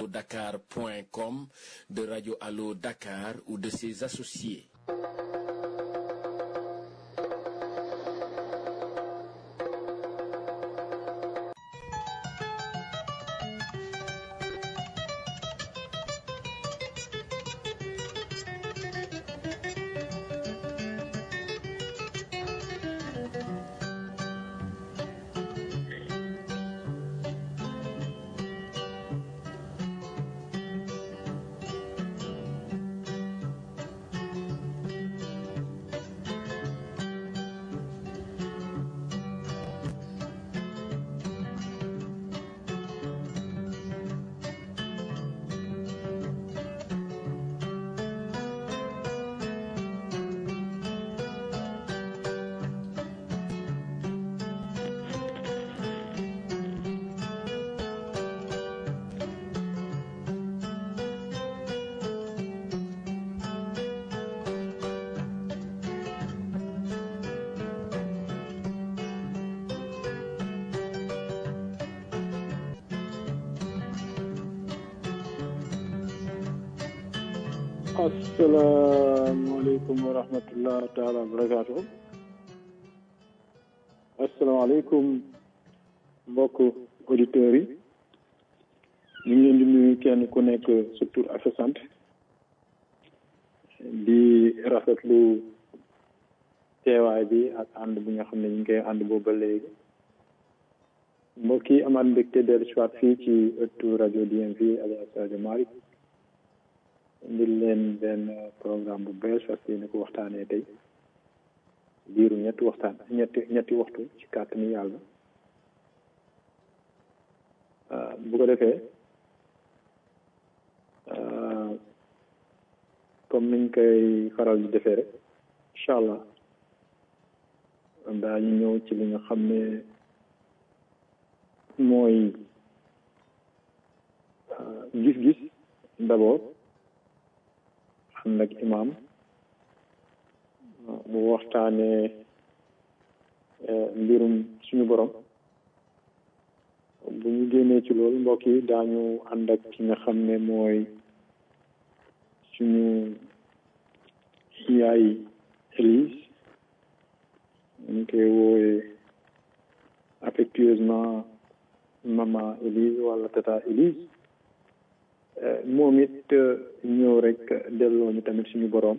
dakar.com, de Radio Allo Dakar ou de ses associés. asalaamaaleykum wa rahmatullah taala wa barakaatu asalaamaaleykum mbokk auditeurs yi ñu ngi leen di nuyu kenn ku nekk sa tur ak sa sant di rafetlu teewaay bi ak ànd bi nga xam ne ñu ngi koy ànd boobu ba léegi mbokk yi amaat mbégte dellu si waat fii ci ëttu rajo DMV alias rajo Malick indil leen benn programme bu bees fas yéene ko waxtaanee tey diiru ñetti waxtaan ñetti ñetti waxtu ci kàttanu yàlla bu ko defee comme niñ koy faral di defee rek incha allah daañu ñëw ci li nga xam ne mooy gis-gis d'abord ànd ak imaam mu waxtaanee mbirum suñu borom bu ñu génnee ci loolu mbokk yi daañu ànd ak ki nga xam ne mooy suñu yaay Élise ñu koy woowee affectueusement maman Élise wala tata Élise moom it ñëw rek delloo ñu tamit suñu boroom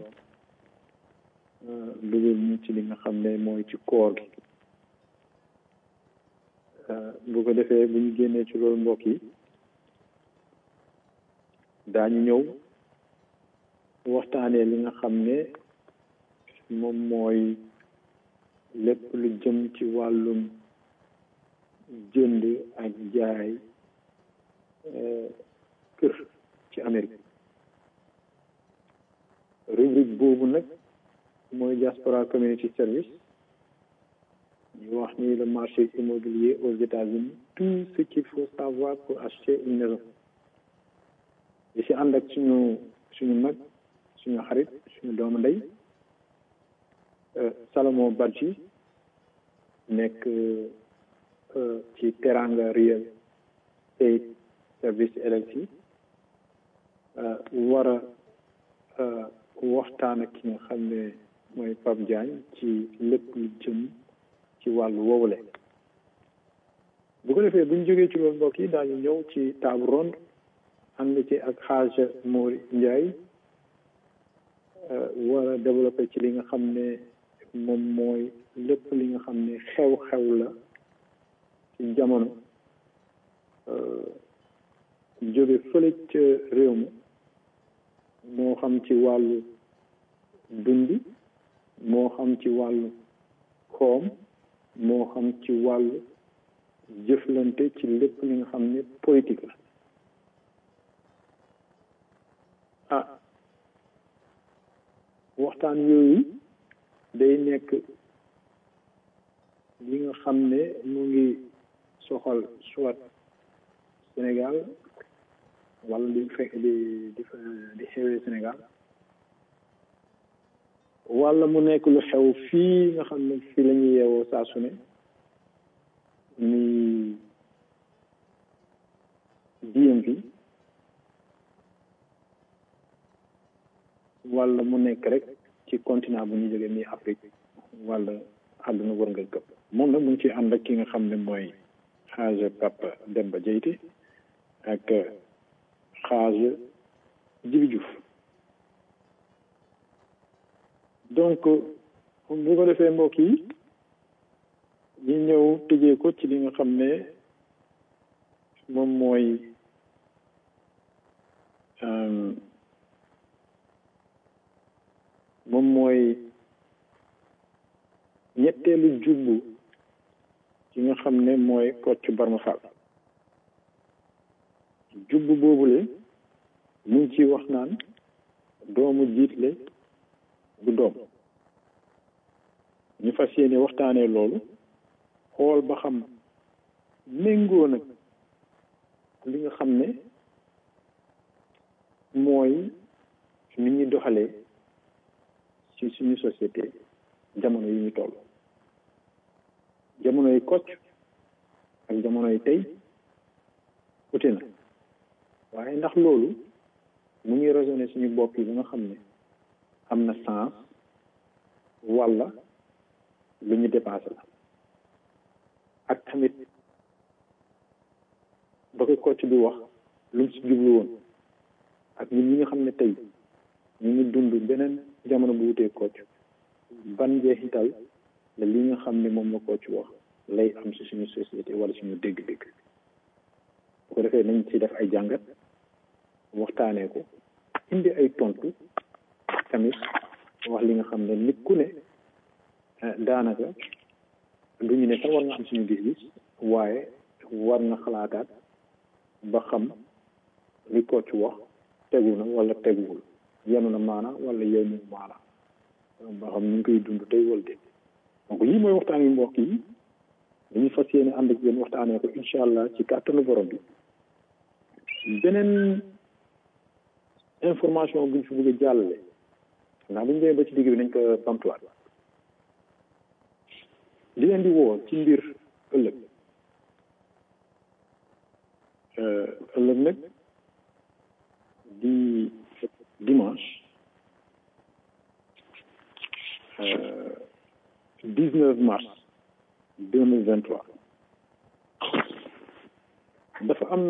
dugal ñu ci li nga xam ne mooy ci koor gi bu ko defee bu ñu génnee ci loolu mbokk yi daañu ñëw waxtaanee li nga xam ne moom mooy lépp lu jëm ci wàllum jënd ak jaay kër ci Amérique rubrique boobu nag mooy diaspora community service ñu wax ni le marché immobilier aux États-Unis tout ce qu'il faut savoir pour acheter une maison di si ànd ak suñu suñu mag suñu xarit suñu doomu ndey Salomon Badji nekk ci Teranga Real Estate Service LLC war a waxtaan ak ki nga xam ne mooy Pape Diagne ci lépp lu jëm ci wàllu woowule bu ko defee bu ñu jógee ci loolu mbokk yi daañu ñëw ci table ronde ànd ci ak xaaj Mori Ndiaye war a développé ci li nga xam ne moom mooy lépp li nga xam ne xew-xew la ci jamono jóge fële ca réew mi moo xam ci wàllu dundi moo xam ci wàllu koom moo xam ci wàllu jëflante ci lépp li nga xam ne politique la ah waxtaan yooyu day nekk li nga xam ne mu ngi soxal soit Sénégal wala di fekk di di di xewee Sénégal wala mu nekk lu xew fii nga xam ne fii la ñuy yeewoo saa su ne ni DMV wala mu nekk rek ci continent bu ñu jógee nii Afrique wala àdduna war nga këpp moom nag mu ngi ci ànd ak ki nga xam ne mooy xaaj Papa Demba Diété ak xaaj Jibi Diouf donc bu ko defee mbokk yi ñu ñëw tëjee ko ci li nga xam ne moom mooy moom mooy ñetteelu jubbu ci nga xam ne mooy Kocc Barma Fall jubbu boobule mu ngi ciy wax naan doomu jiitle du doom ñu fas yéene waxtaanee loolu xool ba xam méngoo nag li nga xam ne mooy ni ñuy doxalee ci suñu société jamono yi ñu toll jamono yi Kocc ak jamono yi tey ute na waaye ndax loolu mu ngi raisonné suñu bopp yi ba nga xam ne am na sens walla lu ñu dépassé la ak tamit ba ko Kocc bi wax lu mu si jublu woon ak ñun ñi nga xam ne tey ñu ngi dund beneen jamono bu wutee Kocc ban njeexital la li nga xam ne moom la Kocc wax lay am si suñu société wala suñu dégg-dégg bu ko defee nañ ci def ay jàngat waxtaanee ko indi ay tontu tamit wax li nga xam ne nit ku ne daanaka du ñu ne sax war nga am suñu gis-gis waaye war nga xalaataat ba xam li Kocc wax tegu na wala teguwul yenu na maana wala yenu maana ba xam ñu ngi koy dund tey wala déet donc lii mooy waxtaan wi mbokk yi dañuy fas yéene ànd ak yéen waxtaanee ko incha allah ci kàttanu borom bi beneen information bu ñu fi bëgg a jàllale ndax bu ñu demee ba ci digg bi nañ ko bamtuwaat li leen di woo ci mbir ëllëg ëllëg nag di dimanche dix-neuf mars deux mille vingt-trois dafa am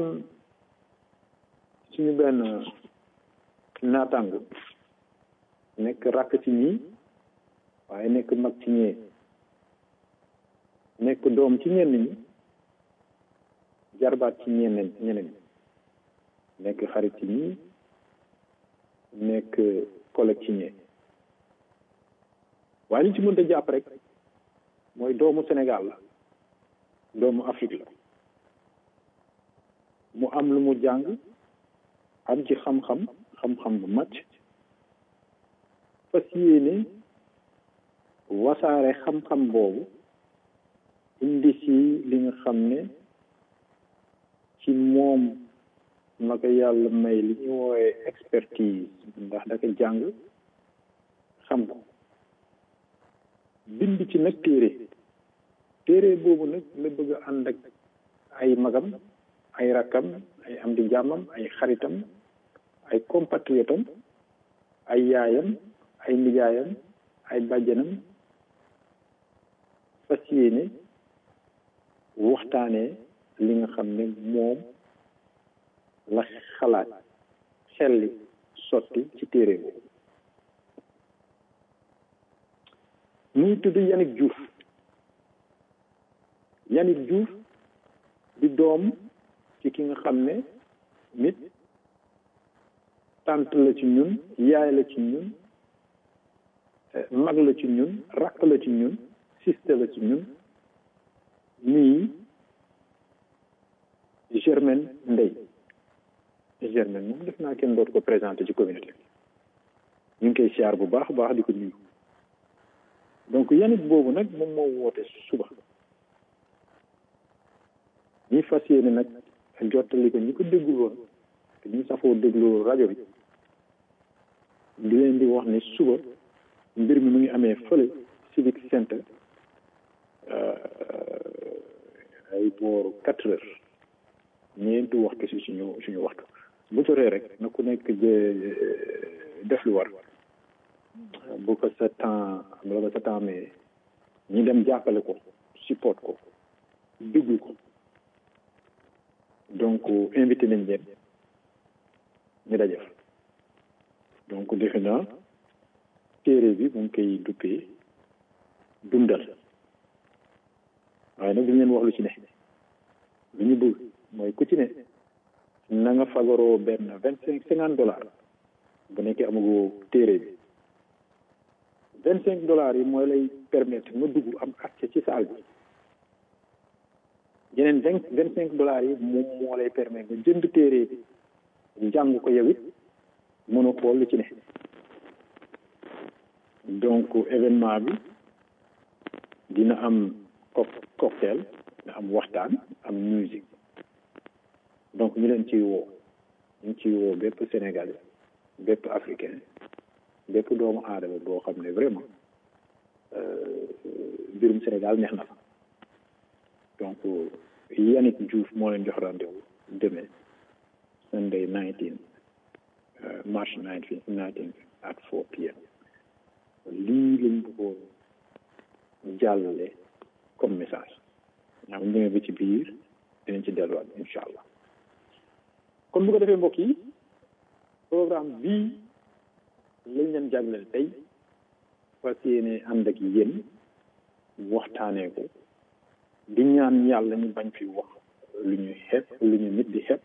suñu benn naataango nekk rakk ci ñii waaye nekk mag ci ñee nekk doom ci ñenn ñi jarbaat ci ñeneen ñeneen nekk xarit ci ñii nekk collègue ci ñee waaye li ci mënta jàpp rek mooy doomu Sénégal la doomu Afrique la mu am lu mu jàng am ci xam-xam xam-xam bu màcc fas yéene wasaare xam-xam boobu indi si li nga xam ne ci moom na ko yàlla may li ñu woowee expertise ndax da ko jàng xam ko bind ci nag téere téere boobu nag la bëgg a ànd ak ay magam ay rakkam ay am di jàmmam ay xaritam ay compatriotam ay yaayam ay nijaayam ay bàjjanam fas yéene waxtaanee li nga xam ne moom la xalaat xelli sotti ci téere boobu mu ngi tudd Yannick Diouf Yannick Diouf di doom ci ki nga xam ne nit tànt la ci ñun yaay la ci ñun mag la ci ñun rakk la ci ñun siste la ci ñun nii Germaine Ndeye Germaine moom def naa kenn dootu ko présenté ci communauté bi ñu ngi koy siyaar bu baax baax di ko nuyu donc yanit boobu nag moom moo woote suba ñi fas yéene nag jottali ko ñi ko déggul woon te ñu safoo déglu rajo bi di leen di wax ni suba mbir mi mu ngi amee fële civic center ay booru quatre heures ñeenti waxtu si suñu suñu waxtu bu jotee rek na ku nekk def lu war bu ko sa temps bu ko sa temps mais ñi dem jàppale ko support ko déglu ko donc invité nañ leen ñu daje fa donc defe naa téere bi mu ngi koy duppee dundal waaye nag duñ leen wax lu ci ne lu ñu bëgg mooy ku ci ne na nga fagaroo benn vingt cinq cinquante dollars bu nekkee amagoo téere bi vingt cinq dollars yi mooy lay permettre nga dugg am accès ci salle bi yeneen vingt vingt cinq dollars yi moom moo lay permettre nga jënd téere bi jàng ko yow it mën a xool lu ci ne donc événement bi dina am cocktail dina am waxtaan am musique donc ñu leen ciy woo ñu ciy woo bépp sénégalais bépp africain bépp doomu aadama boo xam ne vraiment mbirum Sénégal neex na fa donc Yannick Diouf moo leen jox rendez-vous demain Sunday 19 March 19 19 at 4 p.m. lii lañ bëggoon jàllale comme message ñaa bu ñëwee ba ci biir dinañ ci delluwaat incha allah kon bu ko defee mbokk yi programme bii lañ leen jagleel tey fas yéene ànd ak yéen waxtaanee ko di ñaan yàlla ñu bañ fi wax lu ñu xeeb lu ñu nit di xeeb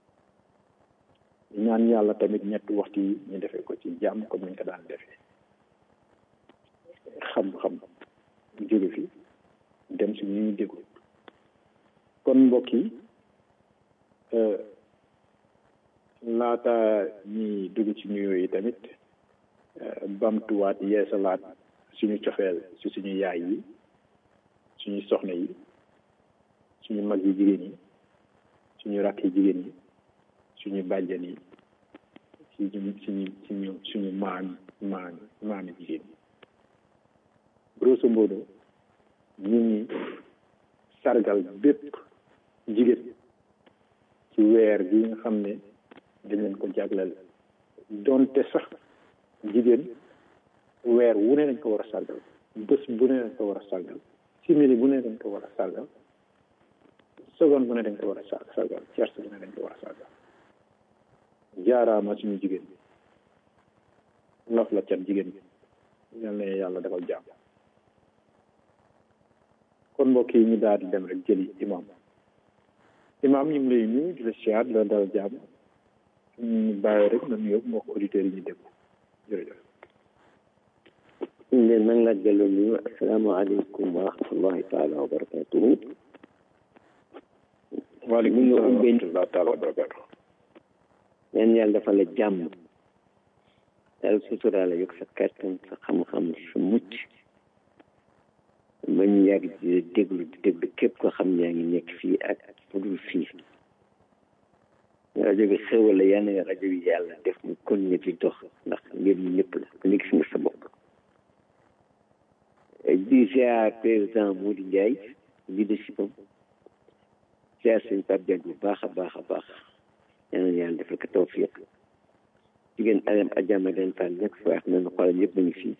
di ñaan yàlla tamit ñetti waxtu yi ñu defee ko ci jàmm comme ni ñu ko daan defee xam-xam jóge fi dem si ñu déglu kon mbokk yi laata ñi dugg ci nuyoo yi tamit bamtuwaat yeesalaat suñu cofeel ci suñu yaay yi suñu soxna yi suñu mag yi jigéen yi suñu rakk yi jigéen yi suñu bàjjan yi suñu suñu suñu suñu maam maam maami jigéen yi grosso modo ñu ngi sargal bépp jigéen ci weer bi nga xam ne dañ leen ko jagleel donte sax jigéen weer wu ne dañ ko war a sargal bés bu ne dañ ko war a sargal simili bu ne dañ ko war a sargal seconde bu ne dañ ko war a sargal tierce bu ne dañ ko war a sargal jaaraama suñu jigéen bi lof la cat jigéen bi yal na yàlla defal jàmm kon mbokk yi ñu daal di dem rek jëli imam imam ñu ngi lay nuyu di la siyaar di la dal jàmm ñu bàyyi rek na nuyoo mbokk auditeurs yi ñu déglu jërëjëf leen nag la delloo nuyu asalaamaaleykum wa rahmatullahi taala wa barakatuhu waaleykum salaam wa rahmatullahi taala wa barakatuhu ñaan yàlla dafa la jàmm yàlla sutura la yokk sa kattan sa xam-xam sa mucc ba ñu yàgg di déglu di déglu képp koo xam ne yaa ngi nekk fii ak fu dul fii rajo bi xéwal la yal na rajo bi yàlla def mu continuer di dox ndax mbir mi ñëpp la ku nekk si nga sa bopp di ziar président Mody Ndiaye leadership am ziar sëñ Pape Diagne bu baax a baax a baax yal na yàlla defal ko tawfiq jigéen Adam Adjama den Fall nekk fa wax nañu xoolal ñëpp ñu fii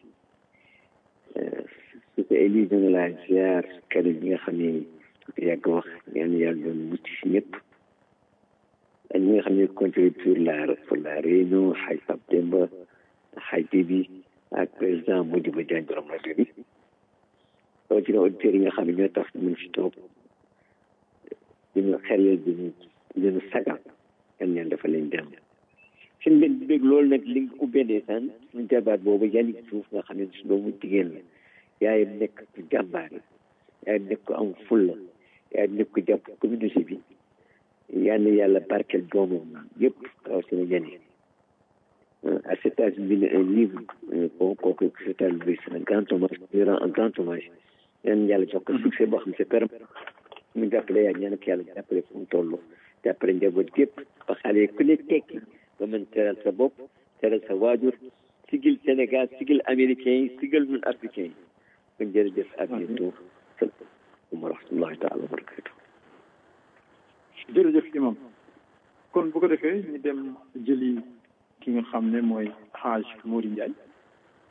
su ko élise nga laa ziar kaddu bi nga xam ne yàgg wax yal na yàlla doon mucc si ñëpp ak ñi nga xam ne contribué pour la pour la réunion xaj Pape Demba xaj bi ak président Modibo Diagne borom rajo bi rawatina auditeurs yi nga xam ne ñoo tax ñu si toog dina xel dina dina sagal yan ñaan dafa leen dem seen benn bég loolu nag li nga ubbee ndeysaan suñu jabaat boobu Yannick Diouf nga xam ne su doomu jigéen la yaayam nekk ku jàmbaare yaayam nekk ku am fulla yaayam nekk ku jàpp communauté bi yal na yàlla barkeel doomam yëpp rawatina Yannick à cet âge bi un livre bon kooku c'est un grand hommage durant un grand hommage yan yàlla jox ko succès boo xam ne c'est permanent mu jàppale yaa ñaan ak yàlla jàppale fu mu toll jàppale njaboot gépp ba xale ku ne tekki ba mën teral sa bopp teral sa waajur sigil Sénégal sigil américain yi sigil ñun africain yi kon jërëjëf à bientôt salaamaaleykum wa rahmatullahi taala wa barakatu jërëjëf imam kon bu ko defee ñu dem jëli ki nga xam ne mooy Haj Mody Ndiaye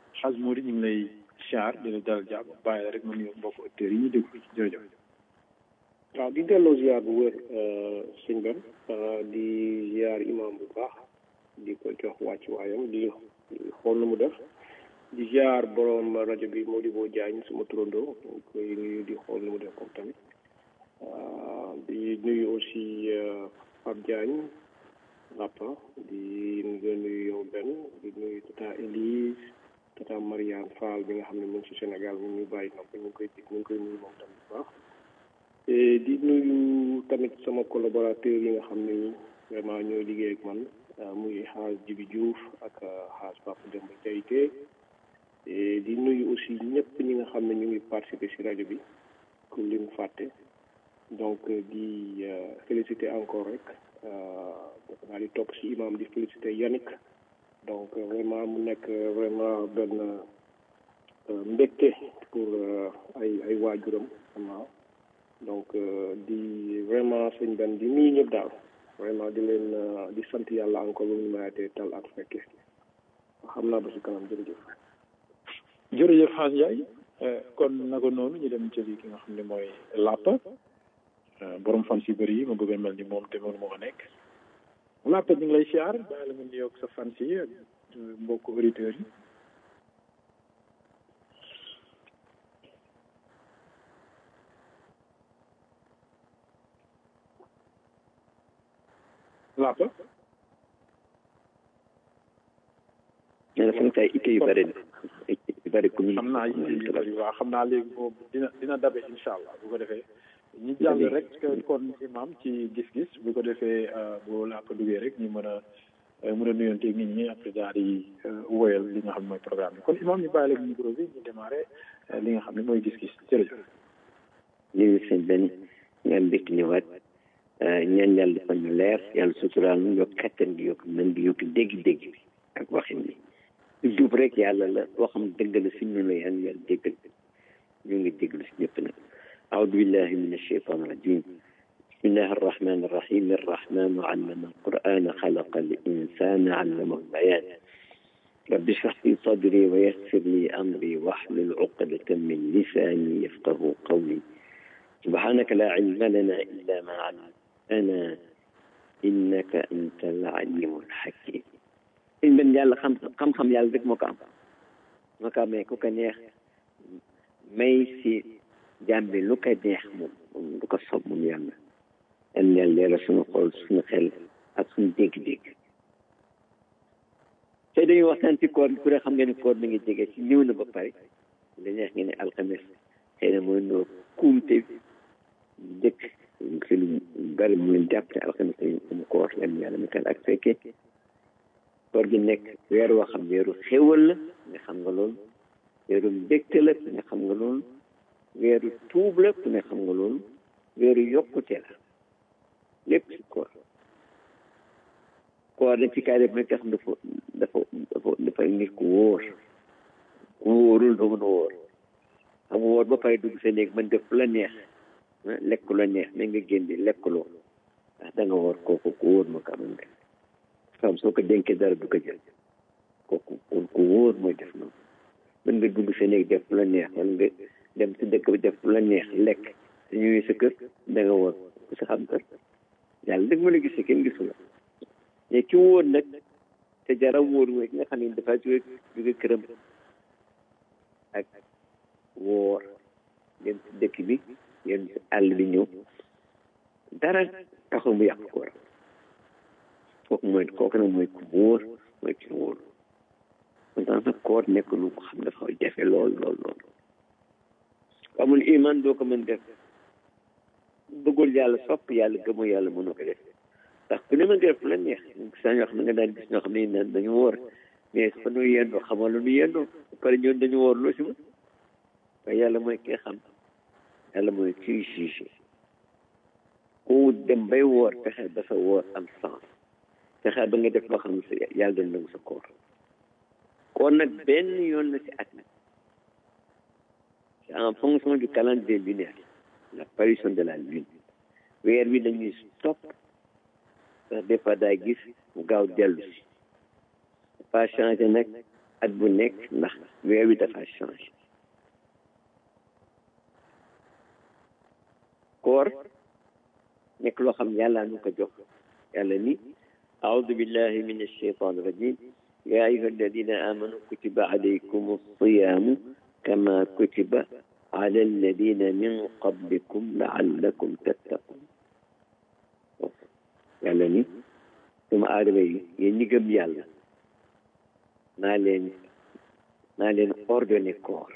xas Mouri ñu ngi lay siyaar di la dalal jàmm bàyyi la rek ma nuyu mbokk auditeurs yi ñu déglu jërëjëf. waaw di delloo ziar bu wér sëñ Ben di ziar imam bu baax di ko jox wàcc waayam di xool na mu def di ziar borom rajo bi Modibo Diagne suma turandoo koy nuyu di xool na mu def comme tamit di nuyu aussi Pape Diagne Lapa di nuyu yow Ben di nuyu Tata Elise Tata Mariane Fall bi nga xam ne mu ngi ci Sénégal mu ngi bàyyi nopp ñu ngi koy ñu ngi koy nuyu moom tamit bu baax di nuyu tamit sama collaborateur yi nga xam ne vraiment ñoo liggéey ak man muy xaas Jibi Diouf ak xaas Papa Demba Diayte di nuyu aussi ñëpp ñi nga xam ne ñu ngi participer ci rajo bi ku lim fàtte donc di féliciter encore rek naa di topp ci imam di féliciter Yannick donc vraiment mu nekk vraiment benn mbégte pour ay ay waajuram vraiment donc di vraiment sëñ Ben di nuyu ñëpp daal vraiment di leen di sant yàlla encore lu ñu mayatee tal ak fekke xam naa ba si kanam jërëjëf. jërëjëf Xaas Ndiaye kon naka noonu ñu dem jëli ki nga xam ne mooy Lapa borom fan si bëri yi ma bëgg a mel ni moom te mënu moo nekk Lapa ñu ngi lay siyaar bàyyi la nga nuyoog sa fan si ak mbokku auditeurs yi. Lapa. nee na fan kay itte yu bëri na itte yu bëri commune xam naa itte yu bëri waaw xam naa léegi boobu dina dina dabe incha allah bu ko defee ñu jàll rek kon imam ci gis-gis bu ko defee bu Lapa duggee rek ñu mën a mën a nuyonteeg nit ñi après daal di woyal li nga xam ne mooy programme bi kon imam ñu bàyyi la micro bi ñu démarré li nga xam ne mooy gis-gis jërëjëf. ñu sëñ benn nga am mbégte ñëwaat ñaan yàlla defal ñu leer yàlla suturaal ñu yokk kattan gi yokk mën gi yokk dégg-dégg bi ak waxin bi lu jub rek yàlla la waxam dëgg la si ñun la yan yàlla déggal ñu ngi déglu si ñëpp nag أعوذ بالله من الشيطان الرجيم بسم الله الرحمن الرحيم الرحمن علم القرآن خلق الإنسان علمه البيان رب اشرح لي صدري ويسر لي أمري واحلل عقدة من لساني يفقه قولي سبحانك لا علم لنا إلا ما علمتنا إنك أنت العليم الحكيم in ben yàlla xam xam-xam yàlla rek moo ko am moo ko amee ku ko neex may si jàmbi lu ko neex moom moom lu ko sob moom yàlla yan yàlla leeral suñu xol suñu xel ak suñu dégg-dégg tey dañuy waxtaan ci koor bi ku ne xam nga ne koor mi ngi jege ci ñëw na ba pare li neex nga ne alxames xëy na mooy noo kuumte dëkk fi lu bari mu leen jàpp ne alxames dañu am koor yan yàlla mi kan ak fekkee koor gi nekk weer woo xam weeru xéwal la nga xam nga loolu weeru mbégte la nga xam nga loolu weeru tuub la nga xam nga loolu weeru yokkute la lépp ci koor koor dañ ci kaay def nag xam dafa dafa dafa dafa nit ku wóor ku wóorul doo mën a wóor xam nga wóor ba pare dugg sa néeg mën def la neex lekk la neex mais nga génn lekkuloo ndax da nga wóor kooku ku wóor ma ko amal nga xam soo ko dénkee dara du ko jël kooku kon ku wóor mooy def noonu mën nga dugg sa néeg def la neex wala nga dem si dëkk bi def la neex lekk su ñëwee sa kër da nga wóor ku sa xam kër yàlla dëgg mën a gis kenn gisu la mais ki wóor nag te jara wóor mooy ki nga xam ne dafa jóge jóge këram ak wóor dem si dëkk bi dem si àll bi ñëw dara taxul mu yàq ko kooku mooy kooku nag mooy ku wóor mooy ki wóor kon tax nag koor nekk lu ko xam dafa jafe lool lool lool amul iman doo ko mën def bëggul yàlla sopp yàlla gëmoo yàlla mënoo ko def ndax ku ne ma def la neex saa ñoo xam ne nga daan gis ñoo xam ne naan dañu wóor mais fa nu yendoo xamal lu nu yendoo ba pare ñoon dañu wóor loo si ma waaye yàlla mooy kii xam yàlla mooy kii jugé ku dem bay woor fexe ba sa woor am sens fexe ba nga def loo xam ne sa yàlla doon nangu sa koor koor nag benn yoon la ci at mi c'est en fonction du calendrier lunaire l'apparition de la lune weer wi dañuy stop ndax des fois daa gis mu gaaw dellu si pas changé nag at bu nekk ndax weer wi dafa changé koor nekk loo xam yàlla nu ko jox yàlla ni أعوذ بالله من الشيطان الرجيم يا أيها الذين آمنوا كتب عليكم الصيام كما كتب على الذين من قبلكم لعلكم تتقون yàlla ni doomu aadama yi yéen ñi gëm yàlla naa leen naa leen ordonné koor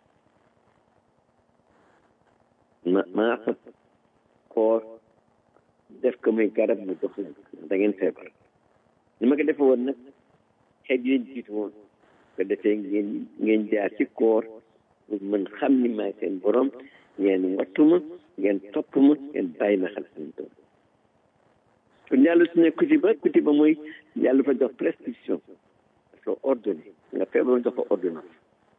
ma maa fa koor def ko muy garab mu dox leen da ngeen feebar ni ma ko defe woon nag xeet yi leen jiitu woon ko defee ngeen ngeen jaar ci koor pour mën xam ni maay seen borom ngeen wattu ma ngeen topp ma ngeen bàyyi ma xel seen doom kon yàlla su ne kutiba kutiba mooy yàlla fa jox prescription dafa ordonné nga feebar ma jox ko ordonnance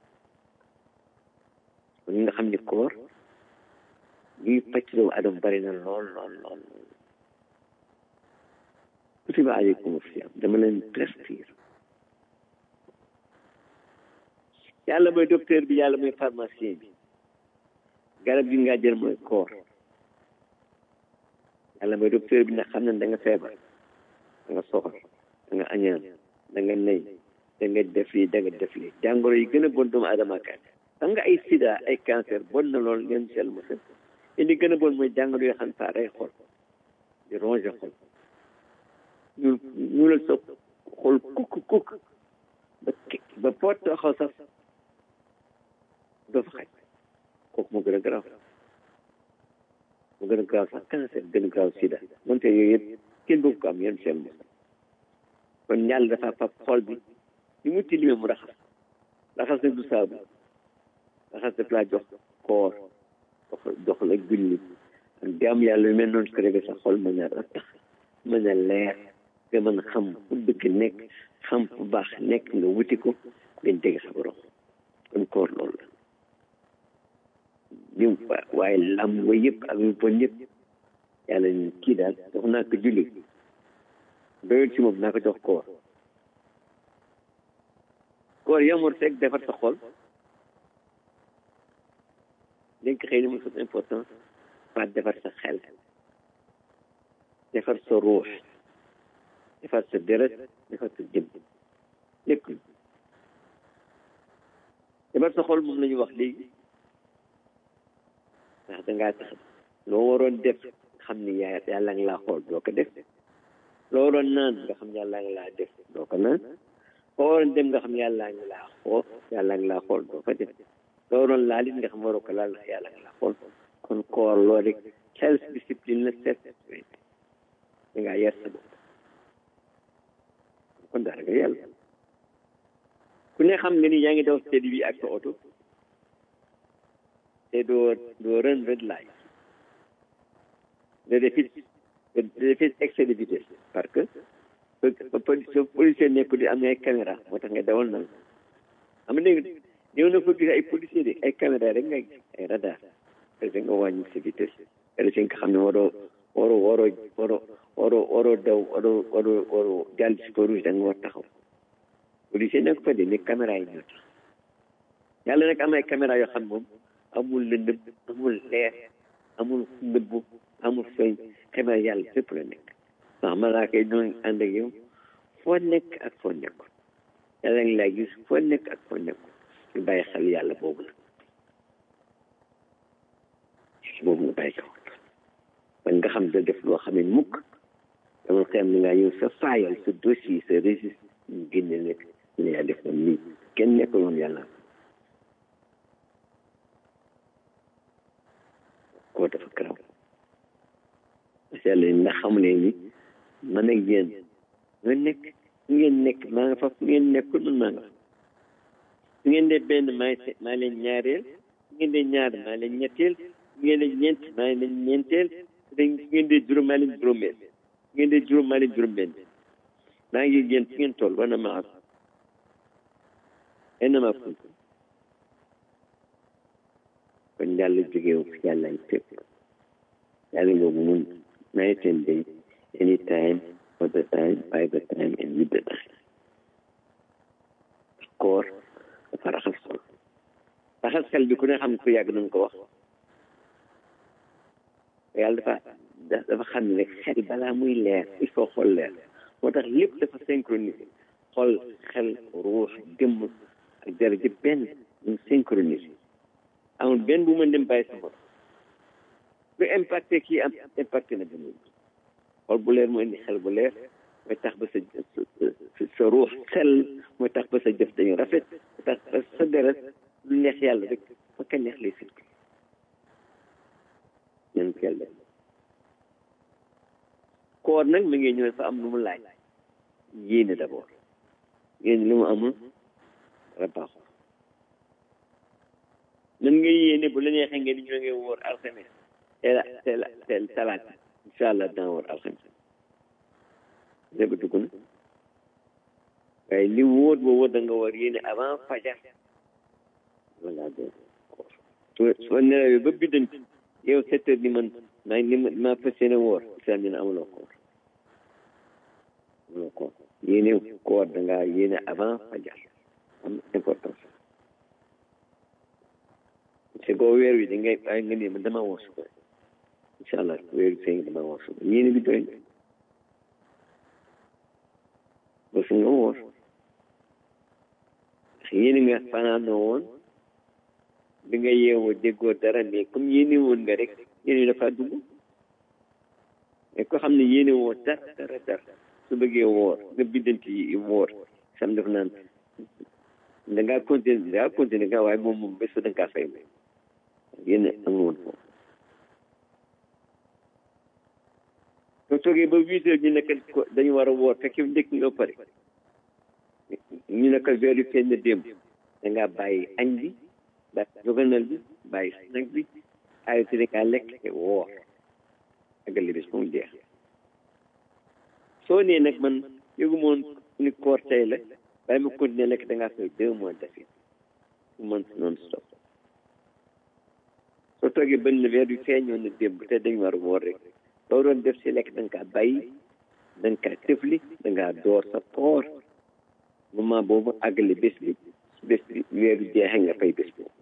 kon nga xam ni koor liy pàcc doomu adam bari na lool lool lool kutiba aleykum siyam dama leen prescrire yàlla mooy docteur bi yàlla mooy pharmacien bi garab gi nga jël mooy koor yàlla mooy docteur bi ndax xam ne da nga feebar da nga soxor da nga añaan da nga nay da nga def lii da nga def lii jàngoro yi gën a bon doomu aadama kat xam nga ay sida ay cancer bon na lool ngeen sel ma sel li gën a bon mooy jàngoro yoo xam ne saa day xol di ronger xol ñu ñu la sa xol kukk kukk ba ba poot taxaw sax doo fa xaj kooku moo gën a garaaw moo gën a garaaw sax cancer gën a garaaw sida moonte yooyu yëpp kenn bëgg ko am yéen seen mos kon yàlla dafa fab xol bi ni mu tilimee mu raxas raxas nag du saabu raxas daf laa jox koor jox jox la julli ak jaam yàlla yu mel noonu su ko defee sa xol mën a rattax mën a leer nga mën a xam fu dëkk nekk xam fu baax nekk nga wuti ko ngeen jege sa borom kon koor loolu la ñu waaye lam wa yëpp ak yu bon yëpp yàlla ñu kii daal jox naa ko julli doyul ci moom naa ko jox koor koor yamul rek defar sa xol dañ ko xëy na mu important pas defar sa xel defar sa ruux defar sa deret defar sa jëm lépp defar sa xol moom la ñu wax léegi ndax dangaa tax loo waroon def xam ni yaa yàlla nga laa xool doo ko def loo waroon naan nga xam yàlla nga laa def doo ko naan foo waroon dem nga xam yàlla nga laa xool yàlla nga laa xool doo ko def loo waroon laal it nga xam waroo ko laal ndax yàlla nga laa xool kon koor loo rek self discipline la self restraint da ngaa yar sa bopp kon daal nga yàlla ku ne xam nga ni yaa ngi daw steady bi ak sa oto te doo doo run red light de defit de defit excès de vitesse parce que so policier nekku di am na ay caméra moo tax nga dawal nan am na ñëw na fa gis ay policier de ay caméra rek nga ay radar parce que nga wàññi sa vitesse parce que nga xam ne waroo waroo waroo waroo waroo waroo daw waroo waroo waroo jàll si ko rouge da nga war taxaw policier nekk fa de ne caméra yi ñoo tax yàlla nag am ay caméra yoo xam moom amul lëndëm amul leer amul nëbbu amul feeñ caméra yàlla fépp la nekk ndax malaaka yi ñoo ànd ak yow foo nekk ak foo nekkul yàlla ngi lay gis foo nekk ak foo nekkul ñu bàyyi xel yàlla boobu la boobu nga bàyyi ko man nga xam da def loo xam ne mukk dama xam ne ngaa yow sa faayal sa dossier sa registre ñu génne nekk ne yaa def moom nii kenn nekkul woon yàlla koo dafa karaw parce que yàlla ndax xamu ne ni man ak yéen ñoo nekk fu ngeen nekk maa nga fa fu ngeen nekkul man maa nga fa su ngeen dee benn maa maa leen ñaareel su ngeen dee ñaar maa leen ñetteel su ngeen dee ñeent maa leen ñeenteel su ngeen dee juróom maa leen juróomeel su ngeen dee juróom maa leen juróom-benn maa ngi yéen fu ngeen toll war na maa en maa kuntu kon yàlla jógewu yàlla ay fépp yàlla boobu mun night and day anytime all the time by the time and with the time koor raxas xel bi ku ne xam ko yàgg nañ ko wax yàlla dafa dafa xam ne rek xel balaa muy leer il faut xol leer moo tax lépp dafa synchronisé xol xel ruux jëmm ak dara jëpp benn ñu synchronisé amul benn bu mën dem bàyyi sa bopp lu impacté kii am impacté na benn xol bu leer mooy indi xel bu leer mooy tax ba sa sa ruux xel mooy tax ba sa jëf dañu rafet mooy tax ba sa deret lu neex yàlla rek fa ka neex lay sirk ñan ko yàlla koor nag mi ngi ñëw fa am lu mu laaj yéene d'abord yéene lu mu amul dara baaxul nan ngay yéene bu la neexee ngeen ñu ngay wóor alxames teel a teel a teel talaata incha allah dana wóor alxames lépp dugg na waaye li wóor ba wóor da nga war yéene avant fajar voilà donc soo soo nelawee ba biddanti yow sept heures ni man maa ngi ma maa fas yéene woor islam dina amuloo koor amuloo koor yéene koor da ngaa yéene avant fajar am importance c'est que weer wi da ngay bàyyi nga ne man dama woor suba incha allah weer wi feeñ dama woor suba yéene bi doy na ba su nga woor yéene nga fanaanoo woon bi nga yeewoo déggoo dara mais comme yéene woon nga rek yéene dafa dugg mais ko xam ne yéene woo dara dara dara su bëggee woor nga biddanti yi woor sam def naan da ngaa continuer da ngaa continuer nga waaye moom moom bés da nga kaa fay moom yéene amul woon foofu soo toogee ba huit heures ñu nekk dañu war a woor fekk ndékk nga pare ñu nekk weer yu feeñ na démb da ngaa bàyyi añ bi bàyyi joganal bi bàyyi snack bi arrêté da ngaa lekk te woor àggale bés moom jeex soo nee nag man yëgu moon ni koor tey la bàyyi ma continuer lekk da ngaa fay deux mois d'affilée su mën non stop soo toogee benn weer yu feeñoon na démb te dañu war a woor rek loo doon def si lekk da nga kaa bàyyi da nga kaa tëfli da ngaa door sa koor moment boobu àggale bés bi bés bi weeru jeexee nga fay bés boobu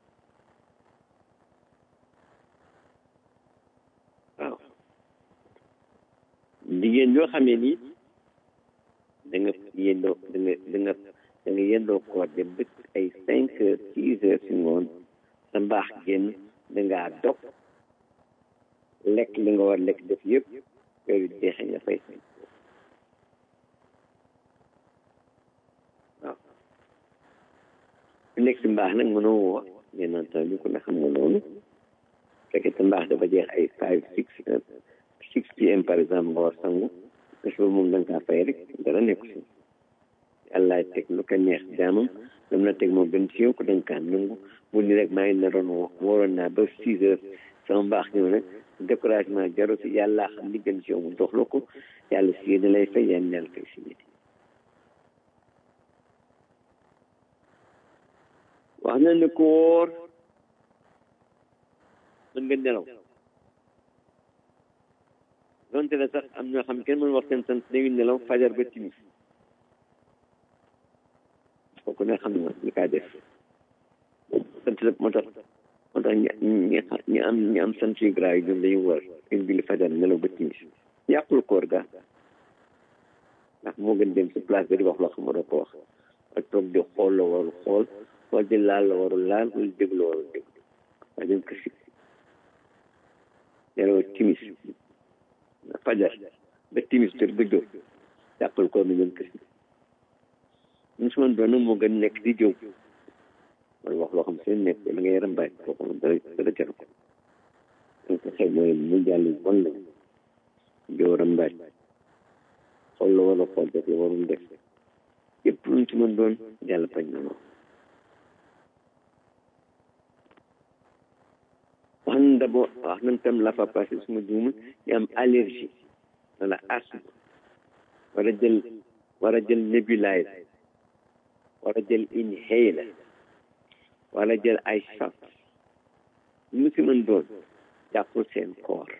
waaw jigéen yoo xamee ni da nga yendoo da nga da nga da nga yendoo koor dem ba ay cinq heures six heures si ngoon sa mbaax génn da ngaa dog lekk li nga war lekk def yëpp weeru jeexee nga fay fay waaw nekk si mbaax nag mënoo woo bien entendu ku ne xam nga loolu fekkee sa mbaax dafa jeex ay five six six pm par exemple nga war sangu bés ba moom da nga kaa fay rek dara nekku si yàlla teg lu ko neex jaamam lam na teg moom gën si yow ko da nga kaa nangu bu ni rek maa ngi naroon woo waroon naa ba six heures sama mbaax ñëw nag découragement jaru si yàlla xam li gën si yow mu dox la ko yàlla si yéen lay fay yàlla yàlla fay si yéen wax na ne ko wóor mën nga nelaw donte la sax am ñoo xam kenn mën wax seen sant dañuy nelaw fajar ba timis kooku ne xam na ñu kaa def sant la moo tax moo tax ñi ñi am ñi am sant yu grave yi ñoom dañuy war une julli fajar nelaw ba timis yàqul koor ga ndax moo gën dem si place bi di wax loo xam doo ko wax ak toog di xool la warul xool wala di laal la warul laal wala déglu warul déglu waaye dañ ko si nelaw timis fajar ba timis tër ba jóg yàqul koor mi dañ ko si ñu su man doon nag moo gën nekk di jóg wala wax loo xam seen nekk la ngay rambaay kooku moom dara dara jaru ko donc xëy mooy mu jàll bon la joo rambaay xool la wala xool def la warul def yëpp luñ ci mën doon yàlla bañ na moom wax nañ d'abord wax nañ tam la fa passé suma juumul ñu am allergie wala asthme war a jël war a jël nébuliser war a jël inhaler wala jël ay shot mu si mën doon jàppul seen koor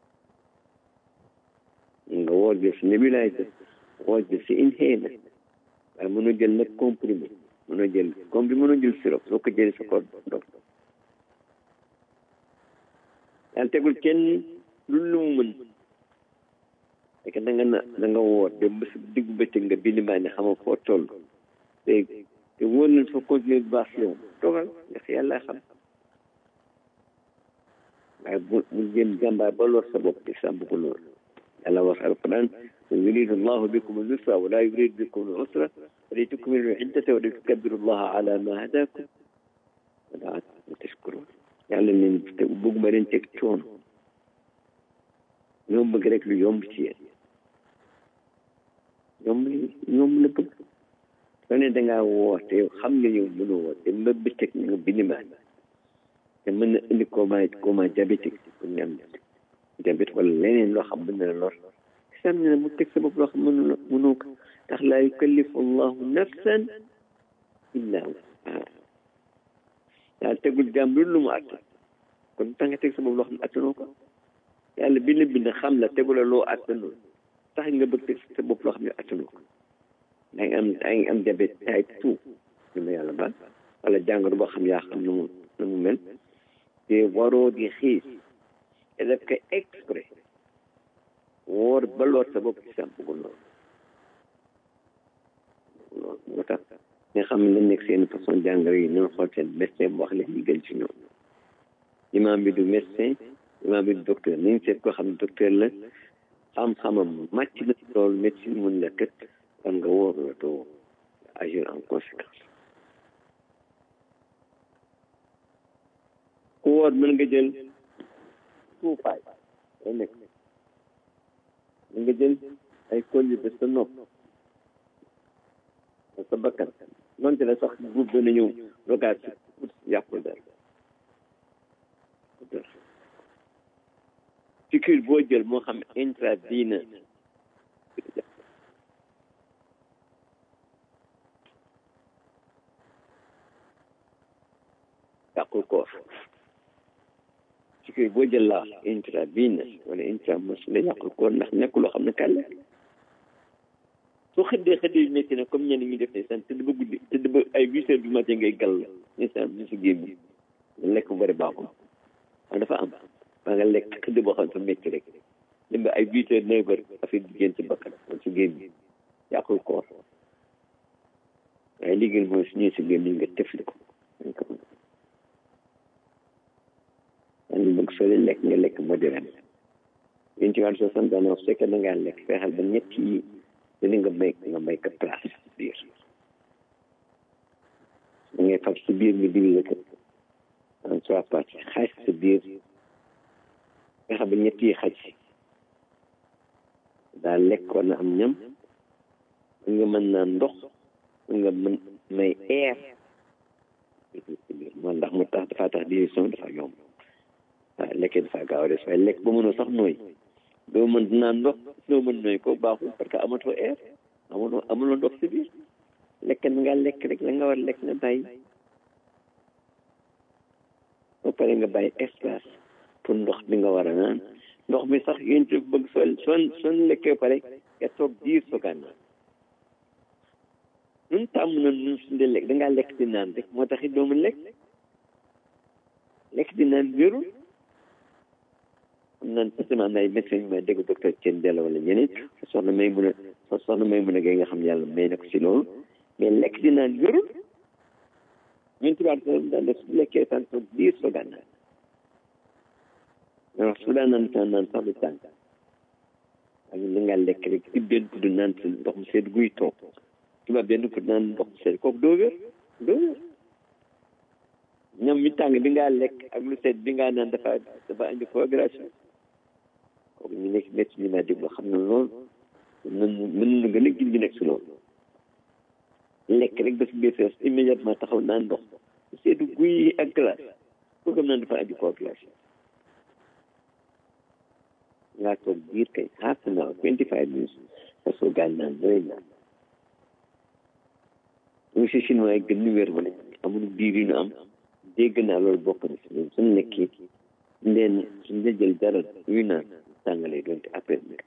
nga woor jël si nébuliser woor jël si inhaler waaye mënu jël nag comprimé mënoo jël comme bi mënoo jël sirop soo ko jëlee sa koor dog yàlla tegul kenn lu lu mu mën fekk da nga na da nga woor dem ba sa diggu bëccëg nga bind maa ne xama foo toll te te wóor na fa continuer bu baax yow toogal ndax yàlla xam waaye bu mu jëm jàmbaar ba lor sa bopp di sàmm ko lool yàlla wax alquran yuridu allahu bikum al-yusra wa la yuridu bikum al-usra wa li tukmilu al-iddata wa li tukabbiru allaha ala ma hadakum wa la'allakum tashkurun yàlla leen te bëgguma leen teg coono ñoo bëgg rek lu yomb ci yéen yomb li yomb la bëgg soo ne dangaa woor te yow xam nga yow mënoo woor te ba bëccëg nga binimaan te mën na indi coma coma diabétique pour nga am diabète wala leneen loo xam mën na la lor sam ne mu teg sa bopp loo xam mënu mënoo ko ndax laa yukallifu allahu nafsan illa wusaha yàlla tegul jàmm lu lu mu àtt kon tax nga teg sa bopp loo xam ne attanoo ko yàlla bi la bind xam la tegu la loo attanoo tax nga bëgg teg sa bopp loo xam ne attanoo ko da nga am da nga am diabète type two li ma yàlla baal wala jàngoro boo xam yaa xam nu mu nu mu mel te waroo di xiis te def ko exprès woor ba lool sa bopp ci sàmm ko lool loolu moo tax nga xam ne nekk seen façon jàngoro yi noonu xool seen médecin bu wax leen li gën ci ñoom imam bi du médecin imam bi du docteur nañ seet koo xam ne docteur la xam-xamam màcc na loolu médecine mun la kët kon nga wóor la doo agir en conséquence ku wóor mën nga jël tuufaay day nekk mën nga jël ay colli ba sa nopp sa bakkan donte la sax guub dana ñëw rogaat si pour yàqul dara piqûre boo jël moo xam intravena yàqul koor piqûre boo jël laa intravena wala intramus la yàqul koor ndax nekk loo xam ne kàlle soo xëddee xëddee yu métti na comme ñenn ñi def ne san tëdd ba guddi tëdd ba ay huit heures du matin ngay gàll instant bi si gémmi lekk bu bëri baaxul waaye dafa am ba nga lekk xëdd boo xam ne fa métti rek dem ba ay huit heures neuf heures affaire di génn ci bakkan wala si gémmi yàqul koor waaye li gën mooy su ñëwee si gémmi nga tefli ko yaa ngi bëgg soo leen lekk nga lekk modéré yéen ci wàllu soo sant daanaka su fekkee da ngaa lekk fexeel ba ñett yi dina nga may nga may ko place biir da ngay fab si biir nga diviser ko en trois parties xaaj sa biir nga xam ba ñett yi xaj daa lekk war na am ñam nga mën naa ndox nga mën may air moo ndax mu tax dafa tax digestion dafa yomb waaw lekkee dafa gaaw a des waaye lekk ba mënoo sax nooy doo mën naan ndox doo mën nooy ko baaxul parce que amatoo air amatoo amuloo ndox si biir lekk na nga lekk rek la nga war lekk nga bàyyi ba pare nga bàyyi espace pour ndox bi nga war a naan ndox mi sax yéen ci bëgg soo soo soo lekkee pare nga toog diir soogaan naan nun tàmm na nun suñu lekk da ngaa lekk di naan rek moo tax it doo mën lekk lekk di naan wérul am naan parce que am na ay médecins yu may dégg docteur Thiel Diallo wala ñeneen soxna may mun a soxna may mun a gay nga xam yàlla may na ko si loolu mais lekk di naan wérul ñun tubaab daan def su lekkee tan toog diir soogaan naan mais wax su daan naan tan naan sax du tàng ak li nga lekk rek ci benn kudd naan si ndox mu sedd guy toog tubaab benn kudd naan ndox mu sedd kooku doo wér doo wér ñam mi tàng bi ngaa lekk ak lu sedd bi ngaa naan dafa dafa indi coagulation kooku ñu nekk métti ñu ma déglu xam na loolu mën mën na gën a gindi nekk si loolu lekk rek dafa biir fees immédiatement taxaw naan ndox seddu guy ak glace koo gëm naan dafa indi coagulation ngaa toog biir kay half an hour twenty five minutes parce que gaan naan doy naan ñu si chinois yi gën ñu wér wala amul biir yu ñu am dégg naa loolu bokk na si ñun suñu nekkee ndeen suñu la jël dara yuy naan tàngalee doonte après bi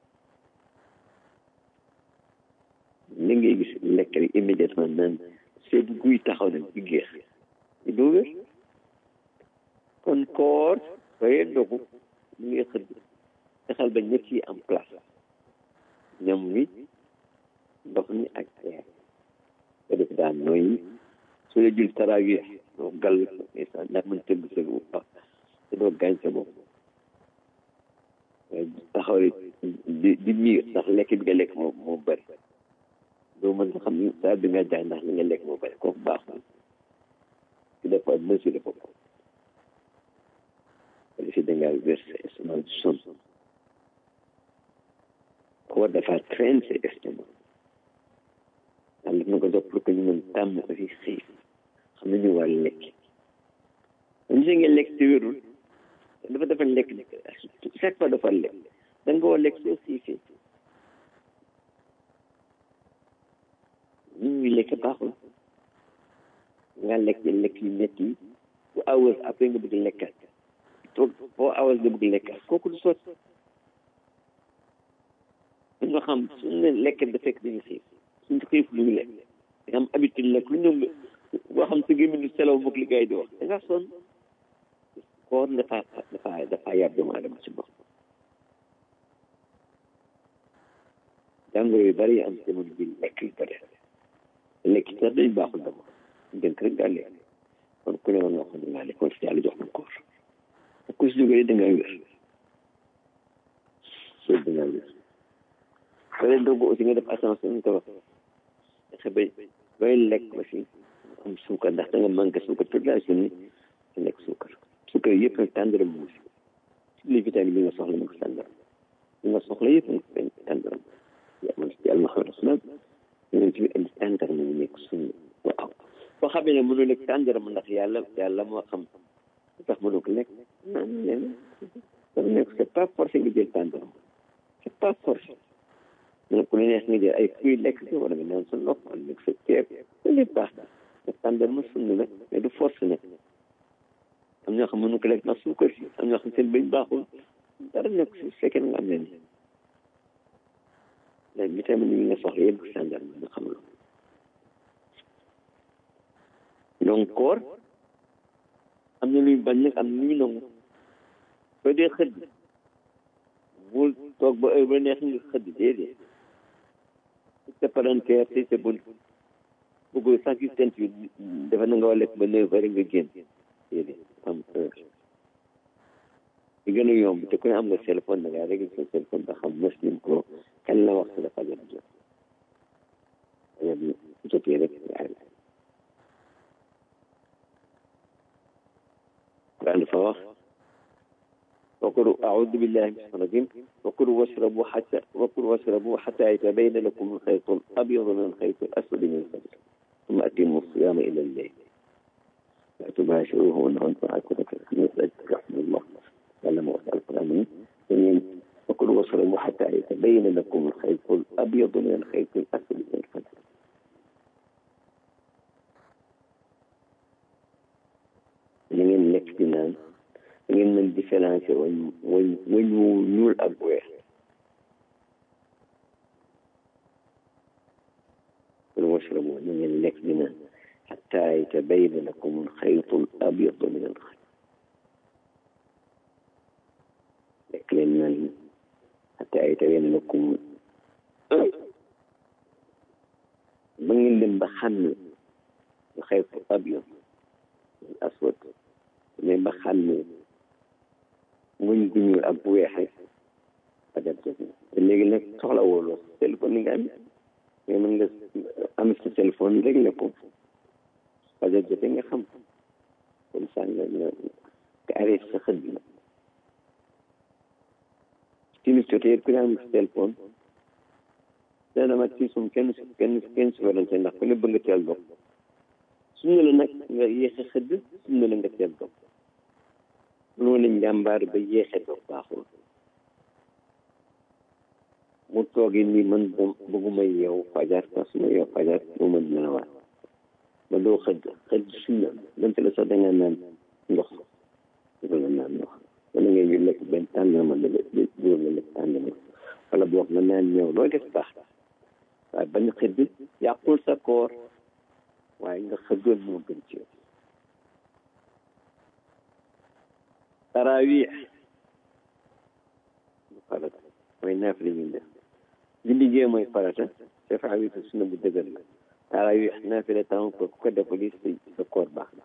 li ngay gis lekk rek immédiatement naan seetu guy taxaw nag di géex di doo wér kon koor sooy ndogu mu ngi xëdd fexeel ba ñett yi am place ñam wi ndox mi ak reer nga def daan nooyi su la jul tarawih doo gàll ndeysaan ndax mën tëdd sa bu baax te doo gaañ sa bopp taxaw di di miir ndax lekk bi nga lekk moo moo bëri doo mën xam ni saa bi nga jaay ndax li nga lekk moo bëri kooku baaxul ci dafa mesure bopp si da ngaa versé estomac du son koo dafa train sa estomac yàlla na ko def pour que ñu mën tàmm aussi xiif xam nañu war lekk ñu si nga lekk te wérul dafa dafa lekk chaque fois dafa lekk da nga war lekk soo xiifee ñu ngi lekk baaxul nga lekk lekk yu métti yi bu hours après nga bëgg lekkat toog foo hours nga bëgg lekkat kooku du sot dañoo xam suñu ne lekk da fekk dañu xiif suñu xiif lu ñu lekk da am habitude lekk lu ñëw boo xam sa gémmiñ selaw mook li gars yi di wax da nga sonn koor dafa dafa dafa yar doomu adama ci bopp jàngoro yu bari yi am jamono bi lekk yu bari lekk ci sax dañu baaxul dama gënt rek daa lekk kon ku ne war nga xam ne ngaa lekk kon si yàlla jox na koor ku si jógee da ngaa wér soo da ngaa wér soo leen doog aussi nga def attention ñu ko wax fexe ba bay lekk aussi am suukar ndax da nga manqué suukar toute la journée nga lekk suukar suukar yëpp nag tàndaram mu si toutes les vitamines yi nga soxla mu ngi tàndaram li nga soxla yëpp nag tàndaram yàlla na xam rasulal yonent bi indi tàndaram mu nekk suñu waaw boo xamee ne mënoo lekk tàndaram ndax yàlla yàlla moo xam lu tax mënoo ko lekk naan leen dafa nekk c'est pas forcé nga jël tàndaram c'est pas forcé mais ku la neex nga jël ay fruits lekk si wala nga naan sa ndox wala lekk sa ceeb loolu yëpp baax na te tàndarma sunna la mais du force nag am ñoo xam mënu ko lekk ndax suukar si am ñoo xam seen bëñ baaxul dara nekk si fekkee nga am leen léegi vitamine yi nga soxla yëpp tàndarma nga xam la donc koor am na luy bañ nag am na luy nangu soo dee xëdd bul toog ba heure ba neex nga xëdd déedéet sa palanteer te sa bunt bëggul sax gis tent bi dafa na nga war lekk ba neuf heures nga génn déedéet am heure li gën a yomb te ku ne am nga téléphone da ngaa réglé sa téléphone ba xam muslim ko kan la wax sa dafa jot jot fajar bi jotee rek nga arrêté Quran dafa wax وكلوا أعوذ بالله من الشيطان الرجيم وكلوا واشربوا حتى وكلوا واشربوا حتى يتبين لكم الخيط الأبيض من الخيط الأسود من الفجر ثم أتموا الصيام إلى الليل لا تباشروهن وأنتم عاكفون في الخميس رحمه الله قال ما وسع القرآن وكلوا واشربوا حتى يتبين لكم الخيط الأبيض من الخيط الأسود من الفجر لمن لك بنان ngeen mën différencier wañ wañ wañ wu ñuul ak weex kon washrabu na ngeen lekk di naan xatta yatabayna lakum alxaytu al abyadu min alxayt lekk leen naan xatta yatabayna lakum ba ngeen dem ba xam ne alxaytu abyad al aswad mais ba xam ne muñ gu ñuul ak bu weexe fajar jot na te léegi nag soxla wooloo téléphone yi nga am mais mën nga am sa téléphone rek la ko fajar jote nga xam comme ça nga nga nga arrêté sa xët bi timis jotee ku ne am sa téléphone dana ma ci sum kenn kenn kenn su warante ndax ku ne bëgg nga teel dox suñu la nag nga yéexe xëdd suñu la nga teel dox mënoo ne njàmbaar ba yéexe doog baaxul mu toogee ni man bëgguma yeew fajar parce que ma yeew fajar moo ma dina waat ba doo xëdd xëdd sunna donte la sax da nga naan ndox dafa la naan ndox wala ngay ñu lekk benn tànnama la jóor la lekk tànnama wala boog nga naan ñëw loo def baax waaye bañ xëdd yàqul sa koor waaye waaye nga xëddoon moo gën ci yow tarawih farata mooy naaf li ñuy def julli gee mooy farata dafa witu sunna bu dëgër la tarawih naafila temps ko ku ko defali sa sa koor baax na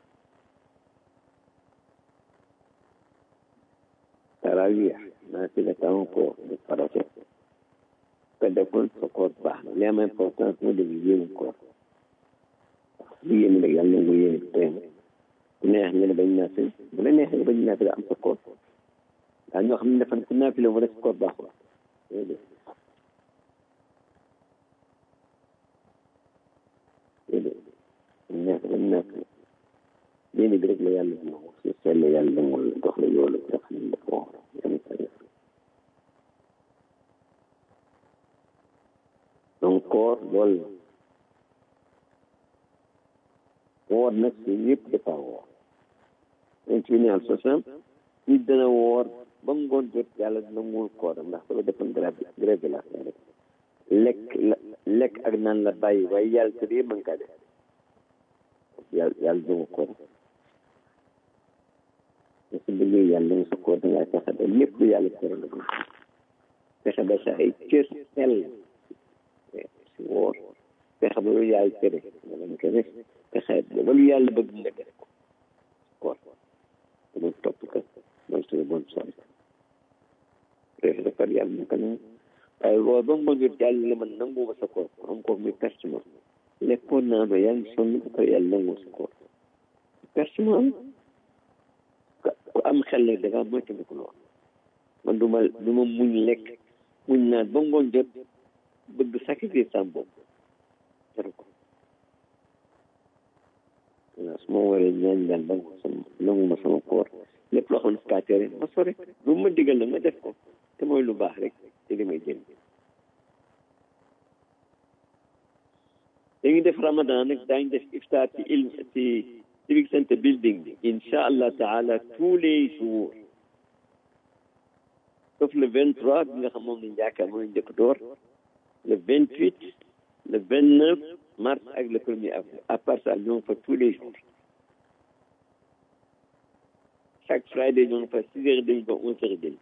tarawih naafila temps ko du farata ko defoon sa koor baax na li am importance moo dem yéemu koor lu yéemu rek yàlla nangu yéene tey ku neex nga ne bañ naafila bu la neexee bañ naafila am sa koor daa ñoo xam ne defan ku naafila mu rek sa koor baaxul déedéet déedéet neex bañ naafila yéene bi rek la yàlla nangu su sell yàlla nangul la jox la yoolu nga xam ne dafa wax yàlla sa def donc koor loolu la woor nag si yëpp dafa woor yonent bi ne al sosam nit dana woor ba ngoon jot yàlla dina muul kooram ndax dafa defoon grève grève de la faim rek lekk la lekk ak naan la bàyyi waaye yàlla tëdd yëpp mën kaa def yàlla yàlla duma koor te su bëggee yàlla nga sa koor dangaa fexe ba lépp lu yàlla tere nga ko fexe ba sa ay cër sell si woor fexe ba lu yàlla tere nga leen ko def fexe ba lu yàlla bëgg nga def ko koor dama topp ko mooy suñu bon sonn def defar yàlla mu ko nangu waaye woor ba ngoon jot yàlla la man nangu ma sa koor am ko muy perte ma lekkoon naa ba yàlla sonn ba pare yàlla nangu sa koor perte ma am ku am xel nag da ngaa moytandiku lool man du ma du ma muñ lekk muñ naan ba ngoon jot bëgg sacrifice sam bopp jaru ko waaw su ma waree ñaan ñaan ba sama nangu ma sama koor lépp loo xam ne kaa tere ma sore lu ma digal nag ma def ko te mooy lu baax rek te li may jël dañuy def ramadan nag daañu def iftar ci ilm ci civic center building bi incha allah taala tous les jours sauf le vingt trois bi nga xam moom lañ yaakaar moom lañ njëkk door le vingt huit le vingt neuf mars ak le premier avril à part ça ñoo ngi fa tous les jours chaque friday ñoo ngi fa six heures demi ba onze heures demi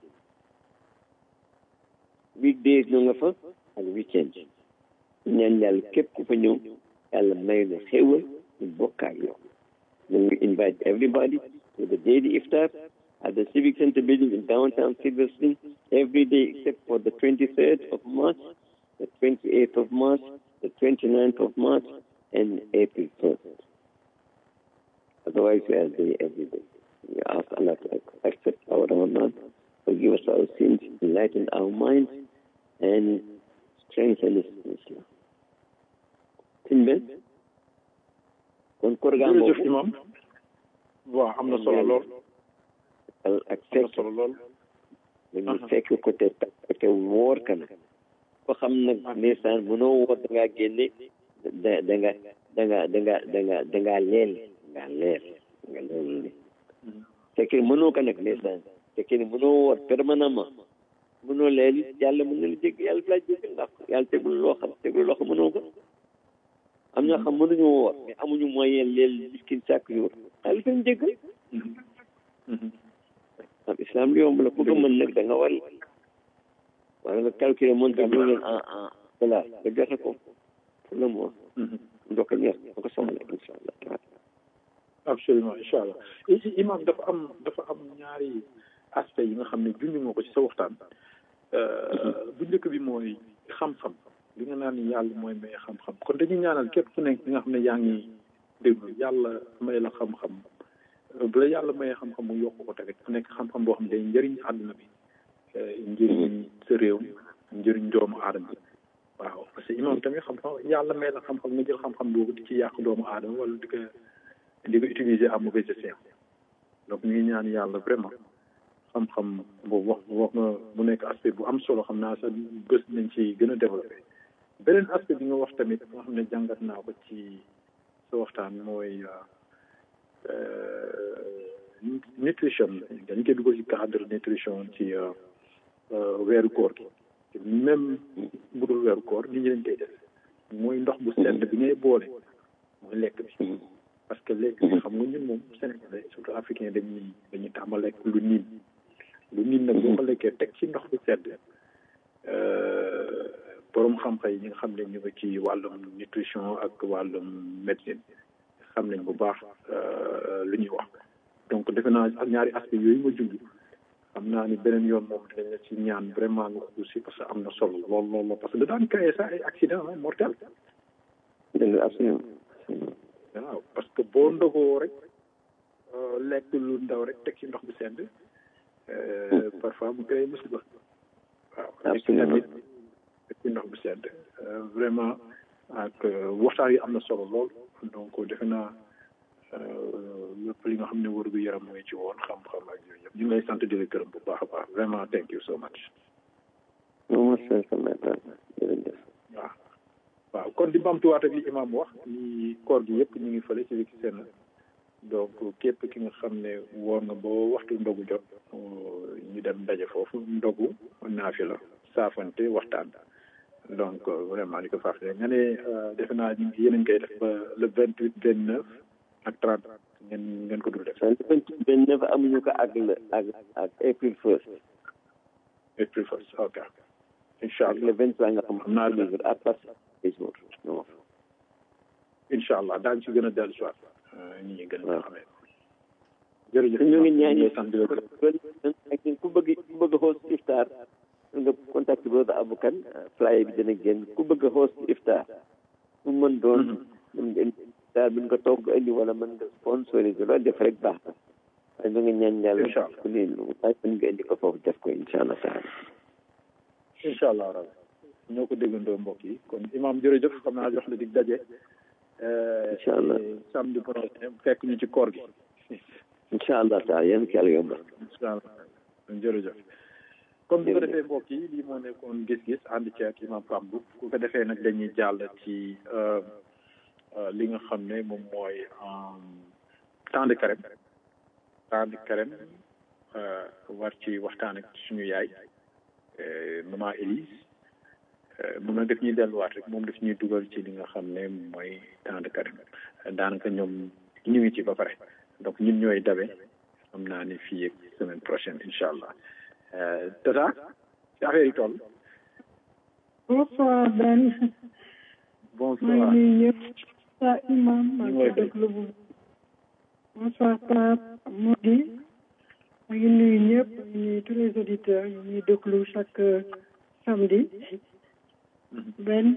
weekdays ñoo nga fa ak weekend ñaan yàlla képp ku fa ñëw yàlla may na xéwal ñu bokk ak yow ñu ngi invite everybody to the daily iftar at the Civic Center building in downtown Silver Spring every day except for the 23rd of March, the 28th of March, the 29th of March, and April 1st. Otherwise, we are there every day. We ask Allah to accept our Ramadan, forgive us our sins, enlighten our minds, and strengthen us in Islam. Sëñ Ben kon koor gaa jërëjëf imam waaw am na solo lool ak am na fekk solo lool dañu fekk ko te te wóor ka nag ko xam nag ndeysaan mënoo wóor da ngaa génne da da nga da nga da nga da nga da ngaa leel nga leer nga leel li fekkee mënoo ko nag ndeysaan fekkee ne mënoo wóor permanemment mënoo leel yàlla mën na la jégg yàlla fi laa jégg ndax yàlla tegul loo xam tegul loo xam mënoo ko am ñoo xam mënuñu woor mais amuñu moyen leel miskin chaque jour yàlla fi ñu jégg am islam lu yomb la ku ko mën nag da nga war wala nga calculer montant bi leen en en dollar nga joxe ko pour le mois ndox ko ñeex nga ko soxla incha allah absolument incha allah i imam dafa am dafa am ñaari aspect yi nga xam ne junj nga ko ci sa waxtaan bu njëkk bi mooy xam-xam li nga naan yàlla mooy may xam-xam kon dañuy ñaanal képp ku nekk nga xam ne yaa ngi déglu yàlla may la xam-xam bu la yàlla mayee xam-xam mu yokk ko tamit ku nekk xam-xam boo xam ne day njëriñ àdduna bi njëriñ sa réew njëriñ doomu aadama waaw parce que imam tamit xam-xam yàlla may la xam-xam nga jël xam-xam boobu di ci yàq doomu aadama wala di ko di ko utiliser à mauvais escient donc ñu ngi ñaan yàlla vraiment xam-xam boobu wax wax nga mu nekk aspect bu am solo xam naa sax bés nañ ci gën a développé beneen aspect bi nga wax tamit nga xam ne jàngat naa ko ci sa waxtaan mooy nutrition dañ koy dugal ci cadre nutrition ci weeru koor gi même bu dul weeru koor nit ñi dañ koy def mooy ndox bu sedd bi ngay boole lekk bi parce que léegi xam nga ñun moom sénégalais surtout africain dañuy dañuy tàmm lekk lu niin lu niin nag boo ko lekkee teg ci ndox bu sedd borom xam-xam yi ñi nga xam ne ñu ngi ci wàllum nutrition ak wàllum médecine xam nañ bu baax lu ñuy wax donc defe naa ak ñaari aspect yooyu nga junj xam naa ni beneen yoon moom dinañ la ci ñaan vraiment nga aussi parce que am na solo lool lool lool parce que da daan créer sax ay accident mortel dëgg absolument waaw parce que boo ndogoo rek lekk lu ndaw rek teg ci ndox bu sedd parfois mu créé musiba waaw tamit teg ci ndox bu sedd vraiment ak waxtaan yi am na solo lool donc defe naa lépp li nga xam ne wër gu yaram mooy ci woon xam-xam ak yooyu yëpp ñu ngi lay sant di la gërëm bu baax a baax vraiment thank you so much moom jërëjëf waaw waaw kon di bamtuwaat ak li imam wax ni koor gi yëpp ñu ngi fële ci li ci seen donc képp ki nga xam ne woor nga boo waxtu ndogu jot ñu dem ndaje foofu ndogu naafi la saafante waxtaan donc vraiment ni ko fàttali nga ne defe naa ñu ngi yéen a ngi koy def ba le vingt huit vingt neuf ak trente ngeen ngeen ko dul def. vingt huit vingt neuf amuñu ko ak le ak ak april first. april first ok. incha allah le vingt trois nga xam naa la à partir des jours non. incha allah daañu ci gën a dellu si waat ñi ñi gën a xamee. jërëjëf ñu ngi ñaan ñu sant di la ak ku bëgg ku bëgg host iftar nga contact brother Aboukan flyer bi dina génn ku bëgg host iftar mu mën doon mën nga indi iftar bi nga togg indi wala mën nga sponsoriser loolu def rek baax na waaye ñu ngi ñaan yàlla ku ne waaye mën nga indi ko foofu def ko incha allah taala incha allah rabbi ñoo ko déggandoo mbokk yi kon imam jërëjëf xam naa jox la dig daje incha allah samedi prochain fekk ñu ci koor gi incha allah taala yéen ki yàlla yombal incha allah jërëjëf comme bu ko defee mbokk yi lii moo nekkoon gis-gis ànd ci ak imam Pambu bu ko defee nag dañuy jàll ci li nga xam ne moom mooy temps de carême temps de carême war ci waxtaan ak suñu yaay maman Élise moom nag daf ñuy delluwaat rek moom daf ñuy dugal ci li nga xam ne mooy temps de carême daanaka ñoom ñu ngi ci ba pare donc ñun ñooy dabe xam naa ni fii ak semaine prochaine incha allah tata ci affaire yi toll. bonsoir Ben. bonsoir maa ngi nuyu ñëpp. sa imam maa ngi ngi déglu bu. bonsoir Pape Modi. maa ngi nuyu ñëpp maa ngi nuyu tous les auditeurs yi ñuy déglu chaque samedi. Ben.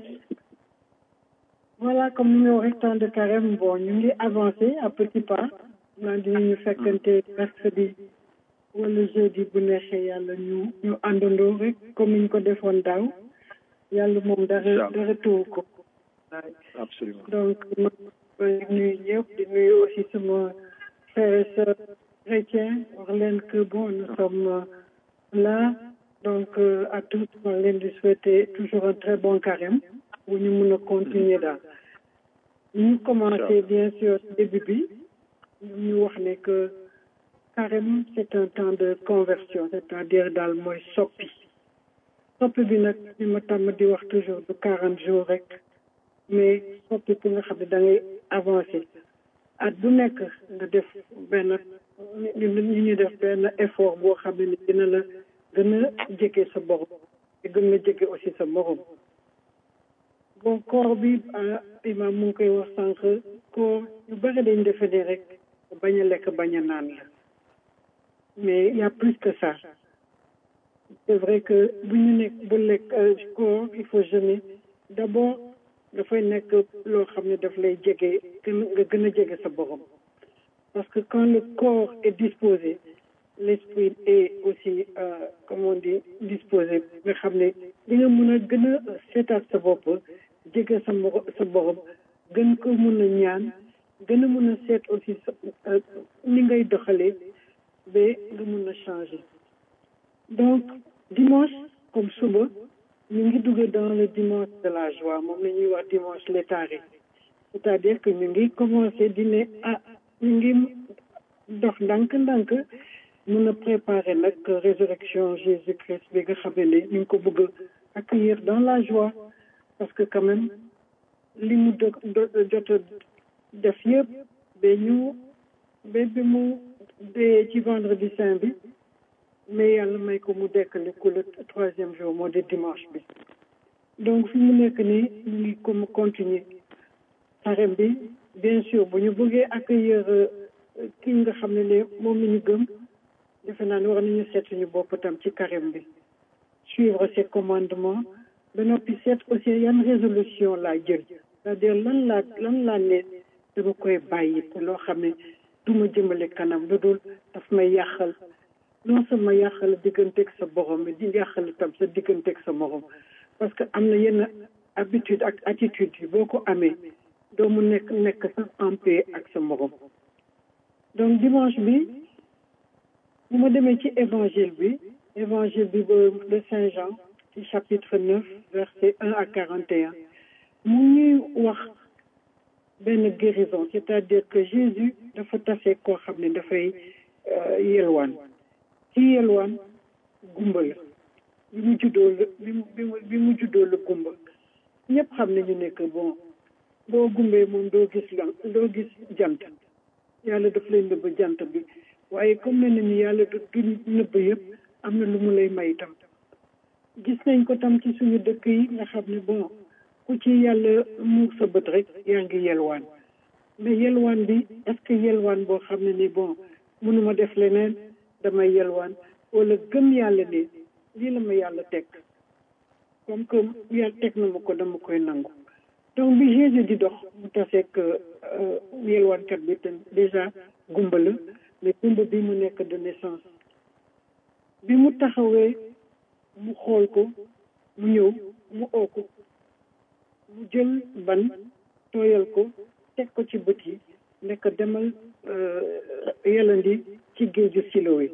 voilà comme ni nga waxee temps de carême bon ñu ngi avancé à petits pas. naan dinañu fekkante mercredi. wala jeudi bu neexee yàlla ñu ñu àndandoo rek comme ni ñu ko defoon daaw yàlla moom dara dara tëwu ko absolument donc ma ngi nuyu ñëpp di nuyu aussi sama frère et sœur chrétien wax leen que bon nous sommes là donc à tous ma leen di souhaiter toujours un très bon carême bu ñu mun a continuer daal ñu commencé bien sûr début bi ñu wax ne que carême c'est un temps de conversion c'est-à-dire daal mooy soppi soppi bi nag li ma tàmm di wax toujours du quarante jours rek mais soppi pour nga xam ne da ngay avancer at bu nekk nga def benn ñu ñu def benn effort boo xam ne dina la gën a jege sa borom te gën la jege aussi sa morom bon koor bi imam mu ngi koy wax sànq koor yu bëri dañ defe ne rek bañ a lekk bañ a naan la mais il y a plus que ça c'est vrai que bu ñu nekk bu lekk koor il faut jeûner d'abord dafay nekk loo xam ne daf lay jege gën nga gën a jege sa borom parce que quand le corps est disposé l'esprit est aussi euh, comme on dit disposé nga xam ne li nga mën a gën a seetaat sa bopp jege sa moro sa borom gën ko mën a ñaan gën a mën a seet aussi sa ni ngay doxalee ba nga mën a changer donc dimanche comme suba ñu ngi dugg dans le dimanche de la joie moom la ñuy wax dimanche léthargique c'est-à-dire que ñu ngi commencé di ne ah ñu ngi dox ndànk-ndànk mën a préparer nag résurrection Jésus-Christ bi nga xam ne ñu ngi ko bëgg a accueillir dans la joie parce que quand même li mu jot a def yëpp ba ñu ba bi mu dee ci vendredi saint bi mais yàlla may ko mu dekkale ko le troisième jour moo di dimanche bi donc fi mu nekk nii ñu ngi comme continuer xarem bi bien sûr bu ñu bëggee accueillir ki nga xam ne ne moom la ñu gëm defe naa ne war nañu seet suñu bopp tam ci carême bi suivre ses commandements ba noppi seet aussi yan résolution laa jël c'est-à-dire lan laa lan laa ne dama koy bàyyi te loo xam ne du ma jëmale kanam lu dul daf may yàqal non sama yàqal digganteeg sa borom mais di yàqal tam sa digganteeg sa morom parce que am na yenn habitude ak attitude yi boo ko amee doo mu nekk nekk sax en paix ak sa morom donc dimanche bi bu ma demee ci évangile bi évangile bi ba de Saint Jean ci chapitre neuf verset un à quarante et un mu ñuy wax benn guérison c'est-à-dire que Jésus dafa tase koo xam ne dafay yelwaan ci yelwaan gumba la bi mu juddoo la bi mu bi mu juddoo la gumba ñëpp xam nañu ne que bon boo gumbee moom doo gis lan doo gis jant yàlla daf lay nëbb jant bi waaye comme ne nañu yàlla du du nëbb yëpp am na lu mu lay may tam gis nañ ko tam ci suñu dëkk yi nga xam ne bon ku ci yàlla muur sa bët rek yaa ngi yelwaan mais yelwaan bi est-ce que yelwaan boo xam ne ni bon mënuma def leneen damay yelwaan wala gëm yàlla ne lii la ma yàlla teg comme que yàlla teg na ma ko dama koy nangu donc bi Jésus di dox mu taseeg yelwaankat bi te déjà gumba la mais gumba bi mu nekk de naissance bi mu taxawee mu xool ko mu ñëw mu oo ko mu jël ban tooyal ko teg ko ci bët yi nekk demal yelandi ci géeju Silowe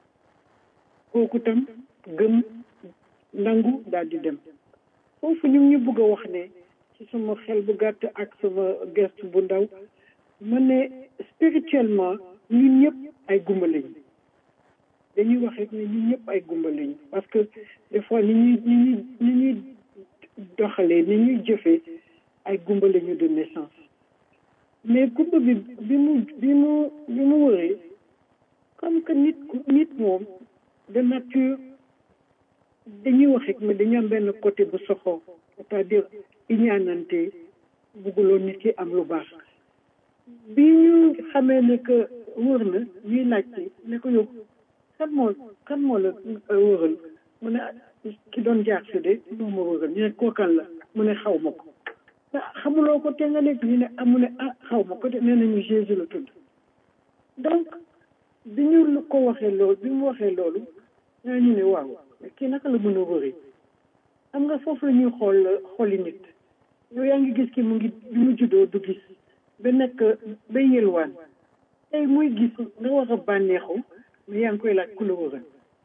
kooku tam gëm nangu daal di dem foofu ñu ngi ñu bëgg a wax ne ci sama xel bu gàtt ak sama gëstu bu ndaw ma ne spirituellement ñun ñëpp ay gumba lañu dañuy wax rek ne ñun ñëpp ay gumba lañu parce que des fois ni ñuy ni ñuy ni ñuy doxalee ni ñuy jëfee ay gumba lañu de naissance mais gumba bi bi mu bi mu bi mu wëree comme que nit nit moom de nature dañuy wax rek mais dañu am benn côté bu soxoo c'est-à-dire iñaanante bugguloo nit ki am lu baax bi ñu xamee ne que wër na ñuy laajte ne ko yow kan moo kan moo la wëral mu ne ki doon jaar si de moo ma wëral ñu ne kookan la mu ne xaw ma ko xamuloo ko te nga nekk ñu ne amu ne ah xaw ma ko de nee nañu Jésus la tudd donc bi ñu ko waxee loolu bi mu waxee loolu ñaa ñu ne waaw kii naka la mën a wëri xam nga foofu la ñuy xool xooli nit yow yaa ngi gis ki mu ngi bi mu juddoo du gis ba nekk ba yelwaan tey muy gis nga war a bànneexu mais yaa ngi koy laaj ku la wëral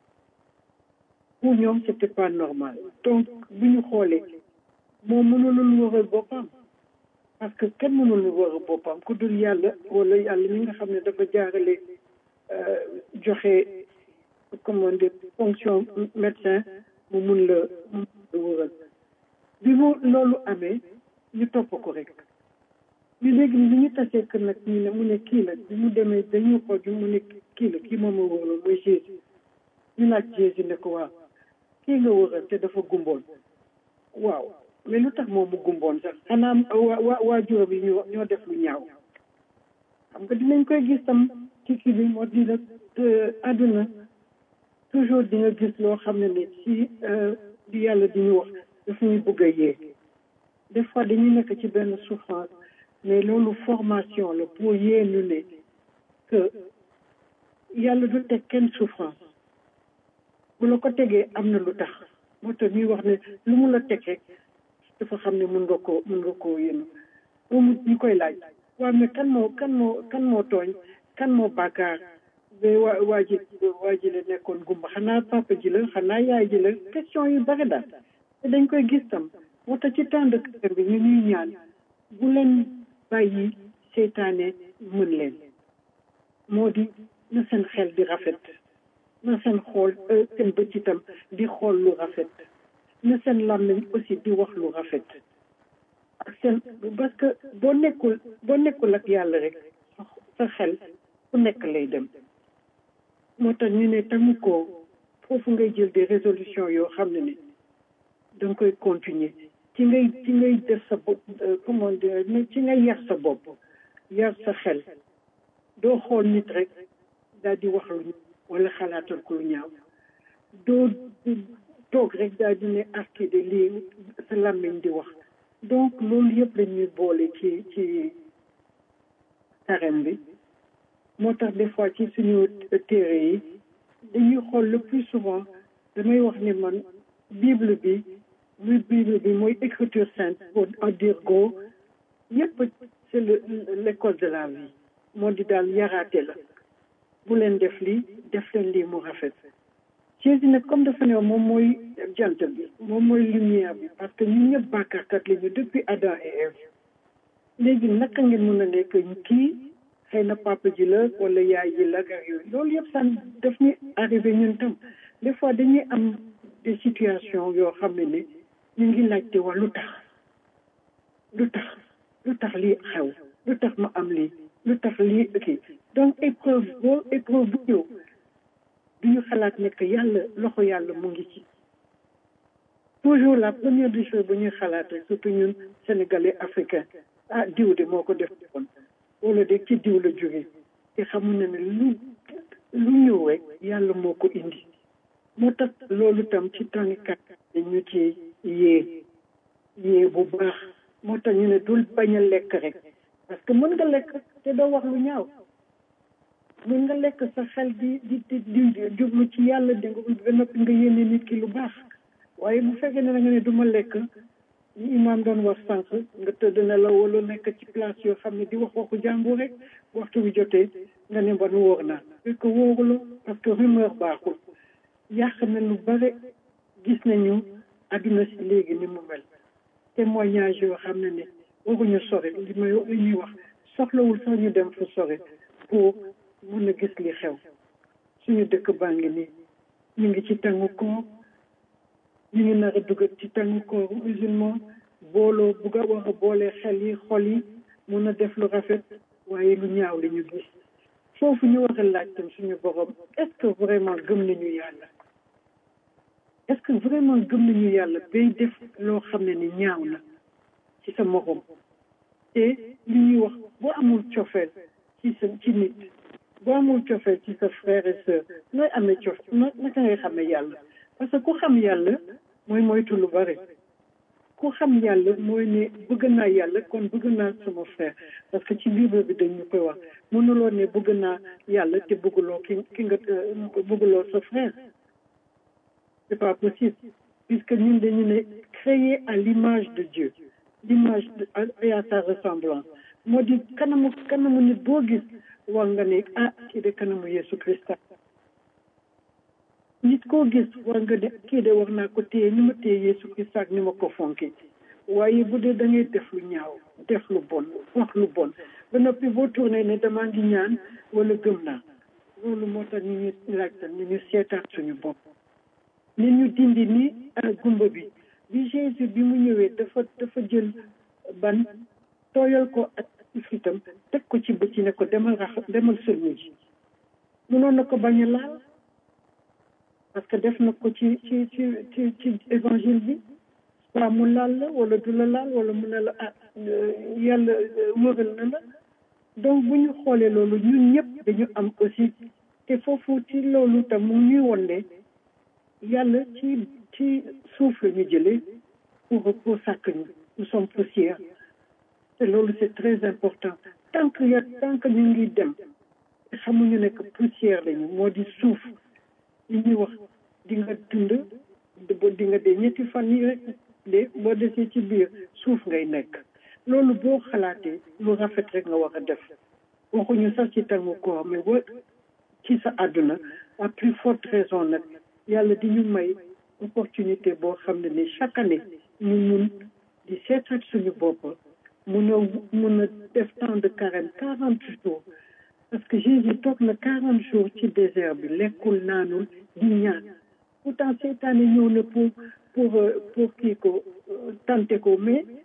pour ñoom c'était pas normal donc bu ñu xoolee moom mënulul wëral boppam parce que kenn mënul wëral boppam ku dul yàlla wala yàlla mi nga xam ne dafa jaarale joxe comment dire fonction médecin mu mun la mun la wëral bi mu loolu amee ñu topp ko rek ñu léegi bi ñu tasee kër nag ñu ne mu ne kii la bi mu demee dañuy xool bi mu ne kii la kii moom a wëral mooy Jésus ñu laaj Jésus ne ko waaw kii nga wëral te dafa gumboon waaw mais lu tax moom mu gumboon sax xanaa waa waa waajuram yi ñoo ñoo def lu ñaaw xam nga dinañ koy gis tam ci kii bi moo di la àdduna toujours di nga gis loo xam ne ni ci di yàlla di ñu wax daf ñuy bëgg a yee des fois dañuy nekk ci benn souffrance mais loolu formation la pour yee ñu ne que yàlla du teg kenn souffrance bu la ko tegee am na lu tax moo tax ñuy wax ne lu mu la teg rek dafa xam ne mun nga koo mun nga koo yéen moom ñu koy laaj waaw mais kan moo kan moo kan moo tooñ kan moo bàkkaar ba waa waa ji waa ji la nekkoon gumba xanaa papa ji la xanaa yaay ji la question yu bari daal te dañ koy gis tam moo tax ci temps de cœur bi ñu ñuy ñaan bu leen bàyyi seytaane mën leen moo di na seen xel di rafet na seen xool seen bët itam di xool lu rafet na seen làmmiñ aussi di wax lu rafet ak seen parce que boo nekkul boo nekkul ak yàlla rek sa xel fu nekk lay dem moo tax ñu ne tamu ko foofu ngay jël des résolutions yoo xam ne ni da nga koy continuer ci ngay ci ngay def sa bopp comment dire ci ngay yar sa bopp yar sa xel doo xool nit rek daal di wax lu wala xalaatal ko lu ñaaw doo toog rek daal di ne arki de lii sa làmmiñ di wax donc loolu yëpp la ñuy boole ci ci carême bi moo tax des fois ci suñu téere yi dañuy xool le plus souvent damay wax ni man bible bi muy bible bi mooy écriture sainte pour en dire gros yëpp c'est le l'école de la vie moo di daal yaraate la bu leen def lii def leen lii mu rafet Jésus nag comme dafa ne moom mooy jant bi moom mooy lumière bi parce que ñun ñëpp bàkkaarkat la ñu depuis Adam et Ève léegi naka ngeen mën a nekk kii xëy na papa ji la wala yaay ji la ak yooyu loolu yëpp san daf ñu arrivé ñun tam des fois dañuy am des situations yoo xam ne ne ñu ngi laajte waa lu tax lu tax lu tax lii xew lu tax ma am lii lu tax lii kii donc épreuve boo épreuve bu ñëw du ñu xalaat ne que yàlla loxo yàlla mu ngi ci toujours la première des choses bu ñuy xalaat rek surtout ñun sénégalais africain ah diw de moo ko def woon wala de ci diw la jóge te xamuñ ne ne lu lu ñëw rek yàlla moo ko indi moo tax loolu tam ci tàngikat ñu ci yee yee bu baax moo tax ñu ne dul bañ a lekk rek parce que mën nga lekk te doo wax lu ñaaw mën nga lekk sa xel di di di di jublu ci yàlla di nga ba noppi nga yéene nit ki lu baax waaye bu fekkee ne da nga ne du ma lekk ni imaam doon wax sànq nga tëdd na la wala nekk ci place yoo xam ne di wax waxu jàmbur rek waxtu bi jotee nga ne ban wóor naa fekk wóoruloo parce que rumeur baaxul yàq na lu bare gis nañu àdduna si léegi ni mu mel témoignage yoo xam ne ne waruñu sore li may li ñuy wax soxlawul sax ñu dem fu sore pour mun a gis li xew suñu dëkk baa ngi nii ñu ngi ci tàngu koor ñu ngi nar a dugal ci tàngu koor musulman booloo bugg a war a boole xel yi xol yi mun a def lu rafet waaye lu ñaaw li ñu gis foofu ñu war a laaj tam suñu borom est-ce que vraiment gëm nañu yàlla est-ce que vraiment gëm nañu yàlla bay def loo xam ne ni ñaaw na ci sa morom te li ñuy wax boo amul cofeel ci sa ci nit boo amul cofeel ci sa frère et sœur nooy amee cof naka ngay xamee yàlla parce que ku xam yàlla mooy moytu lu bari ku xam yàlla mooy ne bëgg naa yàlla kon bëgg naa sama frère parce que ci bible bi dañ ñu koy wax mënuloo ne bëgg naa yàlla te bëgguloo ki ki nga bëgguloo sa frère c'est pas possible puisque ñun dañu ne créé à l'image de Dieu l'image et à sa ressemblance moo di kanamu kanamu nit boo gis war nga ne ah kii de kanamu Yesu Christa nit koo gis war nga ne kii de war naa ko téye ni ma téye Yesu Christa ak ni ma ko fonke waaye bu dee da ngay def lu ñaaw def lu bon wax lu bon ba noppi boo tourné ne damaa ngi ñaan wala gëm naa loolu moo tax ñu ñu laajtal ñu ñu seetaat suñu bopp ni ñu dindi ni gumba bi bi Jésus bi mu ñëwee dafa dafa jël ban tooyal ko ak ifritam teg ko ci bëcc ne ko demal rax demal sëlmu ji mënoon na ko bañ a laal parce que def na ko ci ci ci ci ci évangile bi waa mu laal la wala du la laal wala mu ne la ah yàlla wëral na la donc bu ñu xoolee loolu ñun ñëpp dañu am aussi te foofu ci loolu tam mu ñuy won ne yàlla ci ci suuf la ñu jëlee pour pour sàkk ñu nous sommes poussière te loolu c'est très important tant que ya tant que ñu ngi dem xamuñu ne que poussière lañu moo di suuf li ñuy wax di nga dund di nga dee ñetti fan yi rek de boo desee ci biir suuf ngay nekk loolu boo xalaatee lu rafet rek nga war a def waxuñu sax ci tàngu koor mais boo ci sa àdduna à plus forte raison nag yàlla di ñu may opportunité boo xam ne ni chaque année ñu mun di seetaat suñu bopp mun a mun a def temps de carême quarante jours parce que Jésus toog na quarante jours ci désert bi lekkul naanul di ñaan pourtant seetaane ñëw na pour pour pour kii ko tante ko mais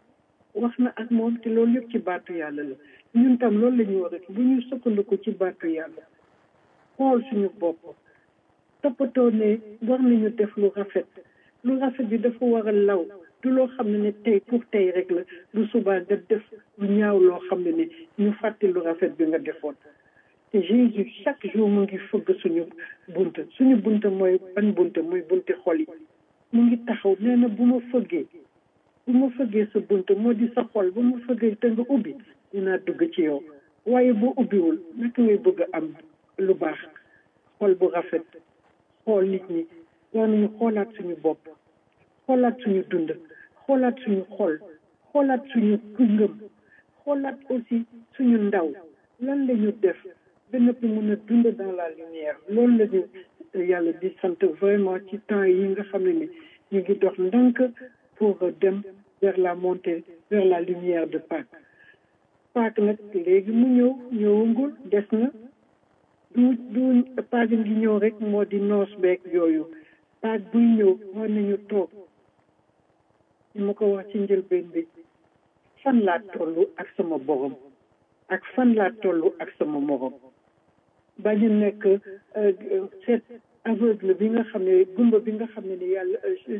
wax na ak moom te loolu yëpp ci baatu yàlla la ñun tam loolu la ñu war a bu ñu sukkandiku ci baatu yàlla xool suñu bopp toppatoo ne war nañu def lu rafet lu rafet bi dafa war a law du loo xam ne ne tey pour tey rek la lu subaa nga def lu ñaaw loo xam ne ne ñu fàtte lu rafet bi nga defoon te Jésus chaque jour mu ngi fëgg suñu bunta suñu bunta mooy ban bunta mooy bunti xol yi mu ngi taxaw nee na bu ma fëggee bu ma fëggee sa bunta moo di sa xol bu ma fëggee te nga ubbi dinaa dugg ci yow waaye boo ubbiwul naka ngay bëgg a am lu baax xol bu rafet xool nit ñi war nañu xoolaat suñu bopp xoolaat suñu dund xoolaat suñu xol xoolaat suñu ngëm xoolaat aussi suñu ndaw lan la ñu def ba noppi mën a dund dans la lumière loolu la ñu yàlla di sant vraiment ci temps yi nga xam ne ni ñu ngi dox ndànk pour dem vers la montée vers la lumière de Pâques Pâques nag léegi mu ñëw ñëwangul des na du du Pâques ngi ñëw rek moo di noos beeg yooyu Pâques buy ñëw war nañu toog ñu ma ko wax ci njëlbeen bi fan laa tollu ak sama borom ak fan laa tollu ak sama morom bañ a nekk seet aveugle bi nga xam ne gumba bi nga xam ne ni yàlla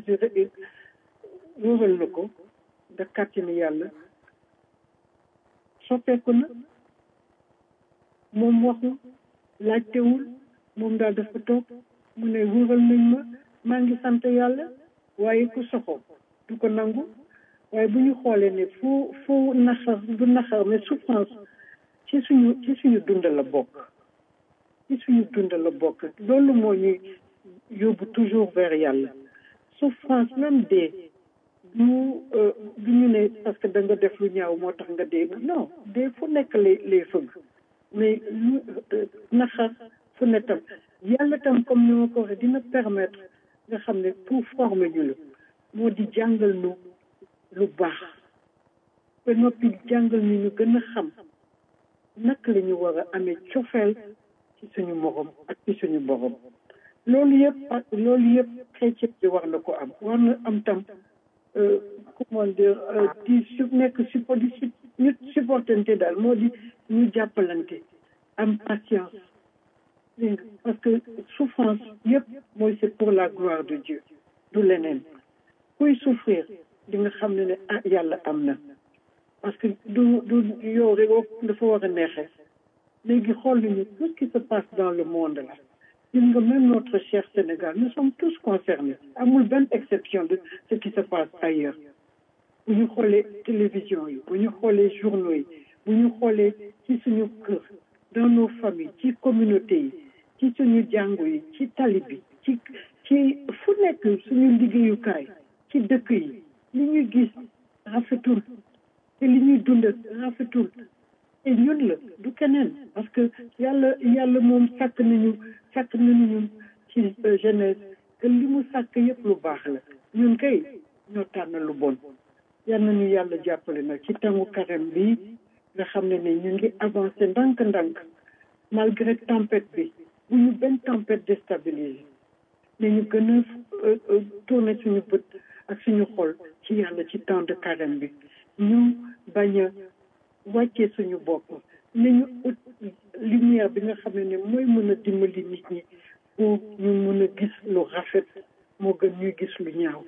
wóoral na ko da kàttani yàlla soppeeku na moom waxu laajtewul moom daal dafa toog mu ne wóoral nañ ma maa ngi sant yàlla waaye ku soxo du ko nangu waaye bu ñu xoolee ne fu fu naxar du naxar mais souffrance ci suñu ci suñu dund la bokk ci suñu dund la bokk loolu moo ñuy yóbbu toujours vers yàlla souffrance même dee du du ñu ne parce que da nga def lu ñaaw moo tax nga dee non dee fu nekk lay lay fëgg mais lu naxar fu ne tam yàlla tam comme ni ma ko waxee dina permettre nga xam ne pour former ñu la moo di jàngal nu lu baax ba noppi jàngal ñu ñu gën a xam naka la ñu war a amee cofeel ci suñu morom ak ci suñu borom loolu yëpp ak loolu yëpp chrétien bi war na ko am war na am tam comment dire di su nekk suppo di su ñu supportante daal moo di ñu jàppalante am patience dégg nga parce que souffrance yëpp mooy c'est pour la gloire de Dieu du leneen kuy souffrir di nga xam ne ne ah yàlla am na parce que du du yow rek dafa war a neexee léegi xool nañu tout ce qui se passe dans le monde là gis nga même notre cher Sénégal nous sommes tous concernés amul benn exception de ce qui se passe ailleurs bu ñu xoolee télévision yi bu ñu xoolee journaux yi bu ñu xoolee ci suñu kër dans nos familles ci communauté yi ci suñu jàngu yi ci tali bi ci ci fu nekk suñu liggéeyukaay ci dëkk yi li ñuy gis rafetul te li ñuy dund rafetul te ñun la du keneen parce que yàlla yàlla moom sàkk nañu sàkk nañu ñun ci jeunesse que li mu sàkk yëpp lu baax la ñun kay ñoo tànn lu bon yal nañu yàlla jàppale nag ci tangu carême bi nga xam ne ne ñu ngi avancé ndànk-ndànk malgré tempête bi bu ñu benn tempête déstabilisé ne ñu gën a tourné suñu bët ak suñu xol ci yàlla ci temps de carême bi ñu bañ a wàccee suñu bopp nañu ut lumière bi nga xam ne ne mooy mën a dimbali nit ñi pour ñu mën a gis lu rafet moo gën ñuy gis lu ñaaw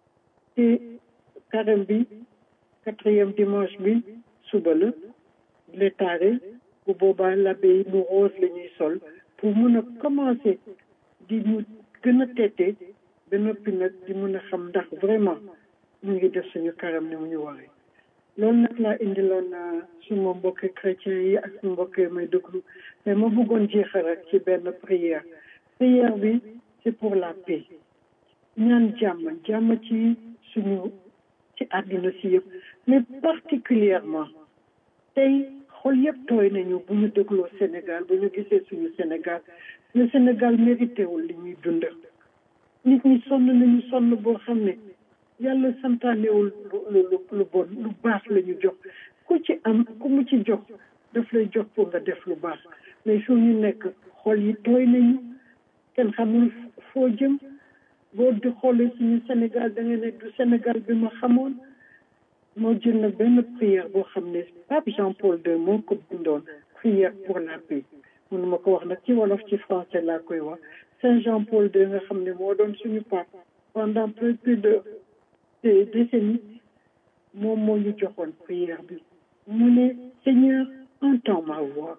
te carême bi quatrième dimanche bi suba la létare bu boobaa l'abbé yi nu rose la ñuy sol pour mën a commencer di ñu gën a teete ba noppi nag di mën a xam ndax vraiment ñu ngi def suñu carême ni mu ñu waree loolu nag laa indiloon suma mbokki chrétien yi ak suma mbokki may déglu mais ma bëggoon jeexal rek ci benn prière prière bi c'est pour la paix ñaan jàmm jàmm ci suñu ci àddina si yëpp mais particulièrement tey xol yëpp tooy nañu bu ñu dégloo Sénégal bu ñu gisee suñu Sénégal le Sénégal mérité wul li ñuy dund nit ñi sonn nañu sonn boo xam ne yàlla santaanewul lu lu lu bon lu baax la ñu jox ku ci am ku mu ci jox daf lay jox pour nga def lu baax mais fu ñu nekk xol yi tooy nañu kenn xamul foo jëm boo di xoolee suñu Sénégal da nga ne du Sénégal bi ma xamoon moo jël na benn prière boo xam ne pape Jean Paul II moo ko bindoon prière pour la paix mënuma ko wax nag ci wolof ci français laa koy wax Saint Jean Paul II nga xam ne moo doon suñu pape pendant plus de des décennies moom moo ñu joxoon prière bi mu ne Seigneur entends ma voix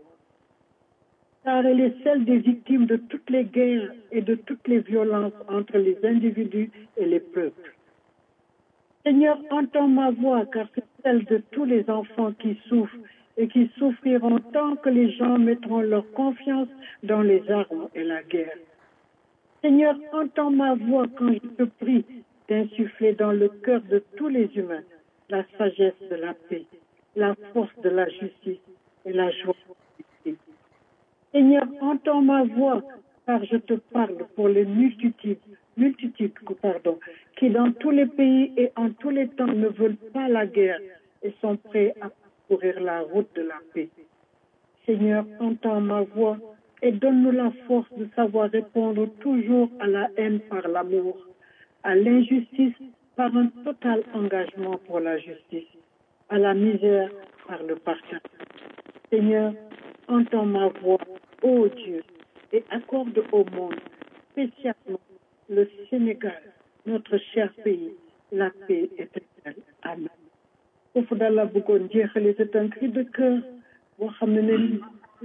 car elle est celle des victimes de toutes les guerres et de toutes les violences entre les individus et les peuples. Seigneur, entends ma voix, car c'est celle de tous les enfants qui souffrent et qui souffriront tant que les gens mettront leur confiance dans les armes et la guerre. Seigneur, entends ma voix quand je te prie d'insuffler dans le cœur de tous les humains la sagesse de la paix, la force de la justice et la joie de la Seigneur, entends ma voix, car je te parle pour les multitudes, multitudes, pardon, qui dans tous les pays et en tous les temps ne veulent pas la guerre et sont prêts à courir la route de la paix. Seigneur, entends ma voix et donne-nous la force de savoir répondre toujours à la haine par l'amour, à l'injustice par un total engagement pour la justice, à la misère par le partage. Seigneur, entends ma voix, ô Dieu, et accorde au monde, spécialement le Sénégal, notre cher pays, la paix éternelle. Amen. foofu daal la bëggoon jeexale c'est un cri de cœur boo xam ne ne li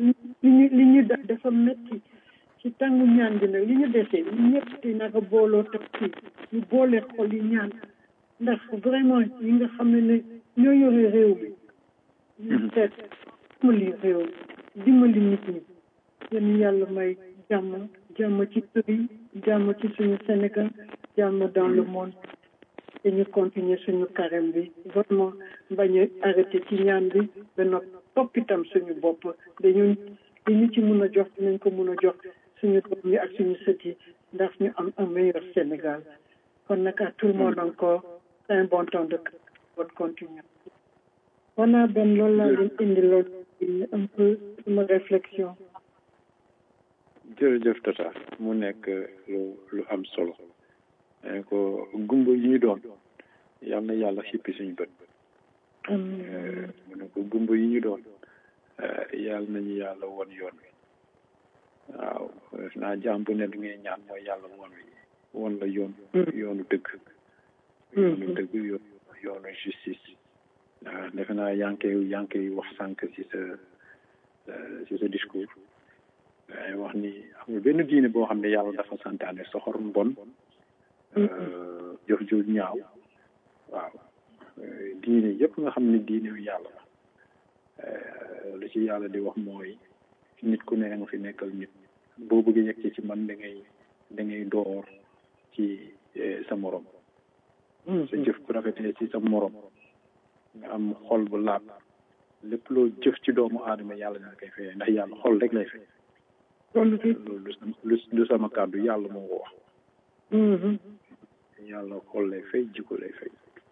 ñu li ñu def dafa metti ci tàngu ñaan bi nag li ñu desee ñu ñëpp di naka booloo teg ci ñu boole xol yi ñaan ndax vraiment ñi nga xam ne ne ñoo yore réew mi ñu seet dimbali réew dimbali nit ñi yéen yàlla may jàmm jàmm ci kër yi jàmm ci suñu Sénégal jàmm dans le monde te ñu continuer suñu carême bi vraiment bañ a arrêté ci ñaan bi ba nag topp itam suñu bopp dañu li ñu ci mun a jox dinañ ko mun a jox suñu doom yi ak suñu sët yi ndax ñu am un meilleur Sénégal kon nag à tout le monde encore c'est un bon temps de bonne continuation voilà ben loolu laa leen indi loolu un peu sama réflexion jërëjëf Tata mu nekk lu lu am solo ne ko gumba yi ñu doon yal na yàlla xippi suñu bët mu ne ko gumba yi ñu doon yal nañu yàlla won yoon wi waaw def naa jaam bu ne li ngay ñaan mooy yàlla won wi won la yoon yoonu dëgg yoonu dëgg yoonu justice waaw defe naa yaa ngi koy yaa ngi koy wax sànq ci sa ci sa discours waaye wax ni amul benn diine boo xam ne yàlla dafa santaane soxor mbon jëf ju ñaaw waaw diine yëpp nga xam ne diine yu yàlla la lu ci yàlla di wax mooy nit ku ne nga fi nekkal nit boo bëggee yegg ci man da ngay da ngay door ci sa morom sa jëf ku rafetee ci sa morom nga am xol bu laab lépp loo jëf ci doomu aadama yàlla dina koy fayee ndax yàlla xol rek lay fay loolu lu sama kàddu yàlla moo ko wax yàlla xol lay fay jikko lay fay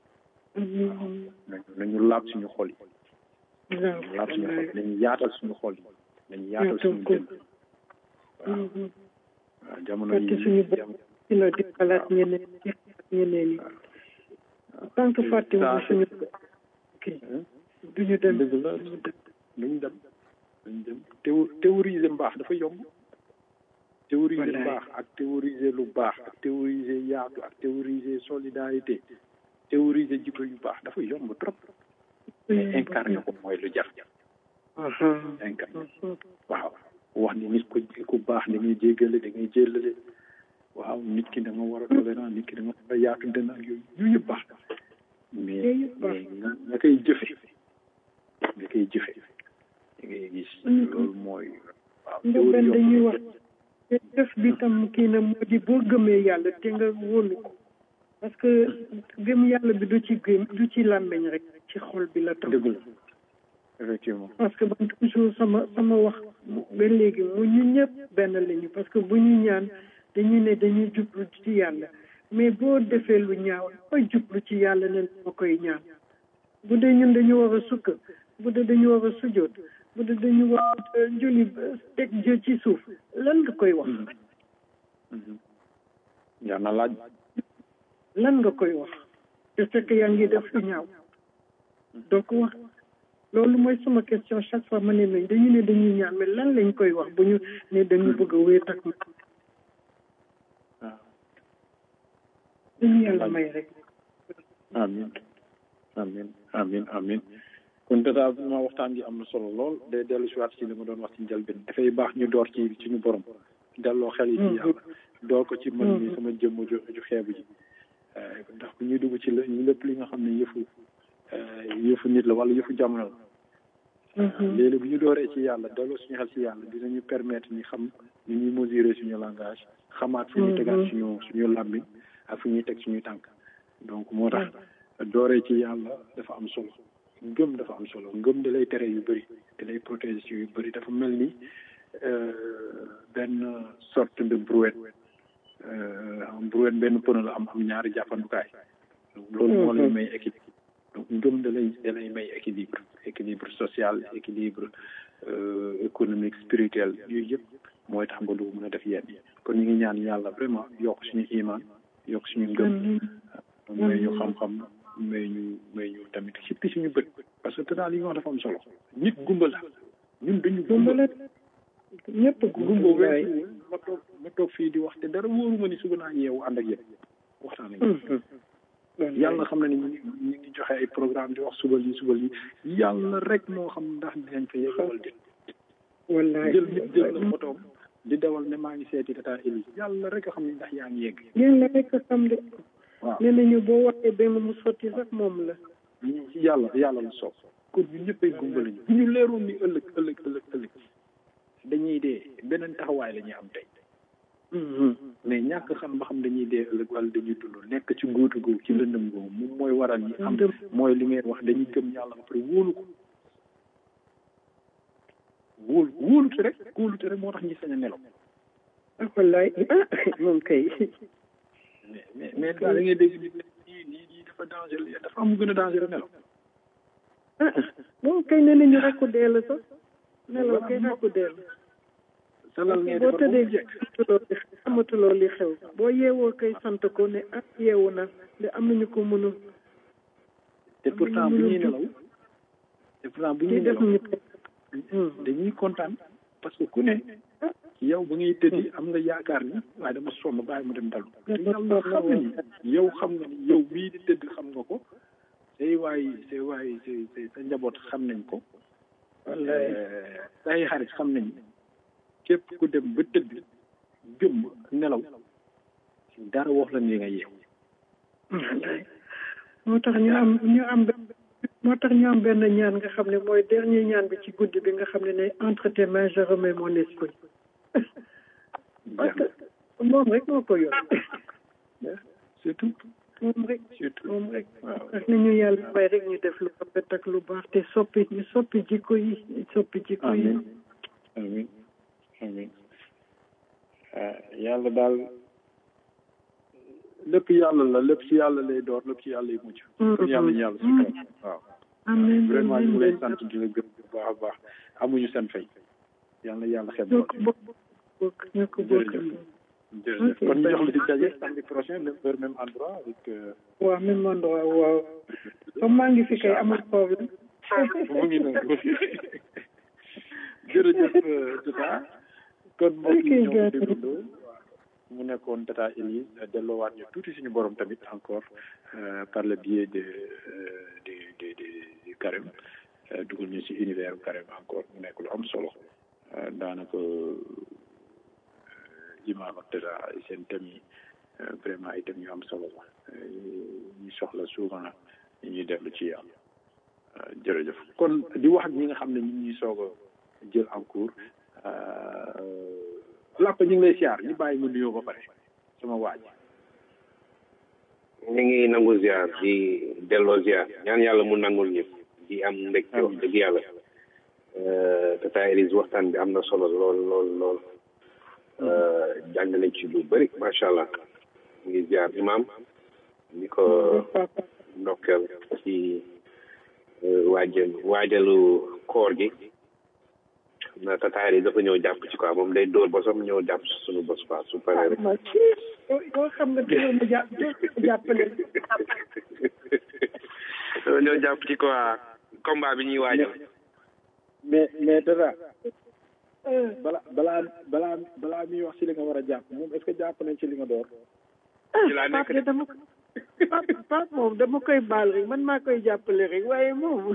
nañu nañu laab suñu xol yi nañu laab suñu xol yi nañu yaatal suñu xol yi nañu yaatal suñu dënn waaw waaw jamono yi suñu dina di xalaat ñeneen ñeneen yi tant que fàttewuñu suñu kii duñu dem dëgg la duñu dem duñu dem théo théoriser mbaax dafa yomb théoriser mbaax ak théoriser lu baax ak théoriser yaatu ak théoriser solidarité théoriser jikko yu baax dafa yomb trop mais incarné ko mooy lu jar incarné waaw wax ni nit ku ku baax da ngay jéggale da ngay jéllale waaw nit ki da nga war a tolérant nit ki da nga war a yaatu dënn ak yooyu yooyu yëpp baax mais mais nga nga koy jëfe nga koy jëfe da ngay gis loolu mooy waaw nga benn dañuy wax jëf bi tam kii na moo di boo gëmee yàlla te nga wóolu ko parce que gëm yàlla bi du ci gëm du ci làmmeñ rek ci xol bi la tam dëgg la effectivement parce que man toujours sama sama wax ba léegi mu ñu ñëpp benn lañu parce que bu ñu ñaan dañuy ne dañuy jublu ci yàlla mais boo defee lu ñaaw koy jublu ci yàlla ne ma koy ñaan bu dee ñun dañu war a sukk bu dee dañu war a sujoot bu dee dañu war a julli teg jë ci suuf lan nga koy wax jar na laaj lan nga koy wax te fekk yaa ngi def lu ñaaw doo ko wax loolu mooy sama question chaque fois ma ne nañ dañu ne dañuy ñaan mais lan lañ koy wax bu ñu ne dañu bëgg a wéet ak waaw dañu yàlla may rek amin amin amin amin kon dèjà vraiment waxtaan gi am na solo lool day dellu si waat ci li ma doon wax ci njëlbeen dafay baax ñu door ci suñu borom delloo xel yi ci yàlla door ko ci man mi sama jëmm ju ju xeebu ji ndax bu ñuy dugg ci la lépp li nga xam ne yëfu yëfu nit la wala yëfu jamono la léegi bu ñu dooree ci yàlla delloo suñu xel ci yàlla dinañu permettre ñu xam ni ñuy mesurer suñu langage xamaat fu ñuy tegaat suñu suñu làmmiñ ak fu ñuy teg suñuy tànk donc moo tax dooree ci yàlla dafa am solo ngëm dafa am solo ngëm da lay tere yu bëri da lay protéger ci yu bëri dafa mel ni benn sorte de brouette brouette benn pneu la am am ñaari jàppandukaay loolu moo lay may équilibre donc ngëm da lay da lay may équilibre équilibre social équilibre économique spirituel yooyu yëpp mooy tax nga du mën a def yenn yi kon ñu ngi ñaan yàlla vraiment yokk suñu iman yokk suñu ngëm may ñu xam-xam may ñu may ñu tamit xippi suñu bët parce que te daal li nga wax dafa am solo nit gumba la ñun dañu gumba la ñëpp gumba weesu ma toog ma toog fii di wax te dara wóoruma ni suba naa yeewu ànd ak yéen waxtaan ak yàlla xam na ni ñu ngi ñu ngi joxe ay programme di wax suba lii suba lii yàlla rek moo xam ndax dinañ fa yegg wala déet wallaay jël nit jël la photoom di dawal ne maa ngi seeti tata Eli yàlla rek a xam ne ndax yaa ngi yegg yàlla rek a xam de waaw nee nañu boo waxee benn mu sotti sax moom la ñu ci yàlla yàlla la soob kon ñun ñëpp ay gumba lañu bu ñu leeroon ni ëllëg ëllëg ëllëg ëllëg dañuy dee beneen taxawaay la ñuy am tey mais ñàkk xam ba xam dañuy dee ëllëg wala dañuy dund nekk ci góotu googu ci lëndëm googu moom mooy waral ñi am mooy li ngeen wax dañuy gëm yàlla ba pare wóolu ko wóolu wóolute rek wóolute rek moo tax ñi sañ a nelaw ah wallaay ah moom kay mais mais mais daal da ngay dégg nit ne lii lii lii dafa dangereux dafa am gën a dangereux nelaw ah moom kay nee nañu rakku dee la sax nelaw kay rakku dee la salal ngay boo defar ba mu tëddee jekk xamatuloo li xamatuloo li xew boo yeewoo kay sant ko ne ak yeewu na de am nañu ko mënul te pourtant bu ñuy nelaw te pourtant bu ñuy di def nelaw ñu dañuy kontaan parce que ku ne yow ba ngay tëddi am nga yaakaar ni waaye dama sonn bàyyi mu dem dalu te yàlla xam na ni yow xam nga ni yow bii di tëdd xam nga ko say waay say waay say say sa njaboot xam nañ ko say xarit xam nañ képp ku dem ba tëdd gëmm nelaw dara wax la ni nga yeew moo tax ñu am ñu am benn moo tax ñu am benn ñaan nga xam ne mooy dernier ñaan bi ci guddi bi nga xam ne ne entre tes mains je remets mon esprit parce que moom rek moo ko yor surtout moom rek surtout moom rek ak nañu yàlla may rek ñu def lu rafet ak lu baax te soppi ñu soppi jikko yi ñu soppi jikko yi amin amin amin ah yàlla daal lépp yàlla la lépp ci yàlla lay door lépp ci yàlla lay mujj kon yàlla ñu yàlla sukkal waaw amiin vraiment ñu ngi lay amiin sant di la gërëm bu baax a baax amuñu seen fay yàlla yàlla xeeb ñoo ko bokk bokk ñoo ko bokk jërëjëf jërëjëf kon ñu jox la di daje samedi prochain même heure même endroit avec euh, waaw même endroit waaw comme maa ngi fi kay amul problème mu ngi noonu jërëjëf Tata kon mbokk yi ñoo ko déggandoo mu nekkoon Tata Elise delloowaat ñu tuuti suñu borom tamit encore euh, par le biais de euh, de de de de carême euh, dugal ñu si univers bu carême encore mu nekk lu am solo euh, daanaka euh, imaam ak Tata seen thèmes yi euh, vraiment ay thèmes yu am solo la euh, ñu soxla souvent ñu ñuy dellu ci yàlla Euh, jërëjëf kon di wax ak ñi nga xam ne ñu ngi ñuy soog a jël en cours làpp ñu ngi lay siyaar ñu bàyyi mu nuyoo ba pare sama waaj ñu ngi nangu ziar di delloo ziar ñaan yàlla mu nangul ñëpp di am mbégte wax dëgg yàlla Tata Elise waxtaan bi am na solo lool lool lool jàng nañ ci lu bëri macha allah ñu ngi ziar imam di ko ndokkeel ci waajal waajalu koor gi xam naa Tata Elise dafa ñëw jàpp ci quoi moom day dóor ba sam ñëw jàpp ci suñu bos quoi su paree rek ma ci yoo xam nga dina ma jàpp dina ma jàppale dama ñëw jàpp ci quoi combat bi ñuy waajal mais mais dara balaa balaa balaa balaa muy wax ci li nga war a jàpp moom est-ce que jàpp nañ ci li nga door ci laa nekk Pape de de dama Pape Pape moom dama koy baal rek man maa koy jàppale rek waaye moom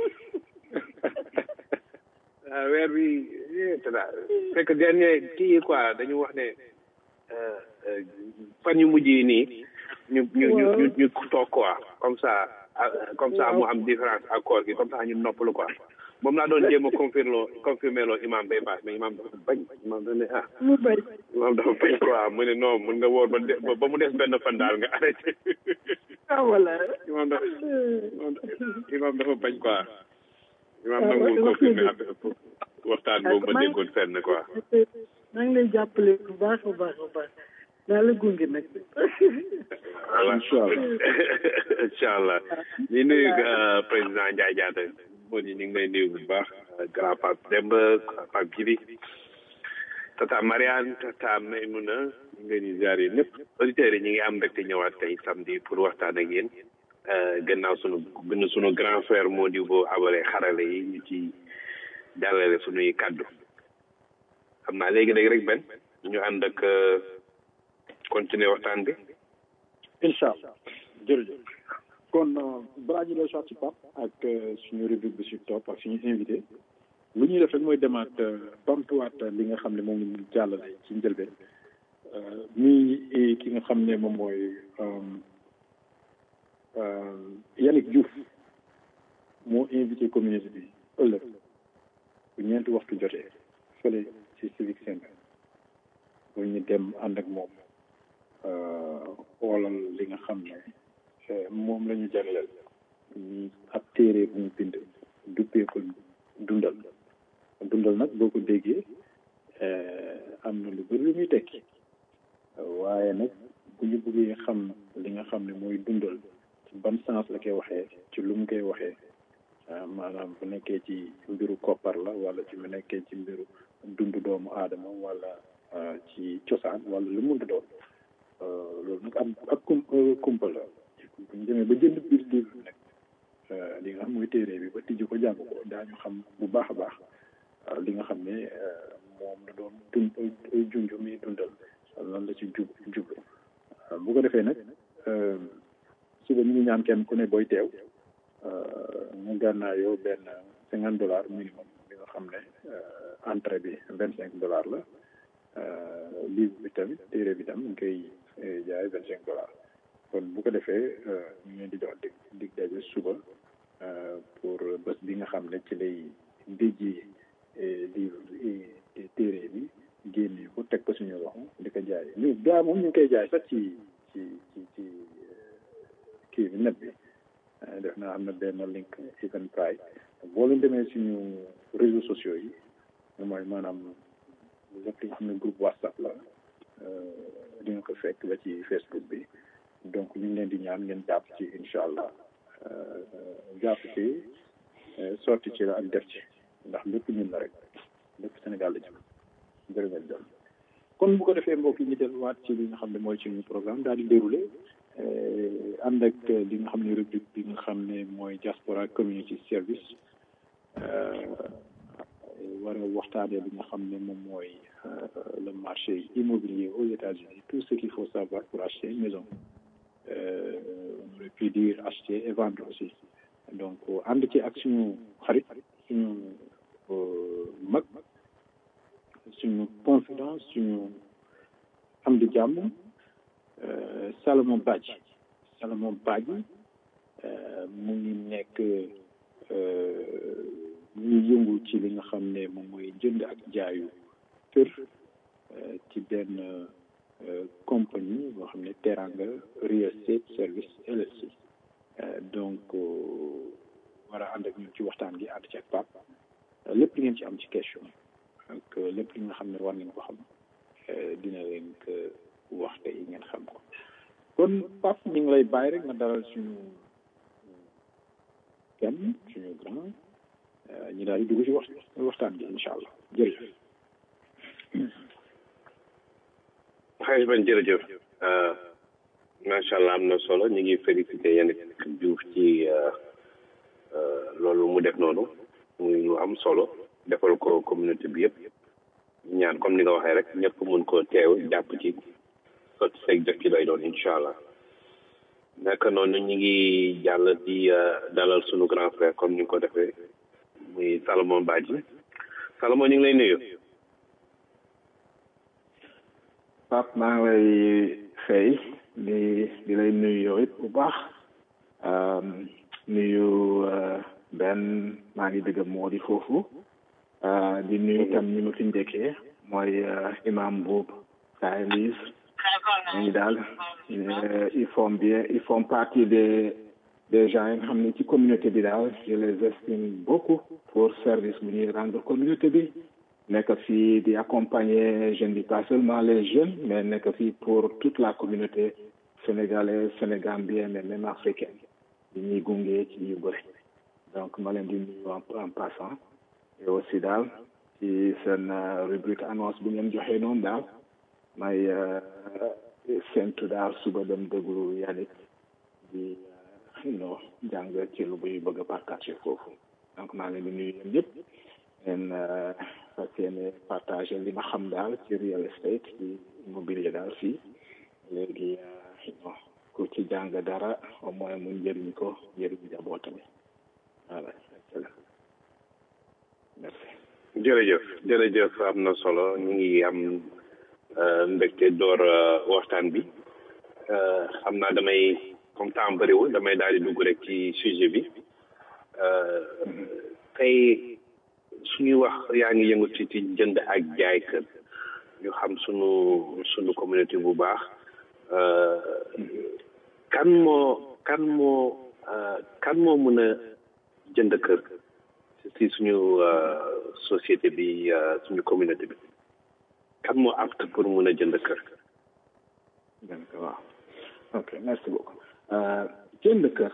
ah weer bi tata fekk dernier kii yi quoi dañu wax ne euh, euh, fan yu mujj yi nii ñu ñu ñu ñu ñu toog quoi comme ça ah, comme ça mu am différence ak koor gi comme ça ñu noppalu quoi moom laa doon jéem a confirmer loo confirmer loo imam bay paas mais imam dafa bañ imam dafa ne ah mu bañ imam dafa bañ quoi mu ne non mun nga woor ba de- ba mu des benn fan daal nga arrêté ah voilà imam dafa imam dafa- imam dafa bañ quoi imam Ah, nangul wax- wax confirmer nga affaire pour waxtaan boobu ma déggoon fenn quoi maa ngi lay jàppale bu baax a baax a baax daa la gunge nag voilà incha allah ñu nuyu euh, président Ndiaye Diatta moo di ñu ngi lay nuyu bu baax euh, grand Pape Demba Pape Djibi tata Mariane tata Maymouna ñu ngi leen di ziar yéen ñëpp auditeurs yi ñu ngi am mbégte ñëwaat tey samedi pour waxtaan ak yéen euh, gannaaw sunu gën sunu grand frère moo di boo abale xarale yi ñu ci jàllale sunuy kàddu xam naa léegi léegi rek benn ñu ànd ak euh, continuer waxtaan bi incha allah jërëjëf kon balaa ñu doon ci Pape ak suñu rubrique bi si topp ak suñu invité lu ñuy def rek mooy demaat bamtuwaat li nga xam ne moom la ñu jàllale ci njëlbeen muy ki nga xam ne moom mooy Yannick Diouf moo invité communauté bi ëllëg bu ñeenti waxtu jotee fële ci civic center bu ñu dem ànd ak moom xoolal li nga xam ne moom la ñu jagleel ñi ab téere bu mu bind duppee ko dundal dundal nag boo ko déggee am na lu bëri lu muy tekki waaye nag bu ñu bëggee xam li nga xam ne mooy dundal ci ban sens la koy waxee ci lu mu koy waxee maanaam bu nekkee ci mbiru koppar la wala ci mu nekkee ci mbiru dund doomu aadama wala ci cosaan wala lu mu doon loolu nag am ak kum kumpa la bu ñu demee ba jënd biir livre bi nag li nga xam mooy téere bi ba tijji ko jàng ko daañu xam bu baax a baax li nga xam ne moom la doon dund junj mi dundal lan la ci jub jublu bu ko defee nag suba ñu ngi ñaan kenn ku ne booy teew mu gànnaayoo benn cinquante dollars minimum bi nga xam ne entrée bi vingt cinq dollars la livre bi tamit téere bi tam ñu koy jaay vingt cinq dollars kon bu ko defee ñu ngi leen di jox dig dig daje suba pour bés bi nga xam ne ci lay déjji livre téere bi génne ko teg ko suñu loxo di ko jaay ñu gaa moom ñu ngi koy jaay sax ci ci ci ci kii bi net bi def naa am na benn link Eventbrite boo leen demee suñu réseaux sociaux yi mooy maanaam lépp li nga xam ne groupe WhatsApp la di nga ko fekk ba ci Facebook bi donc ñu ngi leen di ñaan ngeen jàpp ci incha allah jàpp ci sotti ci la ak def ci ndax lépp ñun la rek lépp Sénégal la jëm jërë ngeen jëf kon bu ko defee mbokk yi ñu delluwaat ci li nga xam ne mooy suñu programme daal di déroulé ànd ak li nga xam ne rubrique bi nga xam ne mooy diaspora community service war a waxtaanee li nga xam ne moom mooy le marché immobilier aux États-Unis tout ce qu'il faut savoir pour acheter une maison on aurait pu dire acheter et vendre aussi donc ànd ci ak suñu xarit suñu mag suñu confidence suñu am di jàmm Salomon Badji Salomon Badji mu ngi nekk ñu yëngu ci li nga xam ne moom mooy jënd ak jaayu kër ci benn compagnie boo xam ne Teranga Real Estate Service LLC donc war a ànd ak ñun ci waxtaan gi ànd ci ak Pape lépp li ngeen ci am ci question ak lépp li nga xam ne war ngeen ko xam dina leen ko wax tey ngeen xam ko kon Pape ñu ngi lay bàyyi rek nga dalal suñu kenn suñu grand ñu daal di dugg ci wax waxtaan gi incha allah jërëjëf. xëy ban jërëjëf macha allah am na solo ñu ngi félicité Yannick Diouf ci loolu mu def noonu muy lu am solo defal ko communauté bi yëpp ñaan comme ni nga waxee rek ñëpp mun ko teew jàpp ci sotti seeg def ci lay doon incha allah naka noonu ñu ngi jàll di dalal sunu grand frère comme ni nga ko defee muy Salomon Badji Salomon ñu ngi lay nuyu. Pape maa ngi lay fay di di lay nuyu yow it bu baax nuyu benn maa ngi dëgg moo di foofu di nuyu itam ñi ma fi njëkkee mooy imam boobu Kaye Lise ñu daal ils font bien ils font partie des des gens yi nga xam ne ci communauté bi daal je les estime beaucoup pour service bu ñuy rendre communauté bi nekk fii di accompagner je ne dis pas seulement les jeunes mais nekk fii pour toute la communauté sénégalaise sénégambienne mais même africaine di ñuy gunge ci yu bëri donc ma leen di nuyu en passant et aussi daal ci seen rubrique annonce bu ngeen joxee noonu daal may séntu daal suba dem déglu Yannick di no jàng ci lu buy bëgg a partager foofu donc maa ngi leen di nuyu yéen ñëpp ngeen fas yéene partager li ma xam daal ci real estate ci immobilier daal fii léegi ku ci jàng dara au moins mu njëriñ ko njëriñ njabootam voilà merci. jërëjëf jërëjëf am na solo ñu ngi am mbégte door waxtaan bi xam naa damay comme temps bëriwul damay daal di dugg rek ci sujet bi tey suñuy wax yaa ngi yëngu ci ci jënd ak jaay kër ñu xam sunu sunu communauté bu baax kan moo kan moo kan moo mën a jënd kër ci suñu société bi suñu communauté bi kan moo apte pour mën a jënd kër. waaw ok merci beaucoup jënd kër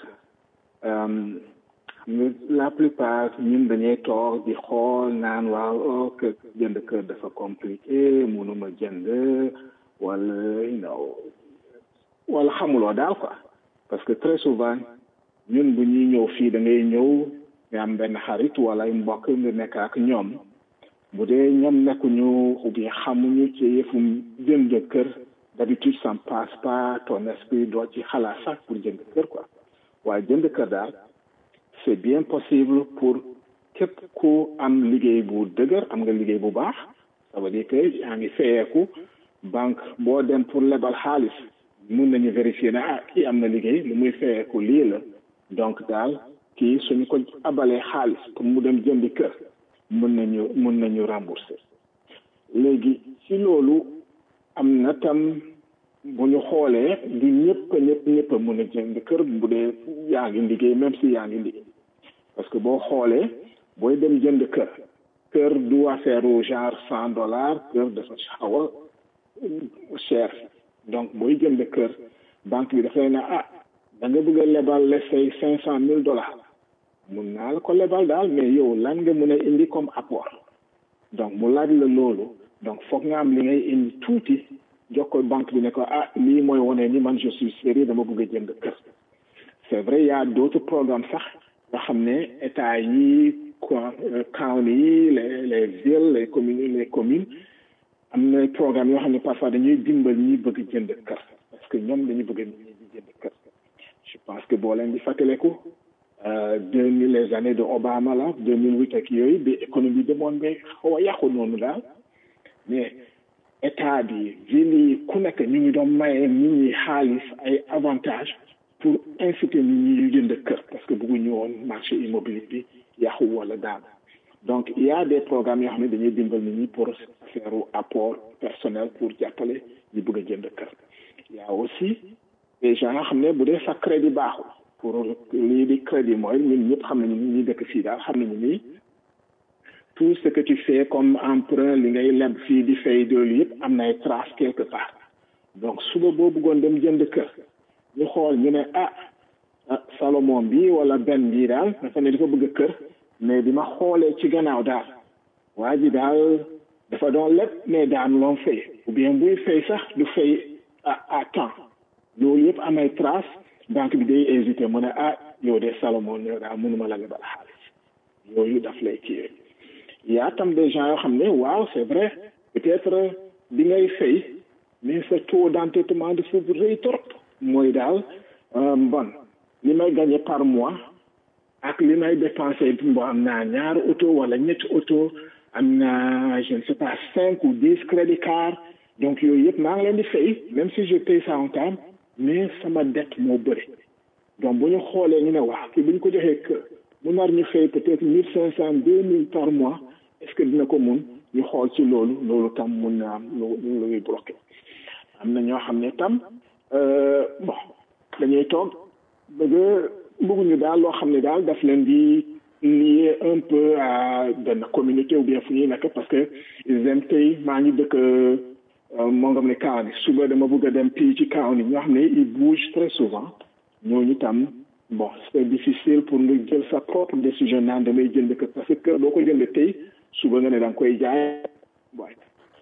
la plupart ñun dañuy toog di xool naan waaw oh kër jënd kër dafa compliqué mënuma jënd wala you know wala xamuloo daal quoi parce que très souvent ñun bu ñuy ñëw fii da ngay ñëw nga am benn xarit wala mbokk nga nekk ak ñoom bu dee ñoom nekkuñu ou bien xamuñu ci yëfum jënd kër d'habitude ça ne passe pas ton esprit doo ci xalaat sax pour jënd kër quoi waaye jënd kër daal c'est bien possible pour képp ku am liggéey bu dëgër am nga liggéey bu baax ça veut dire que yaa ngi fayeeku banque boo dem pour lebal xaalis mun nañu vérifier ne ah kii am na liggéey lu muy fayeeku lii la donc daal kii suñu ko abalee xaalis pour mu dem jëndi kër mun nañu mun nañu rembourser léegi ci loolu am na tam bu ñu xoolee du ñëpp ñëpp ñëpp a mun a jënd kër bu dee yaa ngi liggéey même si yaa ngi liggéey parce que boo xoolee booy dem jënd kër kër du affaire genre cent dollars kër dafa xaw a cher donc booy jënd kër banque bi dafay ne ah da nga bëgg a lebal la say cinq cent mille dollars mun naa la ko lebal daal mais yow lan nga mën a indi comme apport donc mu laaj la loolu donc foog nga am li ngay indi tuuti jox ko banque bi ne ko ah lii mooy wane ni man je suis sérieux dama bëgg a jënd kër c'est vrai y a d'autres programmes sax nga xam ne état yi county yi les les villes les communes les communes am na programme yoo xam ne parfois dañuy dimbal ñi bëgg jënd kër parce que ñoom dañu bëgg nit ñi di jënd kër je pense que boo leen di fàttaleku deux mille les années de Obama la deux mille huit ak yooyu bi économie demoon ba xaw a yàqu noonu daal mais état bi ville yi ku nekk ñu ngi doon maye nit ñi xaalis ay avantages pour inciter nit ñi yu jënd kër parce que bëgguñu woon marché immobilier bi yàqu wala daal donc il y a des programmes yoo xam ne dañuy dimbal nit ñi pour faire apport personnel pour jàppale ñu bëgg a jënd kër il y a aussi des gens yoo xam ne bu dee sa crédit baaxul pour lii di crédit mooy ñun ñëpp xam nañu ñi dëkk fii daal xam nañu ni tout ce que tu fais comme emprunt li ngay leb fii di fay doolu yëpp am na ay traces quelque part donc suba boo bëggoon dem jënd kër ñu xool ñu ne ah Salomon bi wala benn bii daal dafa ne dafa bëgg kër mais bi ma xoolee ci gannaaw daal waa ji daal dafa doon leb mais daan loon fay ou bien buy fay sax du fay à à temps loolu yëpp am ay traces banque bi day hésité mu ne ah yow de Salomon yow daa mënuma la lebal xaalis yooyu daf lay kiiwee yaa tam des gens yoo xam ne waaw c'est vrai peut-être bi ngay fay mais sa taux d'endettement dafa rëy trop mooy daal bon li may gagné par mois ak li may dépensé bo am naa ñaari auto wala ñetti auto am naa je ne sais pas cinq ou dix crédit card donc yooyu yëpp maa ngi leen di fay même si je paye ça en temps mais sama dette moo bëri donc bu ñu xoolee ñu ne waaw kii bu ñu ko joxee kër mu nar ñu fay peut-être mille cinq cent deux mille par mois est-ce que dina ko mun ñu xool ci loolu loolu tam mun na am lu luy bloqué am na ñoo xam ne tam bon dañuy toog bëgg bëgguñu daal loo xam ne daal daf leen di lié un peu à benn communauté ou bien fu ñuy nekk parce que ils aiment tey maa ngi dëkk moo ngam ne kaw ni suba dama bëgg a dem pii ci kaw ni ñoo xam ne ils bougent très souvent ñooñu tam bon c'est difficile pour nga jël sa propre décision naan damay jënd kër parce que kër doo ko jënd tey suba nga ne da nga koy jaay waaye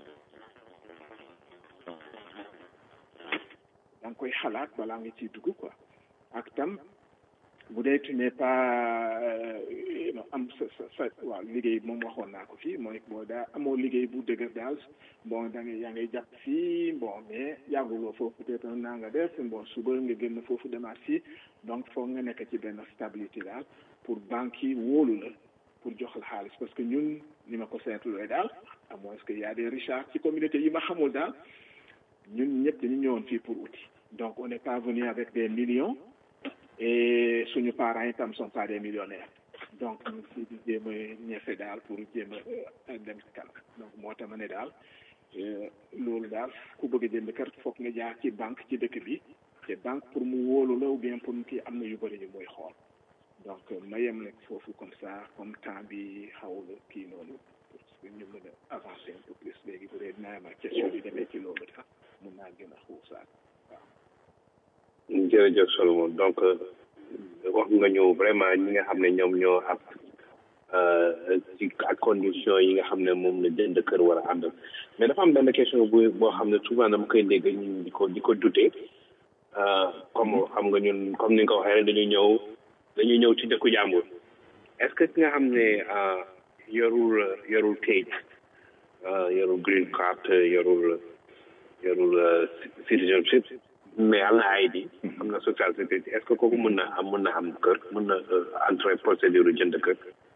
da nga koy xalaat balaa nga ciy dugg quoi ak tam bu dee tu n'es pas am sa sa sa waaw liggéey moom waxoon naa ko fii mooy boo daa amoo liggéey bu dëgër daal bon da ngay yaa ngay jàpp fii bon mais yàgguloo foofu peut-être naa nga def bon suba nga génn foofu demaat fii donc foog nga nekk ci benn stabilité daal pour banque yi wóolu la pour jox la xaalis parce que ñun ni ma ko seetlooy daal à moins que y a des richards ci communauté yi ma xamul daal ñun ñëpp dañu ñëwoon fii pour outil donc on n'est pas venu avec des millions et suñu parents itam sont pas des millionnaires donc ñu si di jéem a ñefe daal pour jéem a dem ci kanam donc moo tax ma ne daal loolu daal ku bëgg a jënd kër foog nga jaar ci banque ci dëkk bi te banque pour mu wóolu la ou bien pour mu kii am na yu bëri yu muy xool donc ma yem nag foofu comme ça comme temps bi xaw la kii noonu pour que ñu mën a avancer un peu plus léegi bu dee dinaa am question bi demee ci loolu sax mun naa gën a xuusaat waaw jërëjëf Solomon donc wax nga ñëw vraiment ñi nga xam ne ñoom ñoo ab ci ak condition yi nga xam ne moom la jënd kër war a àndal mais dafa am benn question bu boo xam ne souvent dama koy dégg ñun di ko di ko dute comme xam nga ñun comme ni nga ko waxee rek dañuy ñëw dañuy ñëw ci dëkku jàmbur est-ce que ki nga xam ne yorul yorul kayit yorul green card yorul yorul citizenship mais am na ID am na social sécurité est-ce que kooku mën na am mën na am kër mën na entrer procédure jënd kër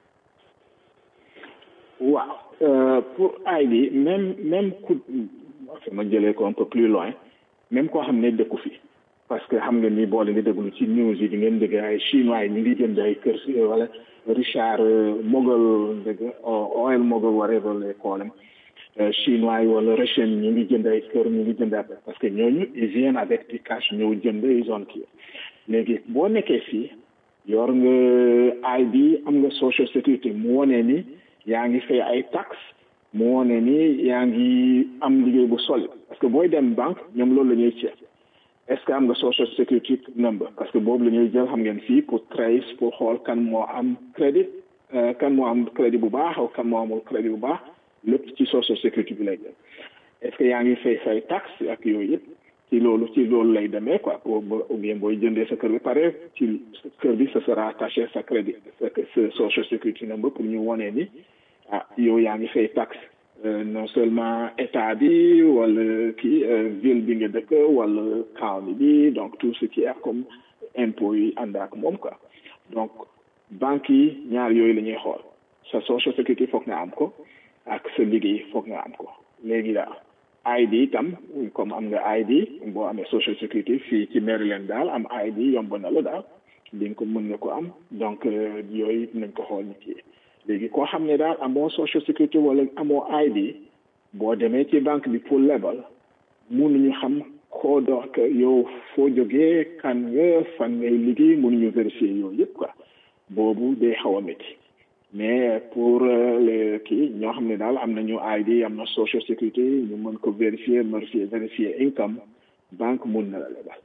waaw pour ID même même ku ma jëlee ko un peu plus loin même koo xam ne dëkku fi parce que xam nga ni boole nga déglu ci news yi di ngeen dégg ay chinois yi ñu ngi jënd ay kër si wala Richard Mogul dégg oil Mogul whatever les call them chinois yi wala russian ñu ngi jënd ay kër ñu ngi jënd parce que ñooñu ils viennent avec du cash ñëw jënd ils ont kii léegi boo nekkee fii yor nga ID am nga social security mu wone ni yaa ngi fay ay taxes mu wone ni yaa ngi am liggéey bu solide parce que booy dem banque ñoom loolu la ñuy ceeb est-ce que am nga social security number parce que boobu la ñuy jël xam ngeen fii pour trace pour xool kan moo am crédit kan moo am crédit bu baax aw kan moo amul crédit bu baax lépp ci social security bi lay dem est-ce que yaa ngi fay say taxe ak yooyu yëpp ci loolu ci loolu lay demee quoi ou bien booy jëndee sa kër bi pare ci kër bi ce sera attaché sa crédit sa social security number pour ñu wonee ni ah yow yaa ngi fay taxe non seulement état bi wala kii ville bi nga dëkk wala county bi donc tout ce qui est comme impôt yi ànd ak moom quoi donc banque yi ñaar yooyu la ñuy xool sa social security foog nga am ko ak sa liggéey foog nga am ko léegi daal ID itam comme am nga ID boo amee social security fii ci Maryland daal am ID yomb na la daal di nga ko mën nga ko am donc yooyu nañ ko xool nit yi léegi koo xam ne daal amoo social security wala amoo ID boo demee ci banque bi pour lebal mënuñu xam koo donc yow foo jógee kan nga fan ngay liggéey mënuñu vérifier yooyu yëpp quoi boobu day xaw a métti mais pour les kii ñoo xam ne daal am nañu ID am na social security ñu mën ko vérifier vérifier vérifier income banque mun na la lebal.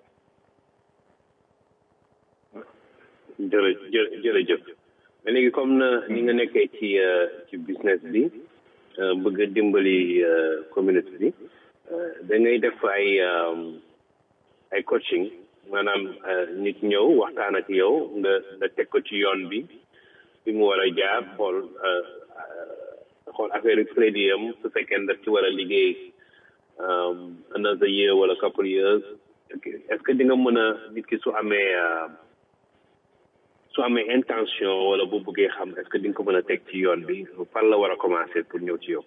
jërë jërëjëf mais léegi comme na ni nga nekkee ci ci business bi bëgg a dimbali communauté bi da ngay def ay ay coaching maanaam nit ñëw waxtaan ak yow nga nga teg ko ci yoon bi bi mu war a jaar xool xool affaire crédit am su fekkee daf ci war a liggéey another year wala couple years est-ce que di nga mën a nit ki su amee su amee intention wala bu bëggee xam est-ce que di nga ko mën a teg ci yoon bi fan la war a commencer pour ñëw ci yow.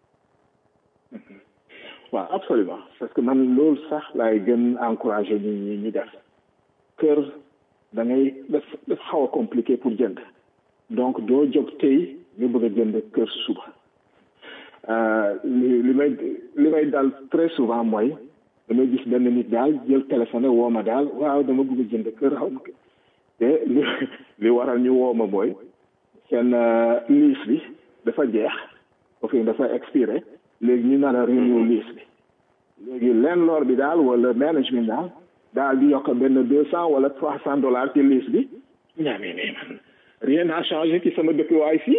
waaw absolument parce que man loolu sax laay gën encourager nit ñi ñu def kër da ngay daf daf xaw a compliqué pour jënd donc doo jóg tey nga bëgg a jënd kër suba li li may li may dal très souvent mooy damay gis benn nit daal jël téléphone woo ma daal waaw dama bëgg a jënd kër xaw ma te li li waral ñu woo ma mooy seen liis bi dafa jeex au fait dafa expiré léegi ñu nar a renew liis bi léegi landlord bi daal wala management daal daal di yokk benn deux cent wala trois cent dollars ci liis bi ñaamee ne man rien n'a changé ci sama dëkkuwaay fii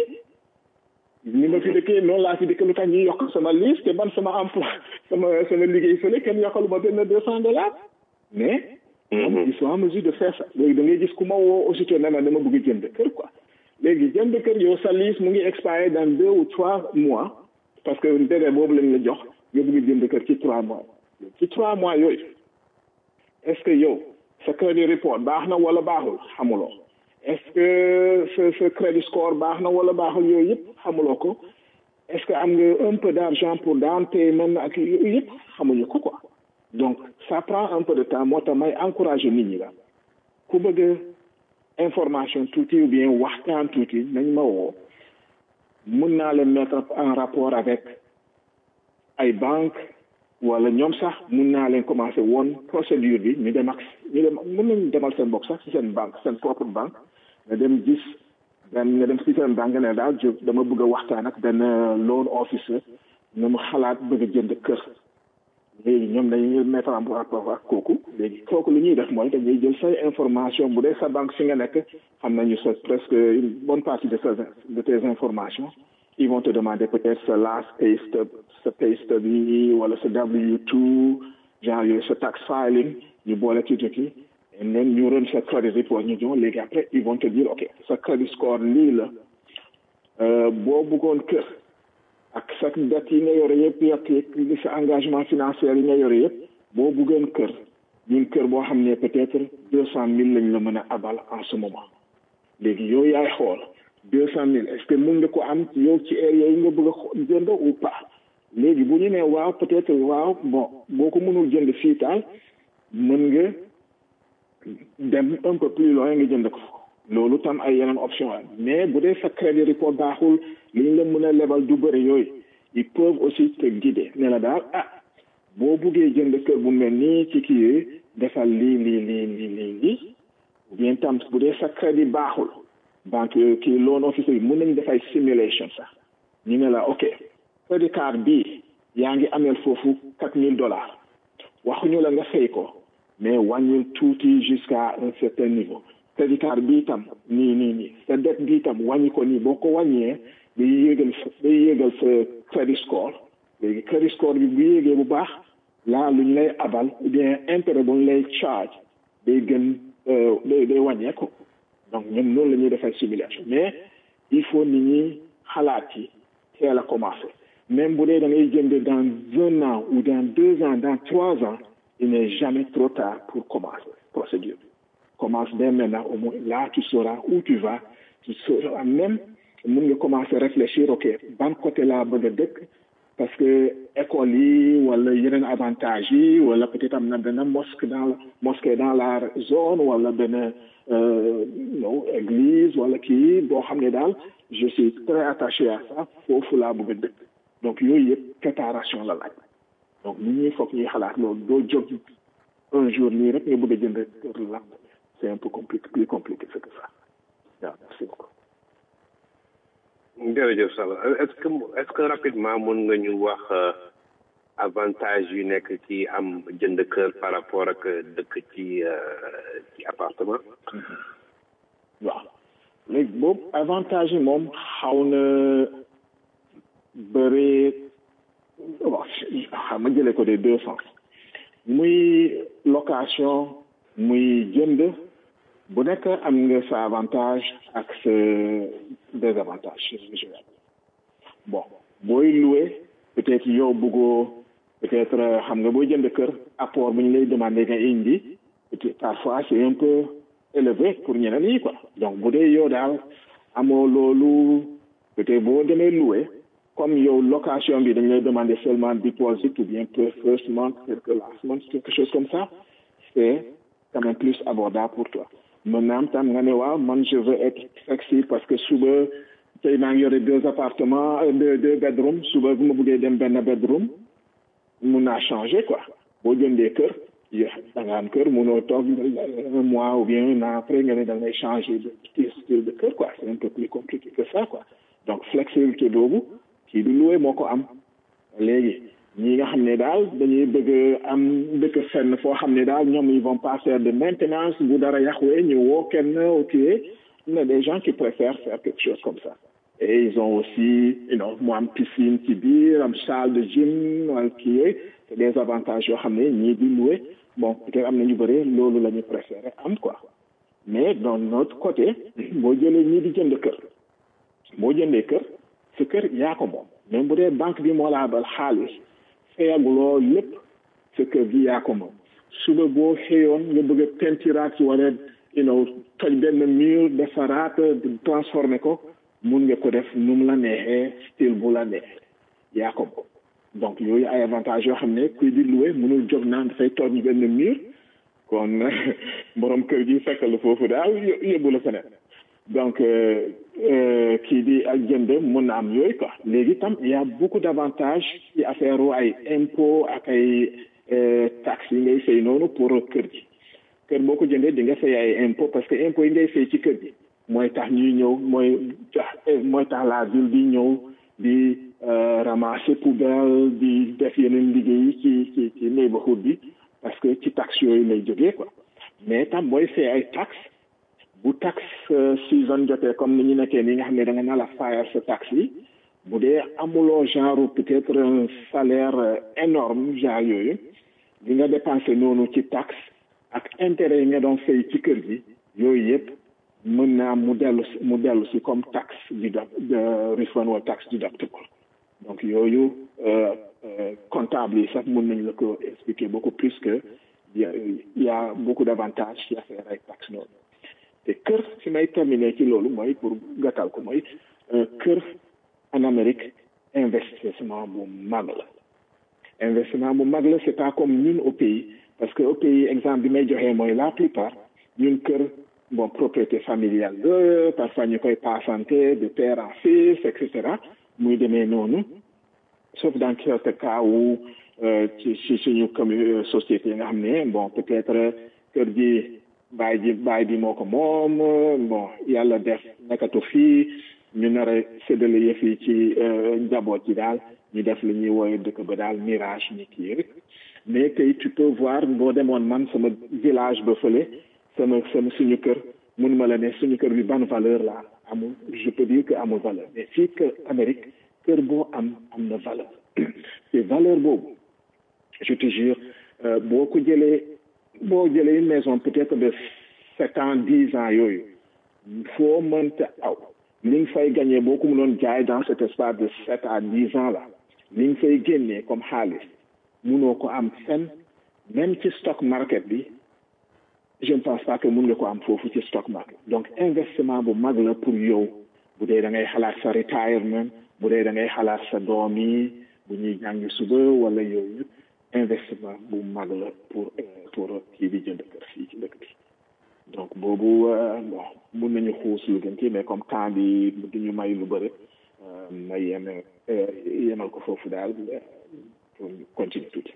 ni ma fi dëkkee noonu laa fi dëkk lu tax ñuy yokk sama liis te man sama emploi sama sama liggéey fële kenn yokkalu ma benn deux cent dollars mais moom ils sont en mesure de faire ça léegi da ngay gis ku ma woo aussitôt ne ma dama bëgg jënd kër quoi léegi jënd kër yow sa liis mu ngi expiré dans deux ou trois mois parce que délai boobu lañ la jox nga bëgg jënd kër ci trois mois ci trois mois yooyu est-ce que yow sa crédit report baax na wala baaxul xamuloo est-ce que sa sa crédit score baax na wala baaxul yooyu yëpp xamuloo ko est-ce que am nga un peu d'argent pour down payment ak yooyu yëpp xamuñu ko quoi donc ça prend un peu de temps moo tax may encourager nit ñi la ku bëgg information tuuti ou bien waxtaan tuuti nañ ma woo mun naa leen mettre en rapport avec ay banque wala ñoom sax mun naa leen commencer woon procédure bi ñu dem ak ñu dem mën nañu demal seen bopp sax ci seen banque seen propre banque nga dem gis benn nga dem ci seen banque ne daal jóg dama bëgg a waxtaan ak benn loan officer nga mu xalaat bëgg a jënd kër léegi ñoom dañuy mettre en rapport ak kooku léegi kooku lu ñuy def mooy dañuy jël say information bu dee sa banque fi nga nekk xam nañu sa presque une bonne partie de sa de tes informations ils vont te demander peut-être sa last pay stub sa pay stub yi wala sa W2 genre yooyu sa tax filing ñu boole ci tukki et then ñu ren sa credit report ñu jox léegi après ils vont te dire ok sa credit score lii la boo bëggoon kër ak sa dette yi nga yore yëpp yëpp li sa engagement financier yi nga yore yëpp boo bëggoon kër ñun kër boo xam ne peut-être deux cent mille lañ la mën a abal en ce moment léegi yow yaay xool deux cent mille est-ce que mën nga ko am yow ci area yi nga bëgg a jënd ou pas léegi bu ñu nee waaw peut-être waaw bon boo ko mënul jënd fii taal mën nga dem un peu plus loin nga jënd ko loolu tam ay yeneen option la mais bu dee sa crédit report baaxul li ñu la mën a lebal du bëri yooyu ils peuvent aussi te guider ne la daal ah boo buggee jënd kër bu mel nii ci kii yooyu defal lii lii lii lii lii lii bien tam bu dee sa crédit baaxul banque kii loan officer yi mën nañu def ay simulation sax ñu ne la ok crédit card bii yaa ngi ameel foofu quatre mille dollars waxuñu la nga fay ko mais wàññil tuuti jusqu'à un certain niveau crédit card bii tam nii nii nii sa dette bii tam wàññi ko nii boo ko wàññee day yéegal day yéegal sa credit score léegi credit score bi bu yéegee bu baax laa lu ñu lay abal ou bien intérêt bu ñu lay charge day gën day day wàññeeku donc ñun noonu la ñuy defee simulation mais il faut nit ñi xalaat ci teel a commencer même bu dee da ngay jënd dans un an ou dans deux ans dans trois ans il n'est jamais trop tard pour commencer procédure commence dès maintenant au moins là tu sauras où tu vas tu sauras même mën nga commencer réfléchir ok ban côté laa bëgg a dëkk parce que école yi wala yeneen avantage yi wala peut-être am na benn mosquée dans la mosquée dans la zone wala benn non église wala kii boo xam ne daal je suis très attaché à ça foofu laa bëgg a dëkk donc yooyu yëpp préparation la laaj donc nit ñi foog ñuy xalaat loolu doo jóg un jour nii rek nga bëgg a jënd kër la c'est un peu compliqué plus compliqué que ça waaw merci beaucoup jërëjëf Sall est-ce que est-ce que rapidement mën nga ñu wax avantage yu nekk ci am jënd kër par rapport ak dëkk ci ci appartement waaw léegi boobu avantage yi moom xaw na bëri bon xam nga jëlee ko des deux sens muy location muy jënd bu nekk am nga sa avantage ak sa désavantage bon booy loué peut-être yow bëggoo peut-être xam nga booy jënd kër apport bu ñu lay demandé nga indi parfois c'est un peu élevé pour ñeneen yi quoi donc bu dee yow daal amoo loolu peut-être boo demee loué comme yow location bi dañ lay demander seulement deposit ou bien first month quelque last month quelque chose comme ça c'est quand même plus abordable pour toi maintenant tam nga ne waaw man je veux être flexible parce que suba tey maa ngi yore deux appartements deux deux bedrooms suba bu ma bëggee dem benn bedroom mun naa changer quoi boo jëndee kër da nga am kër munoo toog un mois ou bien un an après nga ne da ngay changer de style de kër quoi c'est un peu plus compliqué que ça quoi donc flexibilité boobu kii du loué moo ko am léegi ñi nga xam ne daal dañuy bëgg am dëkk fenn foo xam ne daal ñoom ils vont pas faire de maintenance bu dara yàquwee ñu woo kenn ok il y a des gens qui préfèrent faire quelque chose comme ça et ils ont aussi you know mu am piscine ci biir am salle de gym wala kii yooyu c'est des avantages yoo xam ne ñii di loué bon peut-être am na ñu bëri loolu la ñu préféré am quoi mais d'un autre côté boo jëlee ñii di jënd kër boo jëndee kër sa kër yaa ko moom même bu dee banque bi moo laa bal xaalis fayaguloo lépp sa kër gi yaa ko moom suba boo xëyoon nga bëgg a peintiraat wala you know toj benn mur defaraat transformer ko mun nga ko def nu mu la neexee style bu la neexee yaa ko moom donc yooyu ay avantage yoo xam ne kuy di loué mënul jóg naan dafay toj benn mur kon borom kër gi fekk la foofu daal yóbbu la feneen donc kii di ak jënd mun na am yooyu quoi léegi tam il y a beaucoup d'avantages ci affaire ay impôt ak ay taxes yi ngay fay noonu pour kër gi kër boo ko jëndee di nga fay ay impôt parce que impôt yi ngay fay ci kër gi mooy tax ñuy ñëw mooy tax mooy tax la ville di ñëw di ramasser poubelle di def yeneen liggéey ci ci ci neighborhood bi parce que ci taxes yooyu lay jógee quoi mais tam booy fay ay taxes bu tax season jotee comme ni ñu nekkee ni nga xam ne da nga na la fayal sa taxe yi bu dee amuloo genre peut-être un salaire énorme genre yooyu li nga dépensé noonu ci taxe ak intérêt yi nga doon fay ci kër gi yooyu yëpp mën naa mu dellu si mu dellu si comme taxe de refund wala taxe deductible donc yooyu comptable yi sax mën nañ la ko expliquer beaucoup plus que il y a beaucoup d'avantages ci affaire ay taxe noonu te kër fi may terminer ci loolu mooy pour gàttal ko mooy kër en Amérique investissement bu mag la investissement bu mag la c'est pas comme ñun au pays parce que au pays exemple bi may joxee mooy la plupart ñun kër bon propriété familiale la parfois ñu koy passante de père en fils et cetera muy demee noonu sauf dans quelques cas où ci ci suñu commu société nga xam ne bon peut-être kër gi baay ji baay bi moo ko moom bon yàlla def nekkatu fii ñu nar a séddale yëf yi ci njaboot ji daal ñu def li ñuy wooye dëkk ba daal mirage ni kii rek mais tey tu peux voir boo demoon man sama village ba fële sama sama suñu kër mun ma la ne suñu kër bi ban valeur la amul je peux dire que amul valeur mais fii que Amérique kër boo am am na valeur te valeur boobu je te jure boo ko jëlee boo jëlee une maison peut-être de sept ans dix ans yooyu foo mënta aw li nga fay gagné boo ko mënoon jaay dans cet espace de sept à dix ans là li nga fay génnee comme xaalis munoo ko am fenn même ci stock market bi je ne pense pas que mun nga ko am foofu ci stock market donc investissement bu mag la pour yow bu dee da ngay xalaat sa retirement bu dee da ngay xalaat sa doom yi bu ñuy jàngi suba wala yooyu investissement bu mag la pour pour kii di jënd kër fii ci dëkk bi donc boobu bon mun nañu xuus lu gën ci mais comme temps bi du ñu may lu bëri may yem yemal ko foofu daal pour continuer tuuti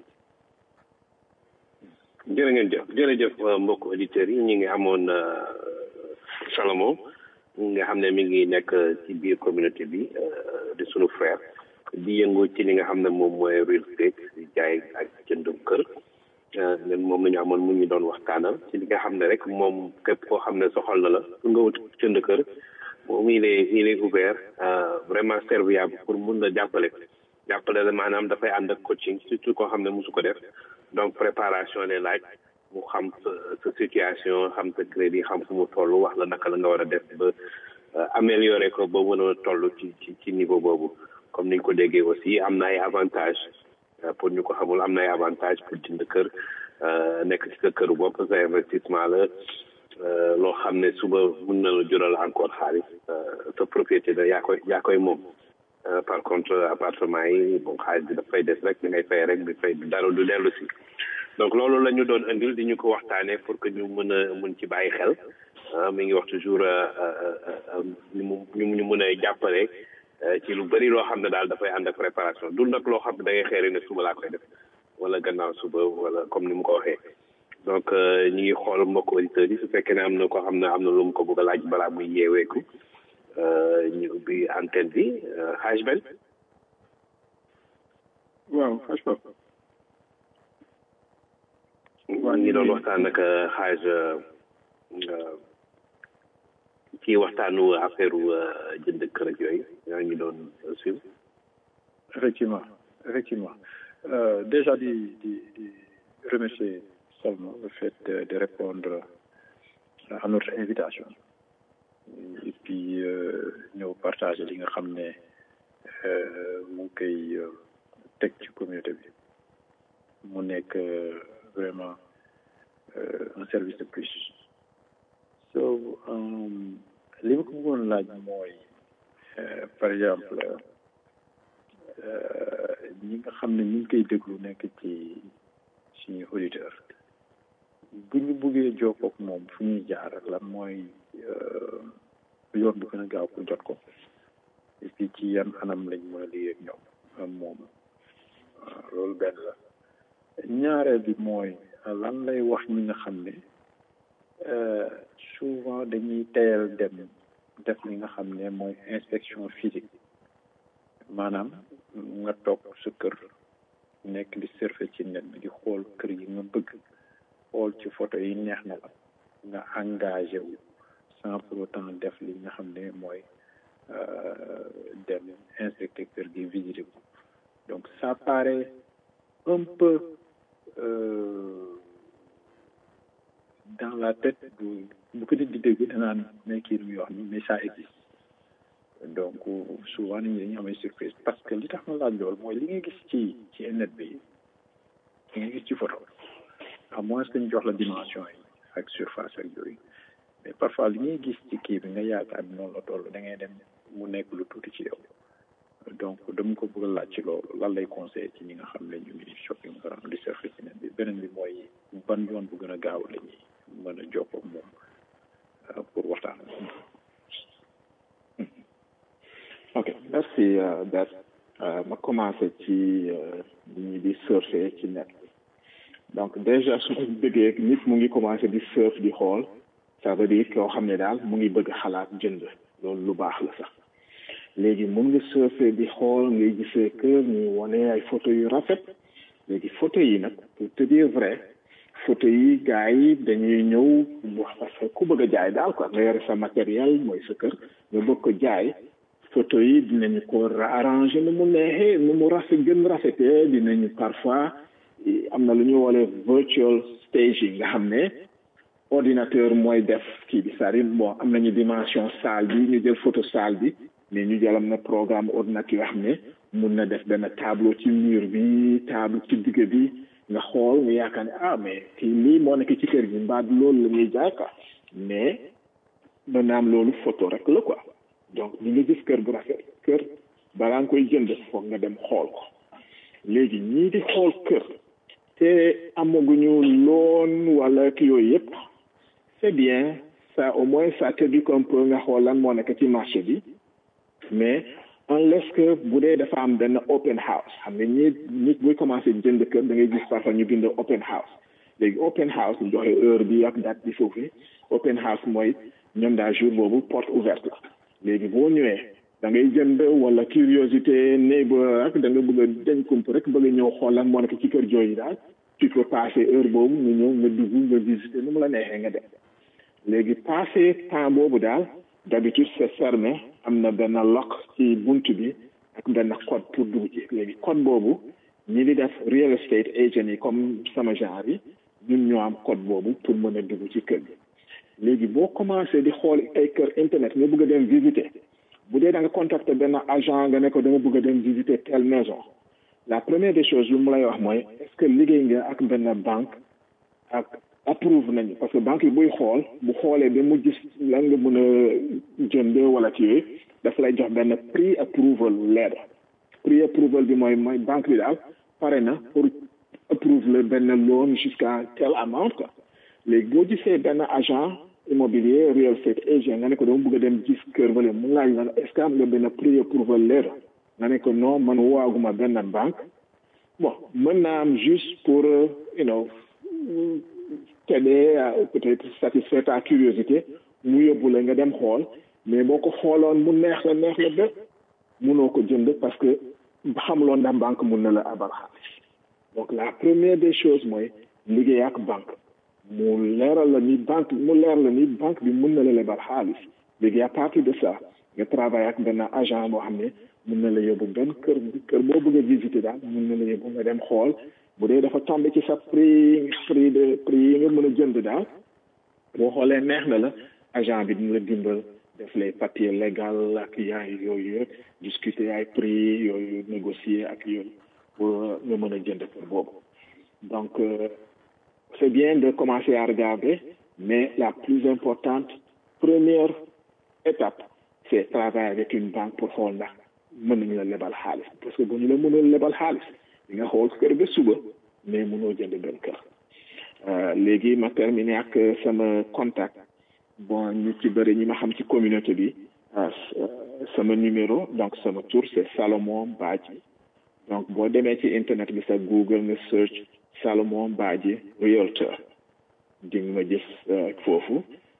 jërë ngeen jëf jërëjëf mbokk auditeurs yi ñi ngi amoon Salomon nga xam ne mi ngi nekk ci biir communauté bi di sunu frère di yëngu ci li nga xam ne moom mooy real estate di jaay ak jëndum kër nen moom la ñu amoon mu ñu doon waxtaanal ci li nga xam ne rek moom képp koo xam ne soxal na la pour nga wut jënd kër moom il est il est ouvert vraiment serviable pour mun la jàppale jàppale la maanaam dafay ànd ak coaching surtout koo xam ne mosu ko def donc préparation les laaj mu xam sa sa situation xam sa crédit xam fu mu toll wax la naka la nga war a def ba améliorer ko ba mën a toll ci ci ci niveau boobu comme ni ñu ko déggee aussi am na ay avantages pour ñu ko xamul am na ay avantages pour jënd kër nekk ci sa kër bopp sa investissement la loo xam ne suba mun na la jural encore xaalis sa propriété la yaa koy yaa koy moom par contre appartement yi bon xaalis bi dafay des rek di ngay fay rek di fay dara du dellu si donc loolu la ñu doon indil di ñu ko waxtaanee pour que ñu mën a mën ci bàyyi xel mi ngi wax toujours ñu mu ñu mën a jàppale ci lu bëri loo xam ne daal dafay ànd ak préparation dul nag loo xam ne da ngay xeeri ne suba laa koy def wala gannaaw suba wala comme ni mu ko waxee donc ñu ngi xool mbokk auditeurs yi su fekkee ne am na ko xam ne am na lu mu ko bëgg a laaj balaa muy yeeweeku ñu ubbi antenne bi xaaj ben waaw xaaj Pape ñu ngi doon waxtaan ak xaaj ci waxtaanu affaire jënd kër ak yooyu yaa ngi doon suivre effectivement effectivement euh, déjà di di di remercier seulement le fait de, de répondre à notre invitation et puis ñëw partager li nga xam ne mu ngi koy teg ci communauté bi mu nekk vraiment un service de plus so li ma ko bëggoon laaj mooy par exemple ñi nga xam ne ñu ngi koy déglu nekk ci suñu auditeur bu ñu bëggee jokkook moom fu ñuy jaar lan mooy yoon bu gën a gaaw pour jot ko et puis ci yan anam lañ mën a liggéey ak ñoom moom loolu benn la ñaareel bi mooy lan lay wax ñi nga xam ne souvent dañuy teyal dem def li nga xam ne mooy inspection physique maanaam nga toog sa kër nekk di surfer ci net bi di xool kër yi nga bëgg xool ci photo yi neex na la nga engagé wu sans pour autant def li nga xam ne mooy dem inspecter kër gi visiter ko donc ça paraît un peu euh, dans la tête bu bu ko nit di dégg danaan mais kii lu wax ni mais ça existe donc souvent nit ñi dañuy amay surprise parce que li tax ma laaj loolu mooy li nga gis ci ci net bi li nga gis ci photo à moins que ñu jox la dimension yi ak surface ak yooyu mais parfois li ngay gis ci kii bi nga yaakaar ni noonu la toll da ngay dem mu nekk lu tuuti ci yow donc dama ko bëgg a laaj ci loolu lan lay conseillé ci ñi nga xam ne ñu ngi shopping maanaam di surfer ci net bi beneen bi mooy ban yoon bu gën a gaaw la ñuy mën a jokkoo moom pour waxtaan ok merci Bert ma commencé ci ñi di surfer ci net donc déjà su ko bëggee nit mu ngi commencé di surf di xool ça veut dire koo xam ne daal mu ngi bëgg xalaat jënd loolu lu baax la sax léegi mun nga surfer di xool ngay gisee kër ñuy wane ay photo yu rafet léegi photo yi nag pour te dire vrai photo yi gars yi dañuy ñëw wax parce que ku bëgg a jaay daal quoi nga yore sa matériel mooy sa kër nga bëgg ko jaay photo yi dinañu ko arrangé nu mu neexee nu mu rafet gën rafetee dinañu parfois am na lu ñu woolee virtual staging nga xam ne ordinateur mooy def kii bi c'est-à-dire bon am nañu dimension salle bi ñu jël photo salle bi mais ñu jël am na programme ordinateur yoo xam ne mun na def benn tableau ci mur bi tableau ci digg bi nga xool nga yaakaar ne ah mais kii lii moo nekk ci kër gi mbaa loolu la ñuy jaay quoi mais maanaam loolu photo rek la quoi donc ñu ngi gis kër bu rafet kër balaa nga koy jënd foog nga dem xool ko léegi ñii di xool kër te amaguñu loon wala ki yooyu yëpp c'est bien ça au moins ça t'éduque un peu nga xool lan moo nekk ci marché bi mais unless que bu dee dafa am benn open house xam nga ñi nit buy commencé jënd kër da ngay gis parfois ñu bind open house léegi open house ñu joxe heure bi ak date bi foofu open house mooy ñoom daal jour boobu porte ouverte la léegi boo ñëwee da ngay jënd wala curiosité neighbor rek da nga bëgg a dañ kump rek bëgg a ñëw xool lan moo nekk ci kër jooju daal tu peux passer heure boobu nga ñëw nga dugg nga visiter nu mu la neexee nga dem léegi passé temps boobu daal d'habitude c'est fermé am na benn lock ci bunt bi ak benn code pour dugg ci léegi code boobu ñi di def real estate agent yi comme sama genre yi ñun ñoo am code boobu pour mën a dugg ci kër gi léegi boo commencé di xool ay kër internet nga bëgg a dem visiter bu dee da nga contacter benn agent nga ne ko dama bëgg a dem visiter telle maison la première des choses lu mu lay wax mooy est-ce que liggéey nga ak benn banque ak approuve nañu parce que banque yi buy xool bu xoolee ba mu gis lan nga mën a jënd wala ci yooyu daf lay jox benn pre approval letter pre approval bi mooy mooy banque bi daal pare na pour approve le benn loan jusqu'à tel amount quoi léegi boo gisee benn agent immobilier real estate agent nga ne ko dama bëgg a dem gis kër wala mu laaj la est-ce que am nga benn pre approval letter nga ne ko non man woowaguma benn banque bon mën naa am juste pour you know t'aider à peut-être satisfaire ta curiosité mu yóbbu la nga dem xool mais boo ko xooloon mu neex la neex la ba munoo ko jënd parce que xamuloon ndax banque mun na la abal xaalis donc la première des choses mooy liggéey ak banque mu leeral la ni banque mu leer la ni banque bi mun na la lebal xaalis léegi à partir de ça nga travaille ak benn agent boo xam ne mun na la yóbbu benn kër kër boo bëgg a visiter daal mun na la yóbbu nga dem xool bu dee dafa tombé ci sa prix prix de prix yi nga mën a jënd daal boo xoolee neex na la agent bi dina la dimbal def les papiers légal ak yaay yooyu yëpp discuter ay prix yooyu négocier ak yooyu pour nga mën a jënd kër boobu donc c'est bien de commencer à regarder mais la plus importante première étape c'est travailler avec une banque pour xool ndax mën nañu la lebal xaalis parce que bu ñu la mënul lebal xaalis di nga xool kër ba suba mais mënoo jënd benn kër léegi ma terminer ak sama contact bon ñu ci bëri ñi ma xam ci communauté bi sama numéro donc sama tour c'est Salomon Badji donc boo demee ci internet bi sa Google nga search Salomon Badji realtor di nga ma gis foofu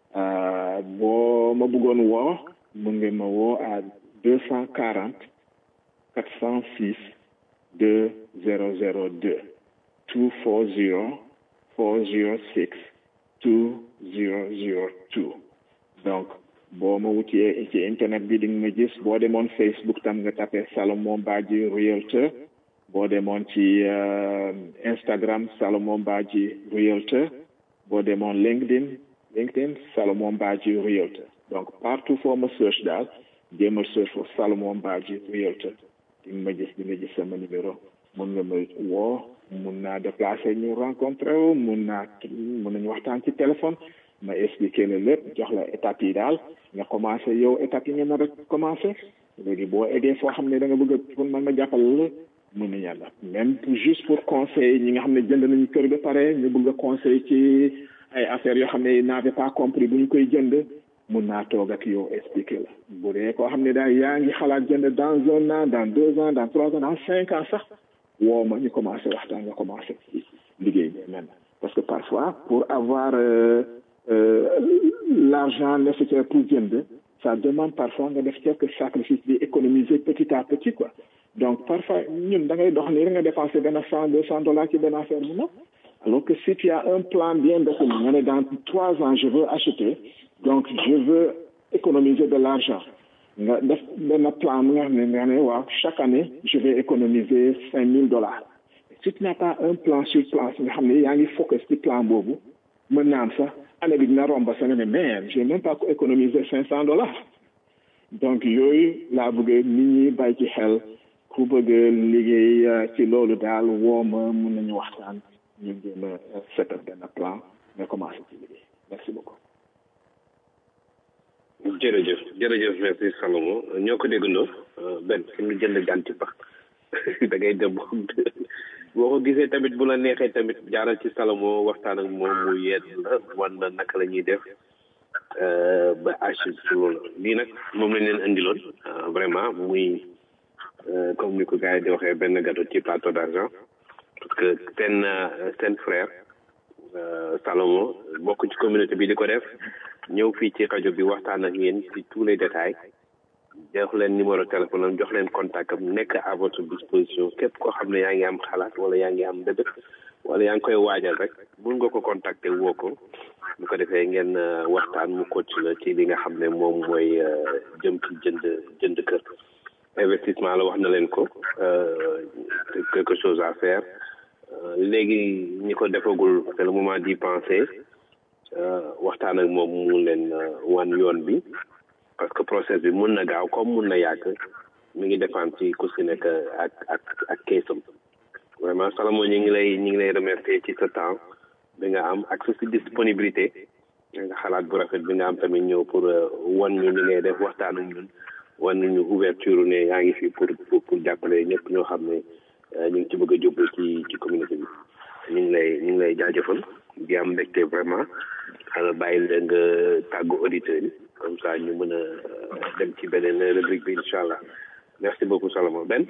boo ma bëggoon woo mun nga ma woo à deux cent quarante quatre cent six deux zéro zéro deux two four zero four zero six two zero zero two donc boo ma wutee ci internet bi di nga ma gis boo demoon Facebook tam nga tapé Salomon Badji realtor boo demoon ci Instagram Salomon Badji realtor boo demoon LinkedIn LinkedIn Salomon Badji realtor donc partout foo ma search daal jéemal search for Salomon Badji realtor di nga ma gis di nga gis sama numéro mun nga ma woo mun naa déplacer ñu rencontré wu mun naa mun nañu waxtaan ci téléphone ma expliquer la lépp jox la étapes yi daal nga commencé yow étapes yi nga nar a commencé léegi boo eggee foo xam ne da nga bëgg a pour man ma jàppale la mën na yàlla même juste pour conseil ñi nga xam ne jënd nañu kër ba pare ñu bëgg a conseil ci ay affaires yoo xam ne n'avait pas compris bu ñu koy jënd mun naa toog ak yow expliquer la bu dee koo xam ne daal yaa ngi xalaat jënd dans un an dans deux ans dans trois ans dans cinq ans sax woo ma ñu commencé waxtaan nga commencé ci liggéey bi maintenant parce que parfois pour avoir euh, euh, l'argent nécessaire pour jënd ça demande parfois nga def quelques sacrifices di économiser petit à petit quoi donc parfois ñun da ngay dox nii rek nga dépenser benn cent deux cent dollars ci benn affaire bu alors que si tu as un plan bien défini nga ne dans trois ans je veux acheter donc je veux économiser de l'argent nga def benn plan mu nga xam ne nga ne waaw chaque année je vais économiser cinq mille dollars si tu n'as pas un plan sur place nga xam ne yaa ngi focus ci plan boobu mën naa am sax année bi dina romba sa nga ne mais j'ai même pas économisé cinq cent dollars donc yooyu laa bëgg nit ñi bàyyi ci xel ku bëgg liggéey ci loolu daal woo ma mën nañu waxtaan ñu jéem a set up benn plan nga commencé ci liggéey merci beaucoup jërëjëf jërëjëf merci Salomon ñoo ko déggandoo benn fi mu jënd ganti pax da ngay dem boo ko gisee tamit bu la neexee tamit jaaral ci Salomon waxtaan ak moom mu yedd la wan la naka la ñuy def ba achib ci loolu lii nag moom lañ leen indiloon vraiment muy comme ni ko gars yi di waxee benn gâteau ci plateau d'argent parce que seen seen frère Salomon bokk ci communauté bi di ko def ñëw fii ci rajo bi waxtaan ak yéen ci tous les détails jox leen numéro téléphone am jox leen contact am nekk à votre disposition képp koo xam ne yaa ngi am xalaat wala yaa ngi am dëgg wala yaa ngi koy waajal rek mun nga ko contacter woo ko bu ko defee ngeen waxtaan mu coach la ci li nga xam ne moom mooy jëm ci jënd jënd kër investissement la wax na leen ko quelque chose à faire léegi ñi ko defagul c'est le moment d'y penser waxtaan ak moom mu leen wan yoon bi parce que process bi mun na gaaw comme mun na yàgg mi ngi dépendre ci ku si nekk ak ak ak keesam vraiment Salomon ñu ngi lay ñu ngi lay remercier ci sa temps bi nga am ak sa si disponibilité nga xalaat bu rafet bi nga am tamit ñëw pour wan ñu li ngay def waxtaan ak ñun wan ñu ouverture ne yaa ngi fi pour pour pour jàppale ñëpp ñoo xam ne ñu ngi ci bëgg a jublu ci ci communauté bi ñu ngi lay ñu ngi lay jaajëfal di am mbégte vraiment xanaa bàyyi la nga tàggu auditeurs yi comme ça ñu mën a dem ci beneen rubrique bi incha allah merci beaucoup Salomon Ben.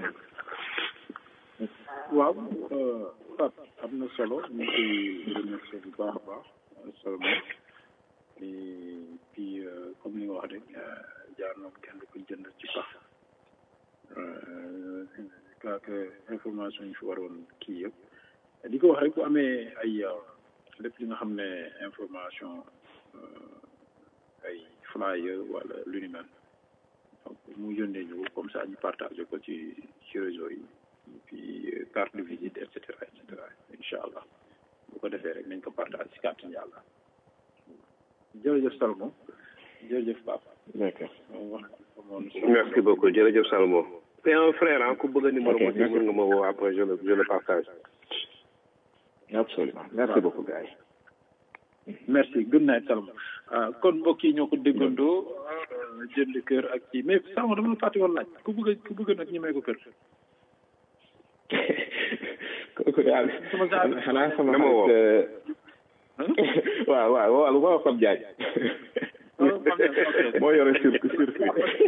waaw Fat am na solo ñu koy remercier bu baax a baax Salomon et puis comme ni nga wax rek jaar na kenn du ko jënd ci pax je que information yi fi waroon kii yëpp di ko wax rek bu amee ay lépp li nga xam ne information ay flyer wala lu ni mel donc mu yónnee ñu comme ça ñu partagé ko ci ci réseau yi puis carte de visite et cetera et cetera incha allah bu ko defee rek nañ ko partagé ci kàttan yàlla jërëjëf Salomon jërëjëf Papa. d'accord. merci beaucoup jërëjëf Salomon. c'est un frère ah ku bëgg a numéro mo si mën nga ma woo après je le je le partage. absolument merci beaucoup gars yi. merci good night Salomon kon mbokk yi ñoo ko déggandoo jënd kër ak kii mais Salomon dama la fàtte woon laaj ku bëgg ku bëgg nag ñu may ko kër. kooku daal xanaa sama dama woo. waaw waaw waaw waaw Fap Diagne. moo yore circuit circuit.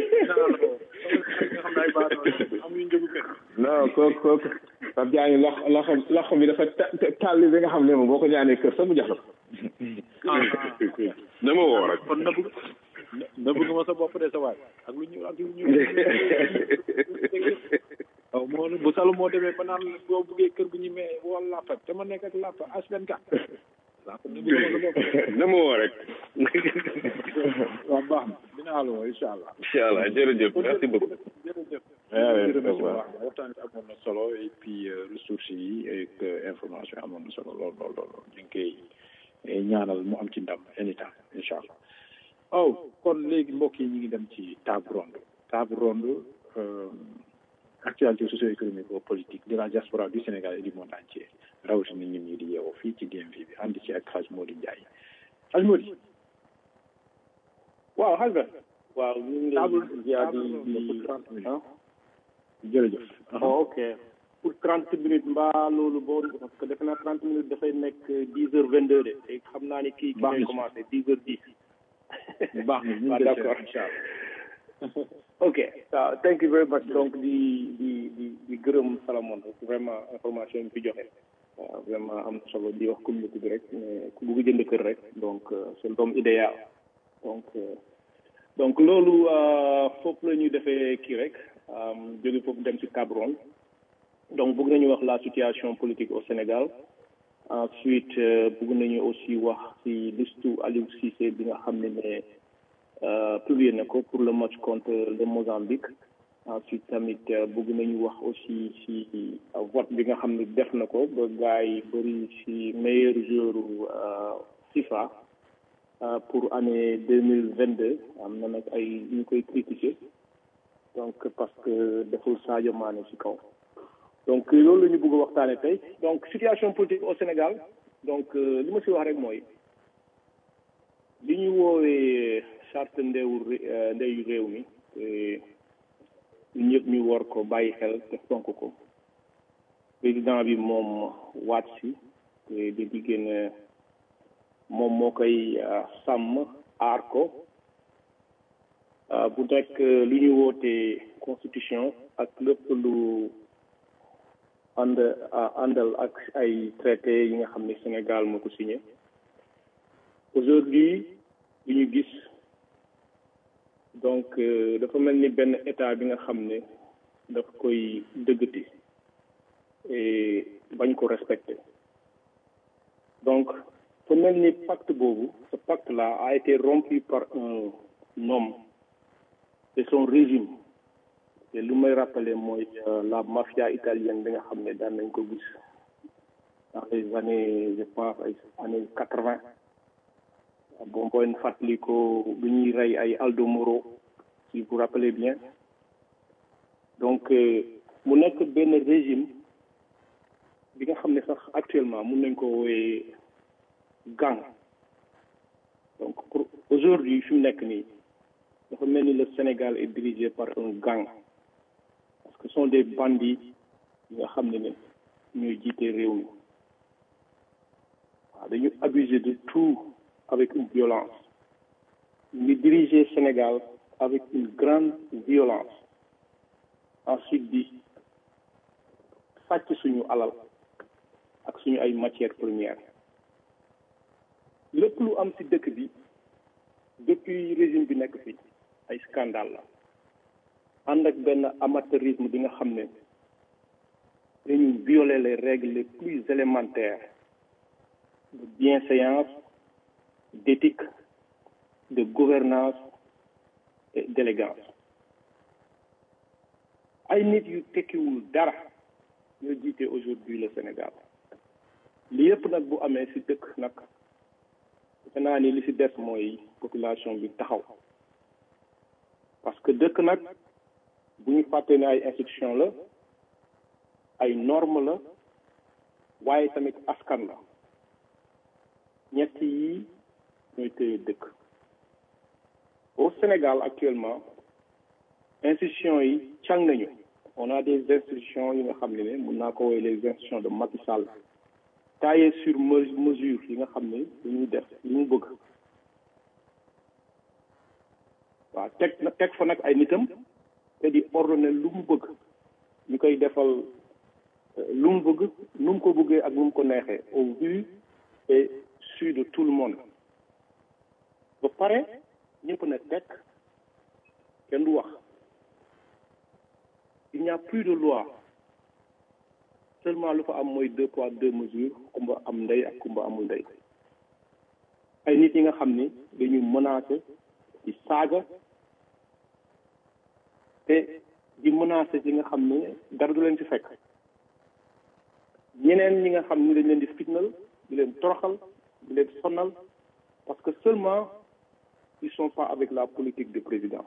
non kooku kooku Fap Diagne lox loxo loxo bi dafa tàlli bi nga xam ne moom boo ko ñaanee kër sax mu jox la ko. dama woo rek. kon na bëgg na bëgg ma sa bopp de sa waay ak lu ñu ak lu ñu. waaw moo bu salo moo demee ba naan boo buggee kër gu ñu mee wala làppa te ma nekk ak làppa H24. dama woo rek. waaw baax na dinaa la woo incha allah. incha allah jërëjëf merci beaucoup. jërëjëf. waaw waaw waxtaan bi amoon na solo et puis ressources yi ak information amoon na solo lool lool lool ñu ngi koy ñaanal mu am ci ndam anytime incha allah. oh kon léegi mbokk yi ñu ngi dem ci table ronde table ronde actualité socio-économique ou politique de la diaspora du Sénégal et du monde entier rawatina ñun ñi di yeewoo fii ci DMV bi ànd ci ak Hadj Mody Ndiaye Hadj Mody. waaw Hadj Ben. waaw ñu ngi lay ziar di di ah. jërëjëf. oh ok pour trente minutes mbaa loolu boo parce que defe naa trente minutes dafay nekk dix heures vingt deux de te xam naa ni kii. baax na commencé dix heures dix. baax na ñu waaw ngi d'accord incha allah. ok waaw thank you very much donc di di di di gërëm Salamon vraiment information yi mu fi joxe waaw vraiment am na solo di wax communauté bi rek mais ku bugg jënd kër rek donc c'est l'homme idéal donc donc loolu foofu la ñuy defee kii rek jóge foofu dem ci Cameroun donc bëgg nañu wax la situation politique au Sénégal ensuite bëgg nañu aussi wax ci listu Aliou Cissé bi nga xam ne ne publié na ko pour le match contre le Mozambique ensuite tamit bëgg nañu wax aussi ci vote bi nga xam ne def na ko ba gars yi bëri ci meilleur joueur FIFA pour année deux mille vingt deux am na nag ay ñu koy critiquer donc parce que deful Sadio Mané ci kaw donc loolu la ñu bëgg a waxtaane tey donc situation politique au Sénégal donc li ma ci wax rek mooy li ñu woowee charte ndeewu ndeyu réew mi ñun ñëpp ñu war ko bàyyi xel te fonk ko président bi moom waat si te di diggéen moom moo koy sàmm aar ko bu nekk lu ñu wootee constitution ak lépp lu ànd àndal ak ay traité yi nga xam ne Sénégal moo ko signé aujourd'hui lu ñu gis donc dafa mel ni benn état bi nga xam ne daf koy dëggati et bañ ko respecter donc fa mel ni pacte boobu ce pacte là a été rompu par un homme et son régime te lu may rappeler mooy la mafia italienne bi nga xam ne daan nañ ko gis dans les années je pense ay années quatre vingt bon booy fàttali ko bu ñuy rey ay Aldo Moro si vous rappelez bien donc mu nekk benn régime bi nga xam ne sax actuellement mun nañ ko wooyee gang donc pour aujourd'hui fi mu nekk nii dafa mel ni le Sénégal est dirigé par un gang parce que ce sont des bandits yi nga xam ne ne ñooy jiite réew mi waaw dañu abuser de tout avec une violence ñu diriger Sénégal avec une grande violence ensuite di sàcc suñu alal ak suñu ay matières premières lépp lu am ci dëkk bi depuis régime bi nekk fi ay scandale la ànd ak benn amateurisme bi nga xam ne dañu violer les règles les plus élémentaires de bienséance d'éthique de gouvernance et d'élégance ay nit yu tekkiwul dara ñoo jiite aujourd'hui le Sénégal li yëpp nag bu amee ci dëkk nag defe naa ni li ci des mooy population bi taxaw parce que dëkk nag bu ñu fàtte ne ay institution la ay norme la waaye tamit askan la ñett yi ñooy téye dëkk au Sénégal actuellement institutions yi càng nañu on a des institutions yi nga xam ne ne mun naa ko woowee les institutions de Macky Sall taillé sur mesure yi nga xam ne dañuy def li mu bëgg waaw teg teg fa nag ay nitam te di ordonné lu mu bëgg ñu koy defal lu mu bëgg nu mu ko bëggee ak nu mu ko neexee au vu et su de tout le monde ba pare ñëpp na teg kenn du wax il n'y a plus de loi seulement lu fa am mooy deux poids deux mesures kumba am ndey ak kumba amul ndey ay nit yi nga xam ni dañuy menacer di saaga te di menacer yi nga xam ne dara du leen ci fekk ñeneen ñi nga xam ni dañ leen di fitnal di leen toroxal di leen sonal parce que seulement ils sont pas avec la politique du président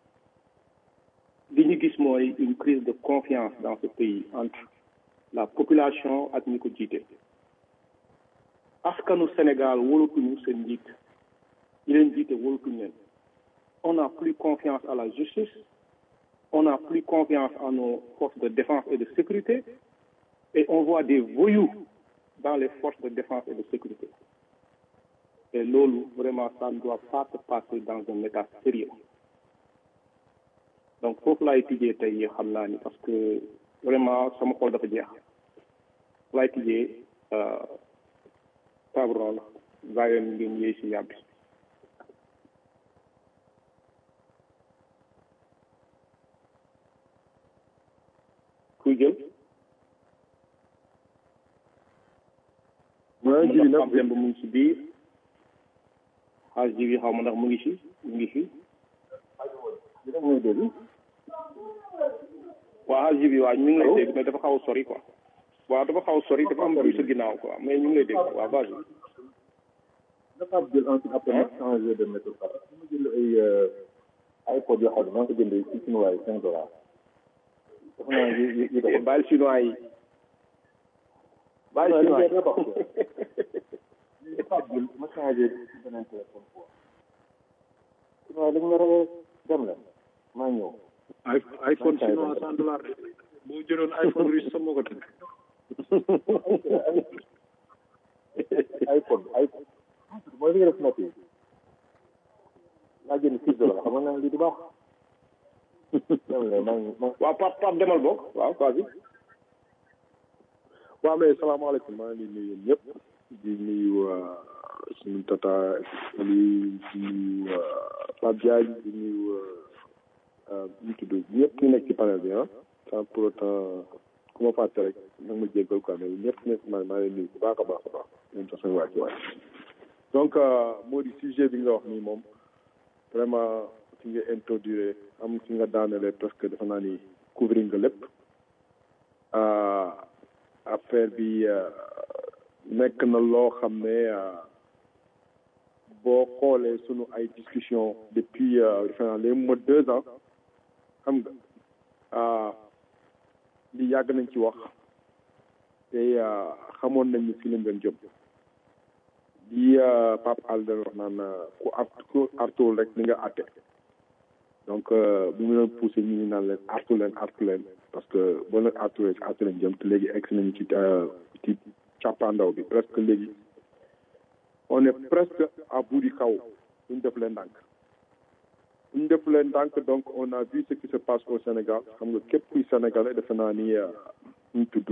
li ñu gis mooy une crise de confiance dans ce pays entre la population ak ñi ko jiite askanu Sénégal wóolatuñu seen njiit ñi leen jiite wóolatuñu leen on n'a plus confiance à la justice on n'a plus confiance en nos forces de défense et de sécurité et on voit des voyous dans les forces de défense et de sécurité et loolu vraiment ça ne doit pas se passer dans un état sérieux donc foofu laay tijjee tey xam naa ni parce que vraiment sama xol dafa jeex laay tijjee tabron la bàyyoon ngeen yéey si yàbbi kuy jël mooy ji nag xam demb mu ngi si biir xaaj ji bi xaw ma ndax mu ngi si mu ngi fi dina mooy dégg waaw xaaj ji bi waaw ñu ngi lay dégg mais dafa xaw a sori quoi waaw dafa xaw a sori dafa am bruit sa ginnaaw quoi mais ñu ngi lay dégg waaw vas-y dafa jël ensuite après nag changé de méthode parce que ma jënd ay iPod yoo xam ne maa ngi ko jëndee ci chinois yi cinq dollars dafa naa yi yi yi doxul bàyyi chinois yi bàyyi chinois yi dafa jël ma changé ci beneen téléphone quoi chinois dañ ma rawee dem la maa ñëw iPhone chinois cent dollars boo jëloon iPhone russe sama ko tëgg iPhone iPhone mooy li nga def noté laa jënd six dollars xam nga lii du baax dem la maa ngi maa waaw Pape Pape demal bokk waaw vas-y waaw mais salaamaaleykum maa ngi nuyu ñëpp di nuyu suñu tata Ali di nuyu Pape Diagne di nuyu ñu tudd ñëpp ñu nekk ci panel bi ah sans pour autant ku ma fàtte rek nag ma jéggal quoi mais ñëpp nekk maa maa leen nuyu bu baax a baax a baax ñoom sax seen wàcc waay donc moo di sujet bi nga wax nii moom vraiment fi nga introduire am fi nga daanelee presque dafa naa ni couvrir nga lépp affaire bi nekk na loo xam ne boo xoolee sunu ay discussion depuis defe naa les mois deux ans xam nga li yàgg nañ ci wax te xamoon nañ ni fi lañ doon jëm di Pape Al doon wax naan ku art ku artul rek ni nga àtte donc bu ñu doon poussé ñu ngi naan leen artu leen artu leen parce que boo leen artulee ci artu leen jëm te léegi egg nañu ci ci càppaandaw bi presque léegi on est presque à bout du kaw bu ñu def leen ndànk bu ñu def leen ndànk donc on a vu ce qui se passe au Sénégal xam nga képp kuy sénégalais defe naa ni ñu tudd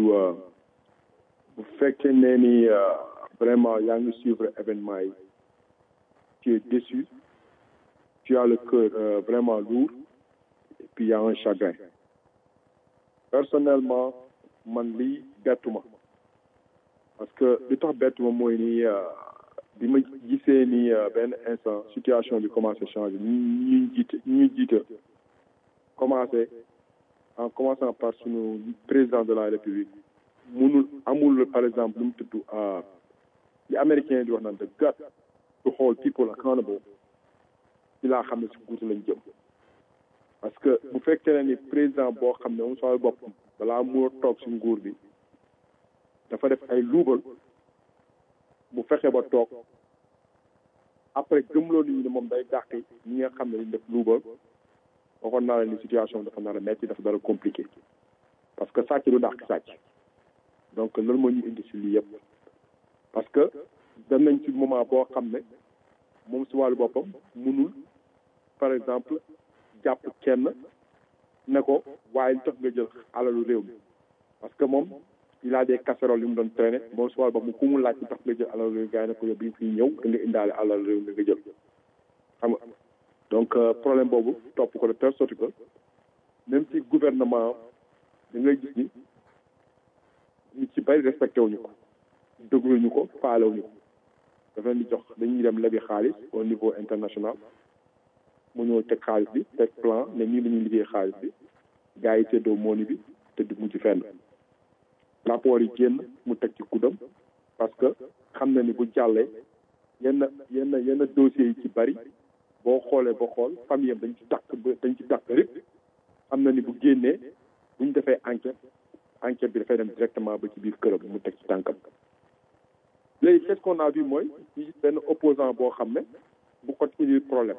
bu fekkee ne ni vraiment yaa ngi suivre événement yi tu es déçu tu as le cœur euh, vraiment lourd et puis il y a un chagrin personnellement man lii bettuma parce que li tax bettuma mooy ni bi ma gisee ni benn instant situation bi commencé changer ñu ñu jiite ñu jiite commencé en commençant par sunu président de la république munul amul par exemple lu mu tudd li américain di wax naan the gut to hold people accountable ci laa xam ne si guutu lañ jëm parce que bu fekkee ne ni président boo xam ne moom sooy boppam balaa moo toog si nguur bi dafa def ay luubal bu fexe ba toog après gëmloo nit ñi ne moom day dàqi ñi nga xam ne liñ def luubal waxoon naa la ni situation dafa nar a metti dafa dara compliqué parce que sàcc du dàq sàcc donc loolu moo ñu indi si lii yëpp parce que dem nañ ci moment boo xam ne moom si wàllu boppam munul par exemple jàpp kenn ne ko waaye li tax nga jël alalu réew mi parce que moom il a des casseroles yu mu doon traîner moom si wàllu boppam ku mu laaj li tax nga jël alalu réew mi gars yi ne ko yow bi fi ñëw da nga indaale alalu réew mi nga jël xam nga donc problème boobu topp ko de telle sorte que même si gouvernement da ngay gis ni ñu ci bari respecté wuñu ko dégluñu ko faalewuñu ko dafa leen di jox dañuy dem lebi xaalis au niveau international mu ñëw teg xaalis bi teg plan ne nii dañuy liggéey xaalis bi gars yi séddoo mooni bi te du mujj fenn rapport yi génn mu teg ci kuddam parce que xam na ni bu jàllee yenn yenn yenn dossiers yi ci bari boo xoolee ba xool famille am dañ ci dàq ba dañ ci dàq rek xam na ni bu génnee bu ñu defee enquête enquête bi dafay dem directement ba ci biir këram mu teg ci tànkam léegi qu'est-ce qu'on a vu mooy ci benn opposant boo xam ne bu ko indil problème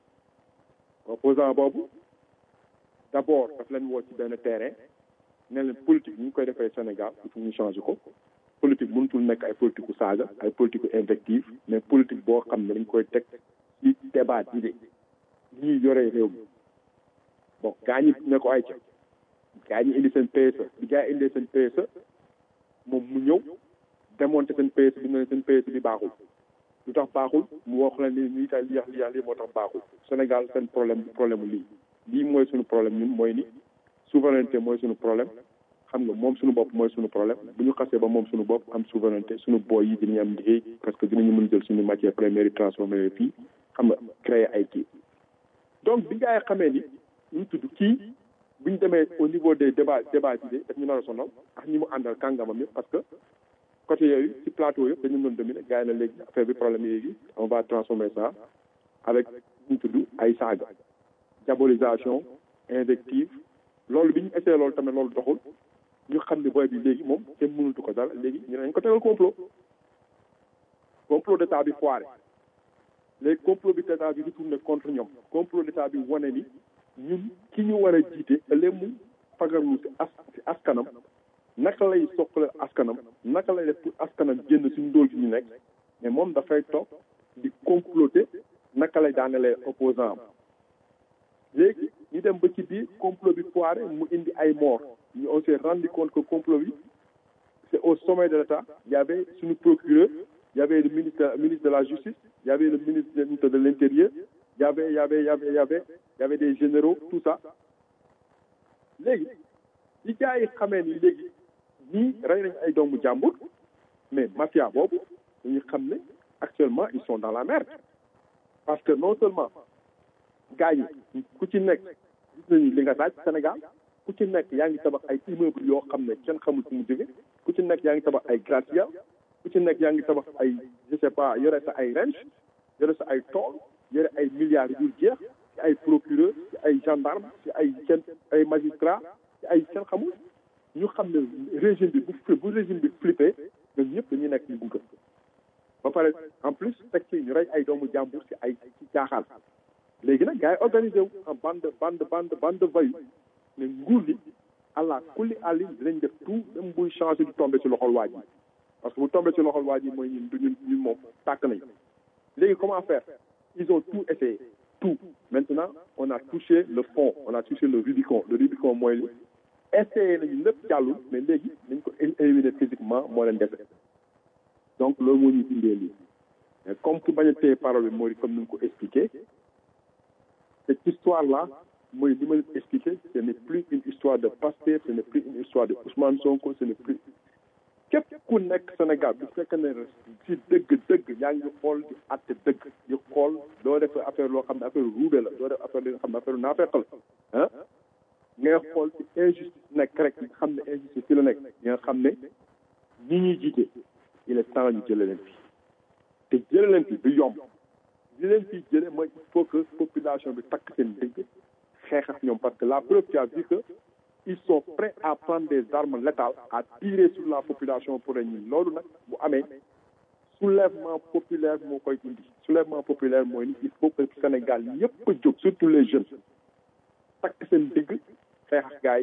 opposant boobu d'abord daf leen woo ci benn terrain ne leen politique ñu ngi koy defee Sénégal il faut ñu changer ko politique mënutul nekk ay politique ku saaga ay politique ku invective mais politique boo xam ne dañ koy teg ci débat d'idées ñuy yoree réew mi bon gaa ñi ne ko ay ca gaa ñi indi seen PSE bi gaa yi indee seen PSE moom mu ñëw démonter seen PSE bi ne seen PSE bi baaxul lu tax baaxul mu wax la ni lii tax lii lii lii moo tax baaxul Sénégal seen problème bi problème lii lii mooy suñu problème ñun mooy ni souveraineté mooy suñu problème xam nga moom suñu bopp mooy suñu problème bu ñu xasee ba moom suñu bopp am souveraineté suñu boy yi dinañu am liggéey parce que dinañu mën jël suñu matière première yi transformé fii xam nga créer ay kii donc bi nga xamee ni ñu tudd kii bu ñu demee au niveau des débats débats d'idées daf ñu nar a sonal ak ñi mu àndal kàngamam yëpp parce que côté yooyu ci plateau yëpp dañu doon dominer gars yi na léegi affaire bi problème yi on va transformer ça avec ñu tudd ay saaga diabolisation invective loolu bi ñu essayé loolu tamit loolu doxul ñu xam ne booy bi léegi moom kenn mënutu ko dara léegi ñu nañ ko tegal complot complot d'état bi foiré léegi complot bi d'état bi retourné contre ñoom complot d'état bi wane ni ñun ki ñu war a jiite ëllëg mu fagarlu si as si askanam naka lay soqale askanam naka lay def pour askanam génn suñu ndóol gi ñu nekk mais moom dafay toog di comploter naka lay daanelee opposant am léegi ñu dem ba ci biir complot bi foiré mu indi ay mort ñu on s'est rendu compte que complot bi c'est au sommet de l'État il y avait suñu procureur il y avait le ministre ministre de la justice il y avait le ministre de l'intérieur il y avait il y avait il y avait il y avait il y avait des généraux tout ça léegi li gars yi xamee ni léegi ñii rey nañ ay doomu jàmbur mais mafia boobu dañu xam ne actuellement ils sont dans la merde parce que non seulement gars yi ku ci nekk gis nañu li nga daaj Sénégal ku ci nekk yaa ngi tabax ay immeuble yoo xam ne kenn xamul fu mu jóge ku ci nekk yaa ngi tabax ay gratte-ciel ku ci nekk yaa ngi tabax ay je sais pas yore sa ay ranch yore sa ay tool yore ay milliards yu jeex ci ay procureur ci ay gendarme ci ay kenn ay magistrat ci ay kenn xamul ñu xam ne régime bi bu bu régime bi flippé ñoom ñëpp dañuy nekk ñu gunga ba pare en plus teg ci ñu rey ay doomu jàmbur ci ay ci caaxaan léegi nag gars yi organisé wu en bande bande bande bande vayu ne nguur gi àlla kulli àlli dinañ def tout même buy changé du tombé ci loxol waa ji parce que bu tombé ci loxol waa ji mooy ñun du ñun ñun moom tàkk nañ léegi comment faire ils ont tout essayé tout maintenant on a touché le fond on a touché le Rubicon le Rubicon mooy li essayé nañu lépp jàllul mais léegi dañ ko éliminer physiquement moo leen dese donc loolu moo ñu indee lii mais comme ku bañ a téye parole bi mooy comme ni nga ko expliqué cette histoire là mooy li ma leen expliqué ce n'est plus une histoire de Pastef ce n'est plus une histoire de Ousmane Sonko ce n'est plus képp ku nekk Sénégal bu fekkee ne si dëgg dëgg yaa ngi xool di àtte dëgg di xool doo def affaire loo xam ne affaire ruube la doo def affaire li nga xam ne affaire naafeq la ah ngay xool ci injustice nekk rek nga xam ne injustice fi la nekk nga xam ne ñi ñuy jiite il est temps ñu jëlee leen fi te jëlee leen fi du yomb li leen fi jëlee mooy il faut que population bi takk seen dëgg xeex ak ñoom parce que la preuve tu as vu que ils sont prêts à prendre des armes létales à tirer sur la population pour ñi loolu nag bu amee soulèvement populaire moo koy indi soulèvement populaire mooy ni il faut que Sénégal yëpp a jóg surtout les jeunes takk seen dëgg xeex ak gars yi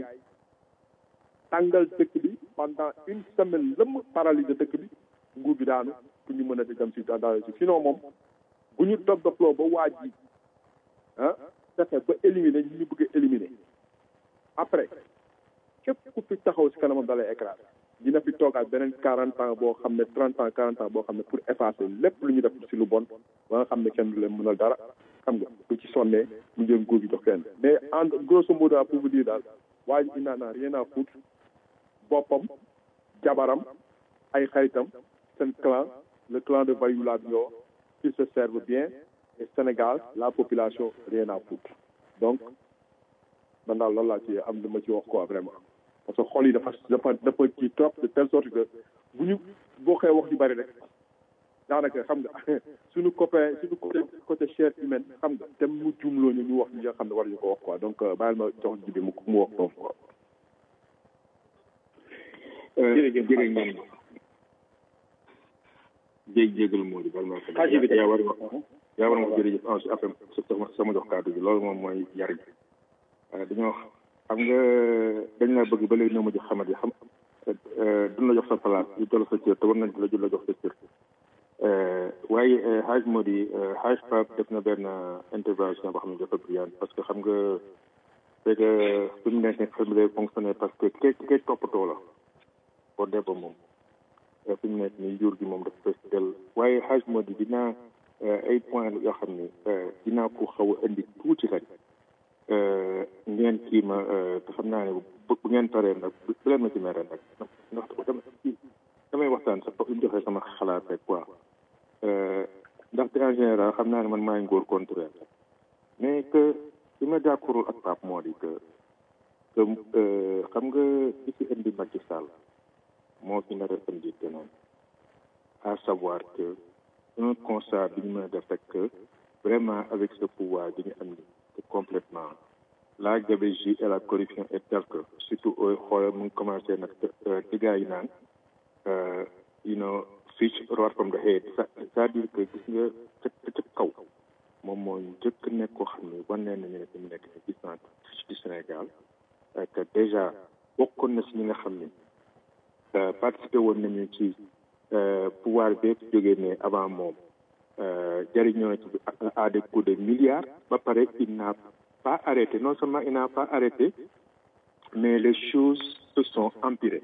tàngal dëkk bi pendant une semaine lëmm paralyser dëkk bi nguur bi daanu pour ñu mën a dem si daal si sinon moom bu ñu dog dogloo ba waa ji ah fexe ba éliminer ñu ñu bëgg a éliminer après képp ku fi taxaw si kanamam dalay écrasé dina fi toogaat beneen quarante ans boo xam ne trente ans quarante ans boo xam ne pour effacer lépp lu ñu def si lu bon ba nga xam ne kenn du leen mënal dara xam nga du ci sonnee mu jël nguur gi jox kenn mais en grosso modo pour vous dire daal waa ji il n'en a rien à foutre boppam jabaram ay xaritam seen clan le clan de Bayou Bio qui se servent bien et Sénégal la population rien à foutre donc man daal loolu laa ci am dama ci wax quoi vraiment parce que xol yi dafa dafa dafa ci trop de telle sorte que bu ñu boo xee wax ju bari rek daanaka xam nga suñu copain suñu côté côté chair humaine xam nga te mu jumloo ñu ñu wax li nga xam ne war ñu ko wax quoi donc bàyyil ma jox ji bi mu mu wax foofu quoi. jërëjëf jërëjëf ngeen jéeg jéegal moo di bal ma ko yaa war wax yaa war wax jërëjëf en après sama jox kàddu bi loolu moom mooy yar gi dañoo xam nga dañ laa bëgg ba léegi noo ma jox xamat yi xam duñ la jox sa place ñu toll sa cër te war nañ la jël la jox sa cër waaye xaaj moo di xaaj Pape def na benn intervention boo xam ne dafa brillant parce que xam nga c'est que fi mu nekk xam lay fonctionner parce que kay kay toppatoo la boo dee ba moom fi mu nekk nii jur gi moom dafa fees del waaye xaaj moo di dinaa ay point yoo xam ne dinaa ko xaw a indi tuuti rek ngeen kii ma te xam naa ne bu ngeen paree nag bu leen ma ci mere nag ndax damay waxtaan sax foog ñu joxe sama xalaat rek quoi ndaxte en général xam naa ne man maay ngóor contraire mais que li ma d'accordul ak Pape moo di que que xam nga li fi indi Macky Sall moo fi nar a indi keneen à savoir que un constat bi ñu mën a def rek que vraiment avec ce pouvoir bi ñu am ni complètement la gabegie et la corruption est telle que surtout xoolal mu ngi commencé nag ci gars yi naan you know fish right from the head c'est-à-dire que gis nga ca ca kaw moom moo njëkk nekk koo xam ne wan nañu ne fi mu nekk ni gis naa ci Sénégal que déjà bokkoon na si ñi nga xam ne participé woon nañu ci pouvoir bépp jógee ne avant moom jëriñoo na ci à des coups de milliards ba pare il n'a pas arrêté non seulement il n'a pas arrêté mais les choses se sont empirées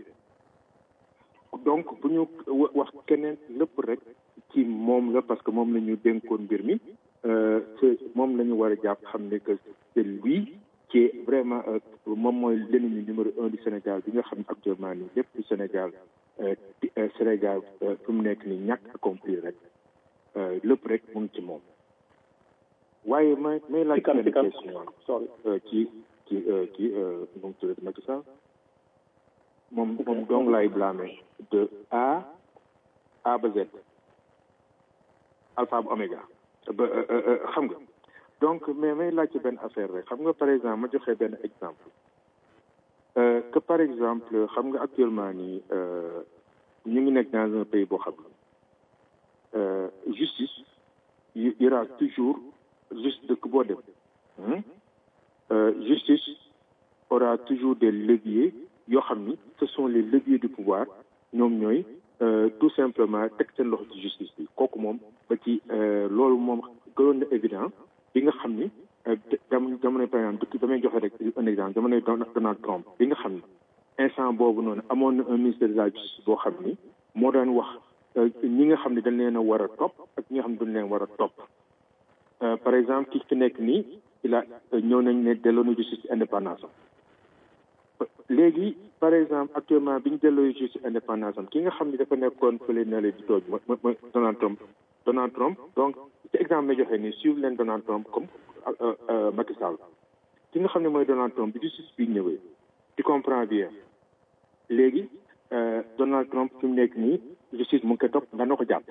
donc bu ñu wax keneen lépp rek ci moom la parce que moom la ñu dénkoon mbir mi c'est moom la ñu war a jàpp xam ne que c'est lui qui est vraiment moom mooy l'ennemi numéro un du Sénégal bi nga xam ne actuellement nii lépp du Sénégal Sénégal fi mu nekk nii ñàkk accompli rek lépp rek mu ngi ci moom waaye may may laaj benn question ci ci ci nu mu tuddati Macky Sall moom moom dong laay blâmer de A A ba Z alpha ba oméga ba xam nga donc mais may laajte benn affaire rek xam nga par exemple ma joxe benn exemple que par exemple xam nga actuellement nii ñu ngi nekk dans un pays boo xam ne justice y aura toujours juste dëkk boo dem justice aura toujours des leviers yoo xam ni ce sont les leviers du pouvoir ñoom ñooy tout simplement teg seen loxo ci justice bi kooku moom ba ci loolu moom gënoon na évident bi nga xam ni jamono jamono par exemple dëkk damay joxe rek un exemple jamono Donald Trump bi nga xam ni instant boobu noonu amoon na un ministre de la justice boo xam ni moo daan wax ñi nga xam ne dañ leen a war a topp ak ñi nga xam ne dañ leen war a topp par exemple ki fi nekk nii il a ñëw nañ ne delloo na justice indépendance am léegi par exemple actuellement bi ñu delloo justice indépendance am ki nga xam ne dafa nekkoon fële na leen di tooj mooy mooy Donald Trump Donald Trump donc ci exemple la joxe nii suivre leen Donald Trump comme Macky Sall ki nga xam ne mooy Donald Trump bi justice bi ñëwee tu comprends bien léegi Donald Trump fi mu nekk nii justice mu ngi koy topp nga na ko jàpp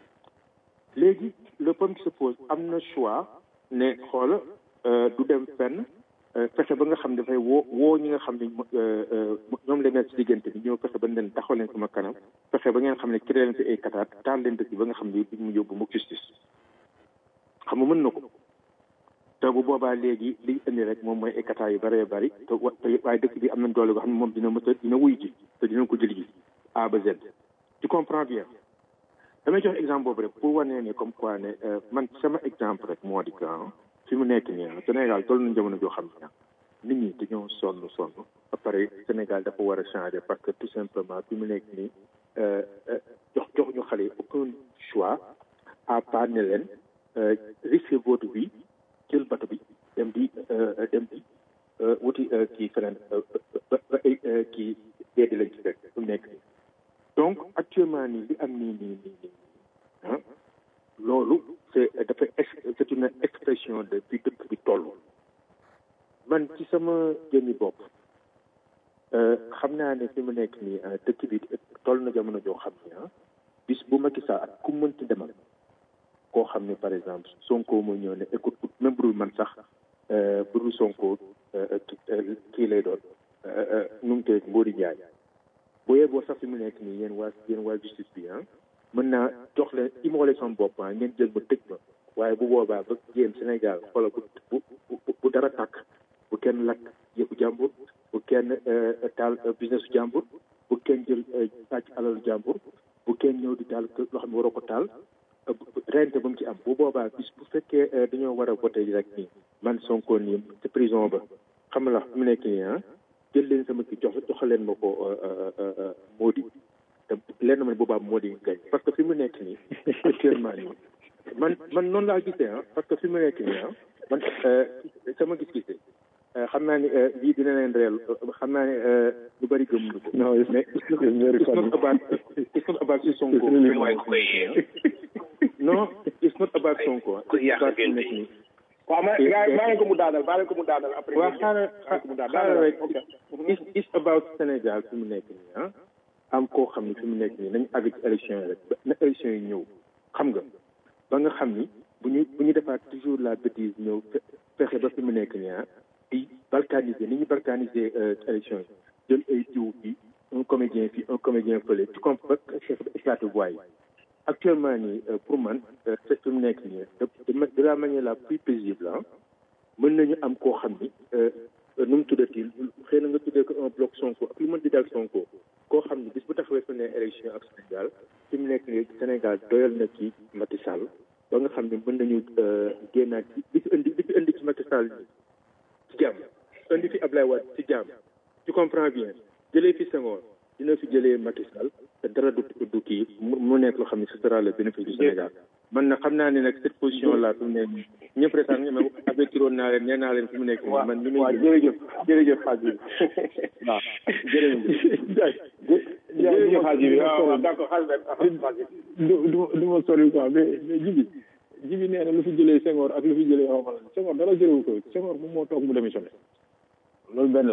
léegi le problème qui se pose am na choix ne xoola du dem fenn fexe ba nga xam ne dafay woo woo ñi nga xam ne ñoom la nekk ci diggante bi ñëw fexe ba leen taxaw leen sama kanam fexe ba ngeen xam ne créé leen fi ay kataat taal leen dëkk ba nga xam ne mu yóbbu mu justice xam nga mën na ko te bu boobaa léegi liy indi rek moom mooy ay kataat yu bëree bëri te waaye dëkk bi am nañ doole boo xam ne moom dina mës a dina wuy ji te dina ko jël ji A ba Z tu comprends bien damay jox exemple boobu rek pour wane ne comme quoi ne man sama exemple rek moo di que fi mu nekk nii Sénégal toll nañ jamono joo xam ne nit ñi dañoo sonn sonn ba pare Sénégal dafa war a changer parce que tout simplement fi mu nekk nii jox jox ñu xale yi aucun choix à part ne leen risquer votre vie jël bato bi dem di dem di wuti kii feneen ba ba kii dee di lañ ci fekk fi mu nekk nii donc actuellement nii li am nii nii nii nii ah loolu c'est dafa c'est une expression de bi dëkk bi toll man ci sama jëmmi bopp xam naa ne fi mu nekk nii dëkk bi toll na jamono joo xam ne ah bis bu Macky Sall ak ku mënti demal koo xam ne par exemple Sonko moo ñëw ne écoute même bu dul man sax bu dul Sonko kii lay doon nu mu tëdd Mbodi Ndiaye boo yeboo sax fi mu nekk nii yéen waa yéen waa justice bi ah mën naa jox leen immolé son bopp ah ngeen jël ma tëj ma waaye bu boobaa ba yéen Sénégal xoolal bu bu bu dara tàkk bu kenn lakk yëfu jàmbur bu kenn taal business jàmbur bu kenn jël sàcc alalu jàmbur bu kenn ñëw di taal loo xam ne waroo ko taal rente ba mu ci am bu boobaa bis bu fekkee dañoo war a voté rek nii man Sonko nii ci prison ba xam la mu nekk nii ah jël leen sama kii jox jox leen ma ko Mody te leen na ma boobaa Mody gañ parce que fi mu nekk nii actuellement nii man man noonu laa gisee ah parce que fi mu nekk nii ah man sama gis-gisee xam naa ni lii dina leen réel xam naa ne lu bëri gëmuñu ko. non mais it's not about it's not about Sonko. non it's not about Sonko. waaw ma gaa maa ngi ko mu daanal maa ngi ko mu daanal après. waaw xaaral xaaral rek it's it's about Sénégal fi mu nekk nii ah. am koo xam ne fi mu nekk nii nañu àgg ci élection yi rek na élection yi ñëw xam nga ba nga xam ni bu ñu bu ñu defaat toujours la bêtise ñëw fexe ba fi mu nekk nii ah di balkaniser ni ñu balkaniser élection yi jël ay jiw fii un comédien fii un comédien fële tu comprends chef éclaté voix yi actuellement nii pour man c'est fi mu nekk nii de la manière la plus paisible ah mën nañu am koo xam ni nu mu tuddati xëy na nga tuddee ko un bloc Sonko ak lu mën di dal Sonko koo xam ni bis bu taxawee fa ne élection ak Sénégal fi mu nekk nii Sénégal doyal na ci Macky Sall ba nga xam ne mën nañu génnaat li fi indi li fi indi ci Macky Sall ci jàmm indi fi Ablaye Wade ci jàmm tu comprends bien jëlee fi Senghor dina fi jëlee Macky Sall te dara du du kii mu nekk loo xam ne ce sera le bénéfice du Sénégal man na xam naa ne nag cette position là fi mu nekk nii ñëpp rek sax ñu ma avertiroon naa leen nee naa leen fi mu nekk nii man. ni muy waaw jërëjëf jërëjëf Hadji waaw jërëjëf. jërëjëf Hadji bi waaw waaw d'accord Hadji du du du ma sori quoi mais mais jibi jibi nee na lu fi jëlee Senghor ak lu fi jëlee xaw ma la Senghor dara jëlewu ko Senghor moom moo toog mu démissionné loolu benn la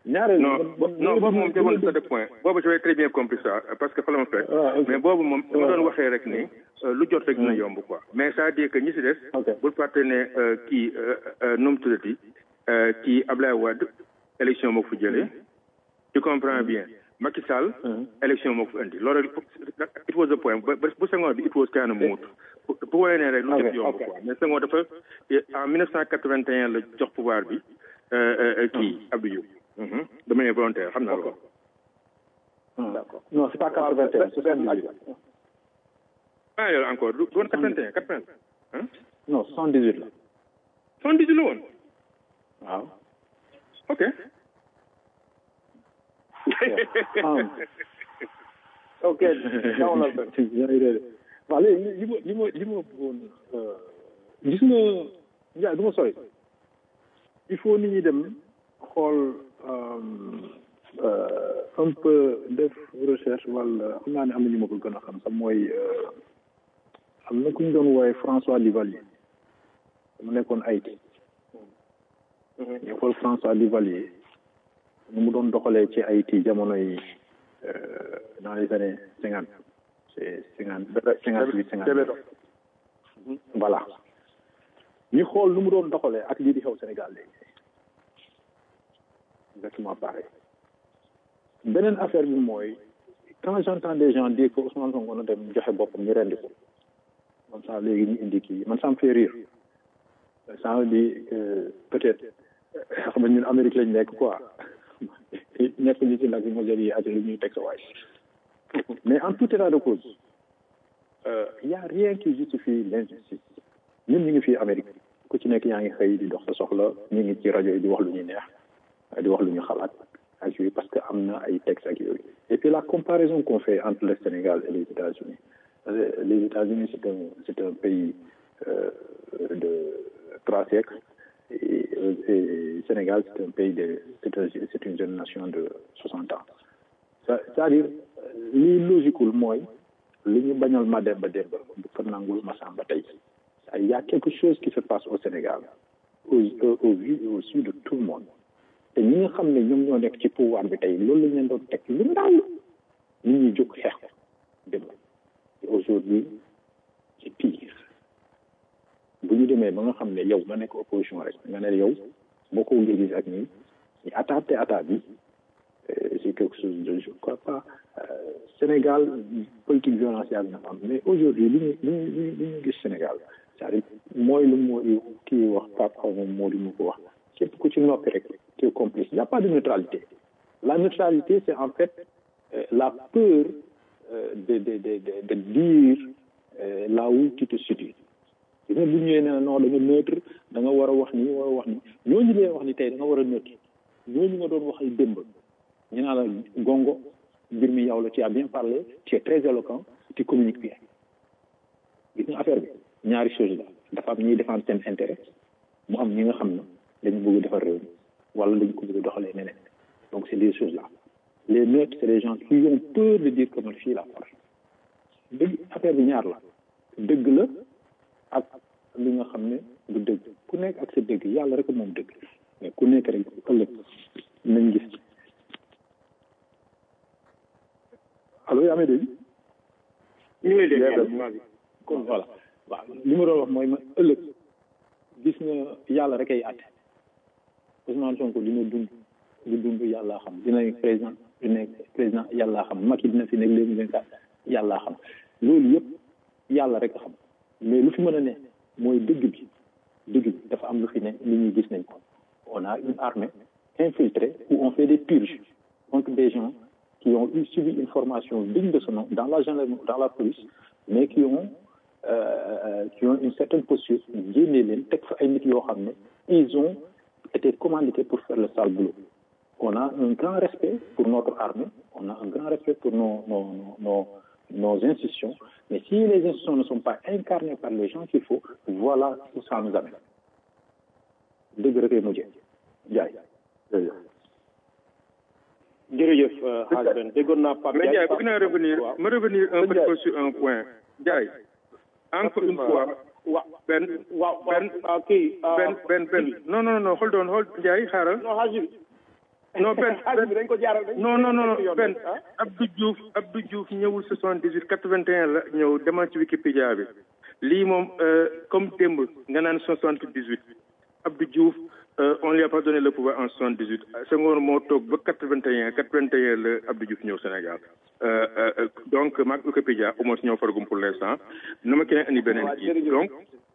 ñaareel non non boobu moom jamono sa de point boobu j'avais très bien compris ça parce que fa la ma fekk mais boobu moom ma doon waxee rek ni lu jot rek dina yomb quoi mais ça dire que ñi si des bul fàtte ne kii nu mu tuddati kii Ablaye Wade élection moo ko fi jëlee tu comprends bien Macky Sall élection moo ko fi indi loolu it was a point bu Senghor bi it was kind of moot bu wolee ne rek lu jot yomb quoi mais Senghor dafa en mille neuf cent quatre-vingt-un la jox pouvoir bi kii Abdou Diouf de manière volontaire xam naa loolu. d'accord non c'est pas quatre-vingt-un c'est soixante-dix-huit. ah yow encore du woon quatre-vingt-un quatre-vingt. non soixante-dix-huit la. soixante-dix-huit la woon. waaw. ok. ok. waaw léegi li ma li ma li ma bëggoon gis nga Ndiaye du ma sori il faut nit ñi dem xool un peu def recherche wala xam naa ne am na ñu ma ko gën a xam sax mooy am na ku ñu doon wooye François Duvalier mu nekkoon Haïti ñu xool François Duvalier nu mu doon doxalee ci Haïti jamono yi dans les années cinquante c'est cinquante cinquante huit cinquante voilà ñu xool nu mu doon doxalee ak lii di xew Sénégal léegi exactement pareil beneen affaire bi mooy quand j'entends des gens dire que Ousmane Sonko na dem joxe boppam ñu rendi ko man ça léegi ñu indi kii man ça me fait rire ça veut dire que peut-être xam nga ñun Amérique lañ nekk quoi nekk ñu ci nag bi mosel yi ak lu ñuy teg sa waay mais en tout état de cause il y a rien qui justifie l'injustice ñun ñu ngi fii Amérique ku ci nekk yaa ngi xëy di dox sa soxla ñu ngi ci rajo yi di wax lu ñuy neex di wax lu ñu xalaat ak yooyu parce que am na ay textes ak yooyu et puis la comparaison qu'on fait entre le Sénégal et les États-Unis les États-Unis c'est un c'est un pays euh, de trois siècles et, et Sénégal c'est un pays de c'est un, c'est une jeune nation de soixante ans c'est-à-dire lii logiqueul mooy li ñu bañal ma dem ba démb bu ko nangul ma sàmba tey il y a quelque chose qui se passe au Sénégal au au vu et au su de tout le monde te ñi nga xam ne ñoom ñoo nekk ci pouvoir bi tey loolu lañ leen doon teg lu ndaw nit ñi jóg xeex ko dem et aujourd'hui c'est pire bu ñu demee ba nga xam ne yow nga nekk opposition rek nga ne yow boo ko gis ak ñi ñu attaqué attaque bi c'est quelque chose de je crois pas Sénégal politique violence yàgg na am mais aujourd'hui li ñu li ñu li ñu gis Sénégal c'est-à-dire mooy lu moo kii wax Pape xaw ma moo di mu ko wax képp ku ci noppi rek tu es complice il n'y a pas de neutralité la neutralité c'est en fait euh, la peur euh, de, de, de, de, de dire euh, là où tu te situes gis nga bu ñëwee ne non da nga neutre da nga war a wax nii war a wax nii ñooñu leen wax ni tey da nga war a neutre ñooñu nga doon wax ay démb ñu naa la gongo mbir mi yow la tu as bien parlé tu es très éloquent tu communiques bien gis nga affaire bi ñaari chose la dafa am ñuy défendre seen intérêt mu am ñi nga xam ne dañu bëgg defar réew mi wala dañu ko bëgg doxalee neneen donc c'est des choses là les neutres c'est des gens qui ont peur de dire que man fii la force dëgg affaire bi ñaar la dëgg la ak li nga xam ne du dëgg ku nekk ak sa dëgg yàlla rek moom dëgg mais ku nekk rek ëllëg nañ gis allo yaa may dégg ñu ngi lay dégg kon voilà waaw li ma doon wax mooy ma ëllëg gis nga yàlla rek ay àtte Ousmane Sonko dina dund du dund yàllaa xam dina nekk président du nekk président yàllaa xam Macky dina fi nekk léegi vingt quatre yàllaa xam loolu yëpp yàlla rek a xam mais lu fi mën a ne mooy dëgg bi dëgg bi dafa am lu fi ne li ñuy gis nañ ko on a une armée infiltrée où on fait des purges contre des gens qui ont eu subi une formation digne de ce nom dans la gendarmerie dans la police mais qui ont euh, qui ont une certaine posture génne leen teg fa ay nit yoo xam ne ils ont été commandités pour faire le sale boulot on a un grand respect pour notre armée on a un grand respect pour nos nos nos nos institutions mais si les institutions ne sont pas incarnées par les gens qu'il faut voilà où ça nous amène dëgg rek ay mujjee jaay jërëjëf xaaj Ben déggoon naa Pape mais Ndiaye bëgg naa revenir ma revenir un petit peu sur un point Ndiaye encore une fois wa benn waaw benn kii benn benn benn non non non hold on hold Ndiaye xaaral non xaaj non benn xaalis bi dañ ko jaaral dañ non non non yoon benn ah Abdou Diouf Abdou Diouf ñëwul soixante dix huit quatre vingt et un la ñëw demal ci Wikipédia bi lii moom euh, comme démb nga naan soixante dix huit Abdou Diouf euh, on lui a pas donné le pouvoir en soixante dix huit Senghor moo toog ba quatre vingt et un quatre vingt et un la Abdou Diouf ñëw Sénégal euh, euh, donc maag Wikipédia au moins ñoo faragum pour l'instant na ma keneen indi beneen kii donc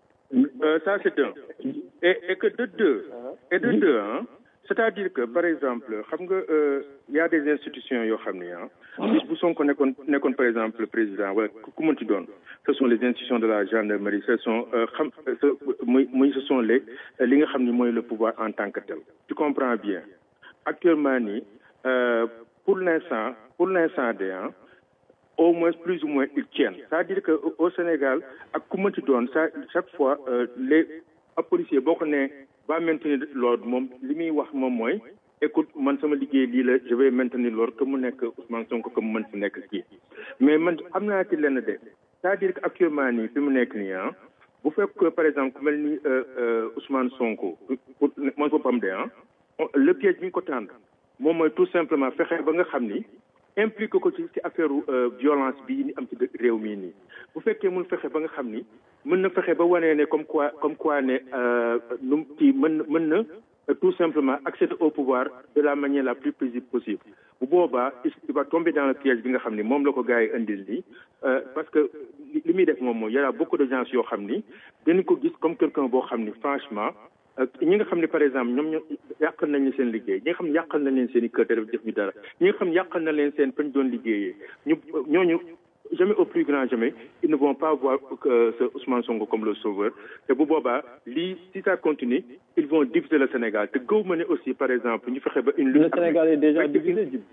euh, ça c'est un et et que de deux et de deux hein c'est-à-dire que par exemple xam nga euh, y a des institutions yoo xam ne ah bis bu Sonko nekkoon nekkoon par exemple le président wala ku ku mënti doon ce sont les institutions de la gendarmerie ce sont euh, xam ce muy muy ce sont les li nga xam ni mooy le pouvoir en tant que tel tu comprends bien actuellement nii euh, pour l'instant pour l'instant de ah au moins plus ou moins ils tiennent c'est-à-dire que au- au Sénégal ak ku mënti doon ça chaque fois euh, les ab policier boo ko nee va maintenir l'ordre moom li muy wax moom mooy écoute man sama liggéey lii la je vais maintenir l'ordre que mu nekk Ousmane Sonko que mu mën si nekk kii mais man am naa ci lenn de c'est-à-dire que actuellement nii fi mu nekk nii ah bu fekk que par exemple ku mel ni euh, euh, Ousmane Sonko pour mooy boppam de ah le piège bi ñu ko tànn moom mooy tout simplement fexe ba nga xam ni impliqué ko ci ci affaire violence bii ni am ci dë- réew mii nii bu fekkee mun fexe ba nga xam ni mën na fexe ba wanee ne comme quoi comme quoi ne euh, nu mu kii mën na mën na euh, tout simplement accéder au pouvoir de la manière la plus paisible possible bu boobaa il il va tomber dans le piège bi nga xam ni moom la ko gars yi indil nii euh, parce que li li muy def moom mooy y a beaucoup de gens yoo xam ni dañu ko gis comme quelqu'un boo xam ni franchement ak ñi nga xam ne par exemple ñoom ñoo yàqal nañ leen seen liggéey ñi nga xam ne yàqal na leen seen i kër te def def ñu dara ñi nga xam ne yàqal na leen seen fañ doon liggéeyee ñu ñooñu jamais au plus grand jamais ils ne vont pas voir que ce Ousmane Sonko comme le sauveur te bu boobaa lii si ça continue ils vont diviser le Sénégal te gëw ma ne aussi par exemple ñu fexe ba une lutte Le Sénégal est déjà divisé. Djib.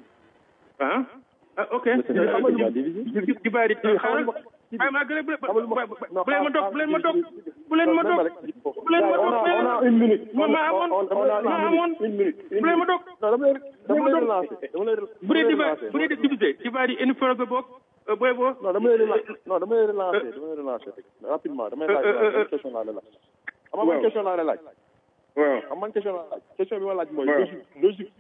ah ah ok Le Sénégal est déjà divisé. di di bàyyi di xaaral ay maa gën a bu bu leen ma dog bu leen ma dog bu leen ma dog bu leen ma on dog a on a une minute ma ma amoon on on a ma une amoon minute une minute une bu leen ma minute dog non dama lay dama lay relancer dama lay bu dee diva bu dee divisé diva di une fois boog booy boo non dama lay relancer non dama lay relancer dama lay relancer rapidement damay laaj waaw question laa lay laaj xam nga man question laa lay laaj waaw xam man question laa laaj question bi ma laaj mooy waaw. logique logique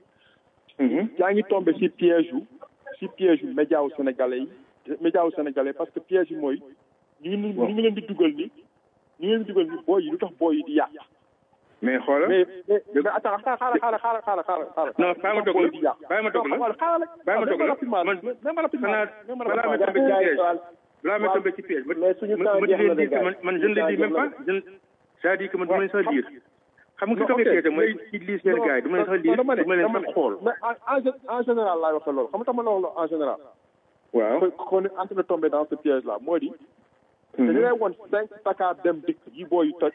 yaa ngi tombé ci piège yu ci piège yu média wu sénégalais yi média wu sénégalais parce que piège yi mooy ñu ngi ñu ngi leen di dugal ni ñu ngi leen di dugal ni booy yi lu tax booy yi di yàq mais xoolal mais mais mais attends xaaral xaaral xaaral xaaral xaaral xaaral non bàyyi ma dog la bàyyi ma dog la xaaral bàyyi ma dog la rapidement man même rapidement xanaa même balaa ma rapidement tombé ci piège balaa ma tombé ci piège ma mais suñu ma temps ma jeex di na leen de dire que gars man man je ne le dis même pas je ne c'est-à-dire que man du ma leen sax lire xam nga Non, ki tombé ok. piège mooy ci lire seen gars yi du ma leen sax lire dama ne du ma leen dama sax ne xool mais en en gé- en général laay waxee loolu xam nga tama loolu en général waaw qu'on est en train de tomber dans ce piège là moo di dañu lay woon cinq Dakar dem dikk yi booy toj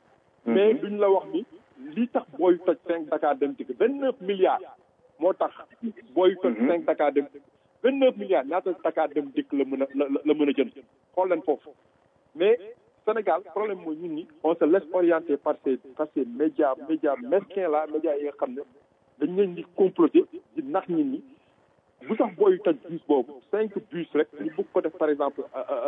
mais duñ la wax ni li tax booy toj cinq Dakar dem dikk vingt neuf milliards moo tax booy toj cinq Dakar dem dikk vingt neuf milliards ñaata Dakar dem dikk la mën a la la mën a jënd xool leen foofu mais Sénégal problème mooy ñun ñi on se laisse orienter par ces par ces médias médias mesquins là médias yi nga xam ne dañ leen di comploter di nax nit ñi bu tax booy toj bus boobu cinq bus rek ñu bëgg ko def par exemple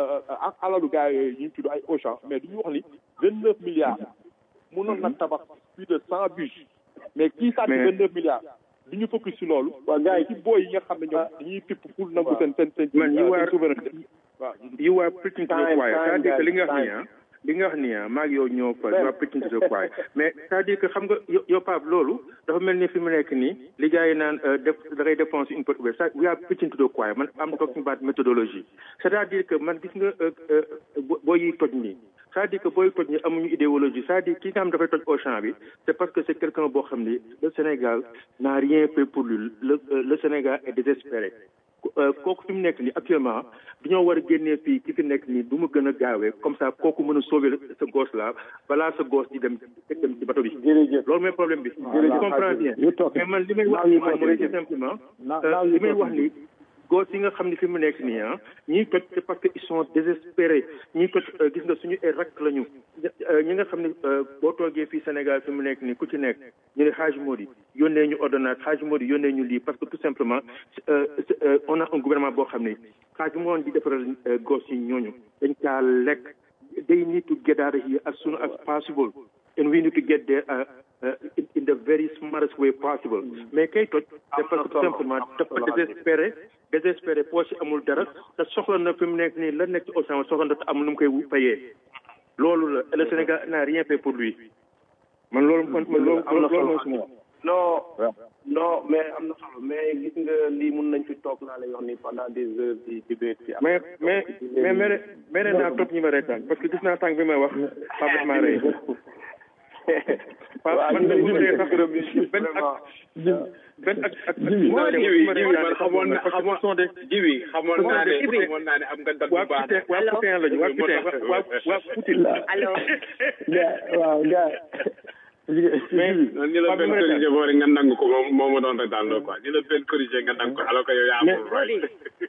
ak alalu gars yooyu ñu tudd ay Auchan mais duñu wax ni vingt neuf milliards mënoon na tabax plus de cent bus mais kii sàcc Mais- vingt neuf milliards du ñu focus si loolu waaw gars yi ci booy yi nga xam ne ñoom dañuy pipp pour nangu seen seen seen man you are souveraineté waaw you are preaching to the Time, choir time, c'est-à-dire que li nga wax time. nii ah li nga wax nii ah maa ngi yow ñoo fa you are preaching to the choir mais c'est-à-dire que xam nga yo- yow Pape loolu dafa mel ni fi mu nekk nii li gars yi naan euh, def da ngay dépenser une porte ouverte ça we are preaching to the choir man am talking about méthodologie c'est-à-dire que man gis nga euh, euh, bo- boo yi toj nii c'est-à-dire que booy toj nii amuñu idéologie c'est-à-dire ki nga xam dafay toj Auchan bi c'est parce que c'est quelqu'un boo xam ni le Sénégal n'a rien fait pour lui le euh, le Sénégal est désespéré Euh, kooku fi mu nekk nii actuellement dañoo war a génnee fii ki fi nekk nii du mu gën a gaawee comme ça kooku mën a sauver sa gosse là balaa sa gosse di dem dem ci bato bi. loolu mooy problème bi. je comprends bien mais man li may wax nii moom mooy tout simplement euh, li may wax nii gosse yi nga xam ne fi mu nekk nii ah ñiy toj c'est parce que ils sont désespérés ñiy toj euh, gis nga suñu ay rakk lañu euh, ñi nga xam ne euh, boo toogee fii Sénégal fi mu nekk nii ku ci nekk ñu ne Hadj Modi yónnee ñu ordonnance Hadj Modi yónnee ñu lii parce que tout simplement euh, c'est, euh, on a un gouvernement boo xam ne Hadj moon di defaral euh, gosse yi ñooñu dañ caa lekk they need to get out of here as soon as possible and we need to get there uh, uh, in, in the very smartest way possible mais kay toj c'est parce que tout simplement dafa désespéré désespéré poche amul dara te soxla na fi mu nekk nii la nekk ci océan soxla na te amul nu mu koy fayee loolu la le Sénégal n'a rien fait pour lui man loolu man man loolu am na loolu mooy solo suma wax non non mais am na solo mais gis nga lii mun nañ fi toog naa lay wax ni pendant des heures di debate fi mais mais mais mere mere naa topp ñi ma reetaan parce que gis naa tànk bi may wax Pape daf maa rey Pape man de bu ma ree sax benn ak benn ak ak moo jiwi jiwi man xamoon na xamoon de jiwi xamoon naa ne xamoon naa ne am nga dat bu waa baax Poutin waa Poutin lañu waa Poutin waa waa Poutin gaa waaw gaa mais ni la benn corrigé boo rek nga nangu ko moom moo ma doon rek daal loo quoi ni la benn corrigé nga nangu ko alors que yow yaa amul right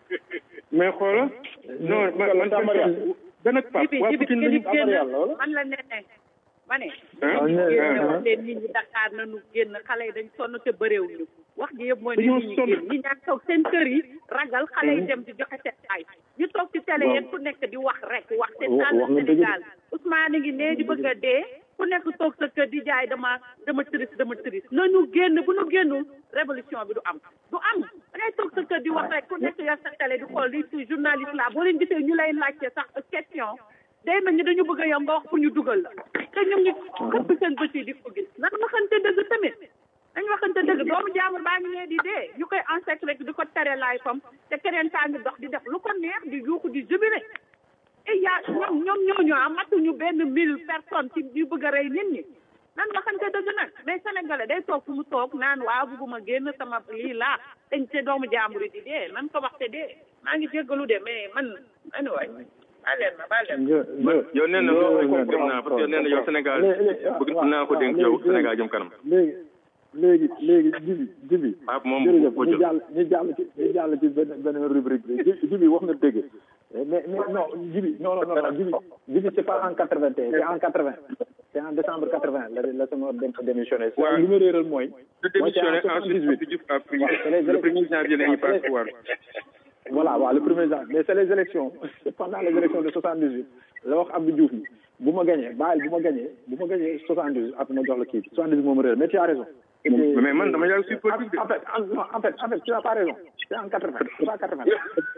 mais xoola non man man benn ak Pape waa Poutin lañu man la neneen ma ne ah génn wax leen nit ñi Dakar nañu génn xale yi dañ sonn te bëréewuñu wax ji yëpp mooy ne Dañoo nit ñi sonn. génn ñi ñaa toog seen kër yi ragal xale yi dem di joxe seen ay ñu toog ci télé yéen ku nekk di wax rek wax te Wa- tànn wax nga dëgg de. Sénégal Ousmane ngi nee di bëgg a dee ku nekk toog sa kër di jaay dama dama triste dama triste nañu génn bu ñu génnul révolution bi du am du am da ngay toog sa kër di wax rek ku nekk yor sa télé di xool li ci journaliste la boo leen gisee ñu lay laajte sax question day mel ni dañu bëgg a yow nga wax pour ñu dugal la te ñoom ñu këpp seen bët yi di ko gis nan waxante dëgg tamit dañ waxante dëgg doomu jaamur baa ngi nee di dee ñu koy encercler rek di ko tere laay fam te keneen kaa ngi dox di def lu ko neex di yuuxu di jubile et yaa ñoom ñoom ñooñu ah matuñu benn mille personnes ci ñu bëgg a rey nit ñi nan waxante dëgg nag mais sénégalais day toog fu mu toog naan waaw bugguma génn sama lii laa dañ te doomu jaambur yi di dee nan ko wax te dee maa ngi jéggalu de mais man anyway baa leen ma baa leen ma yow nee na loolu comprendre naa parce que nee na yow Sénégal bëgg naa ko dénk yow Sénégal jëm kanam léegi léegi léegi jibi jibi Pape moom jërëjëf ko ñu jël jàll ñu jàll ci ñu jàll ci benn benn rubrique bi Ji- jibi wax nga dëgg mais mais non jibi non non non non jibi jibi c'est pas en quatre vingt c'est en quatre vingt c'est en décembre quatre vingt la la sama dem démissionné Ouais. li ma réeral mooy de démissionner ensuite Abdou Diouf a pris le premier janvier la ñuy passe pouvoir voilà waaw le premier janvier mais c'est les élections c'est pendant les élections de soixante dix huit la wax Abdou Diouf ni bu ma gañee bàyyil bu ma gañee bu ma gañee soixante dix huit après ma jox la kii soixante dix huit moom réer mais tu as raison mais man dama yàgg si politique de en fait en, non, en fait en fait tu n'as pas raison c'est en quatre vingt c'est pas quatre vingt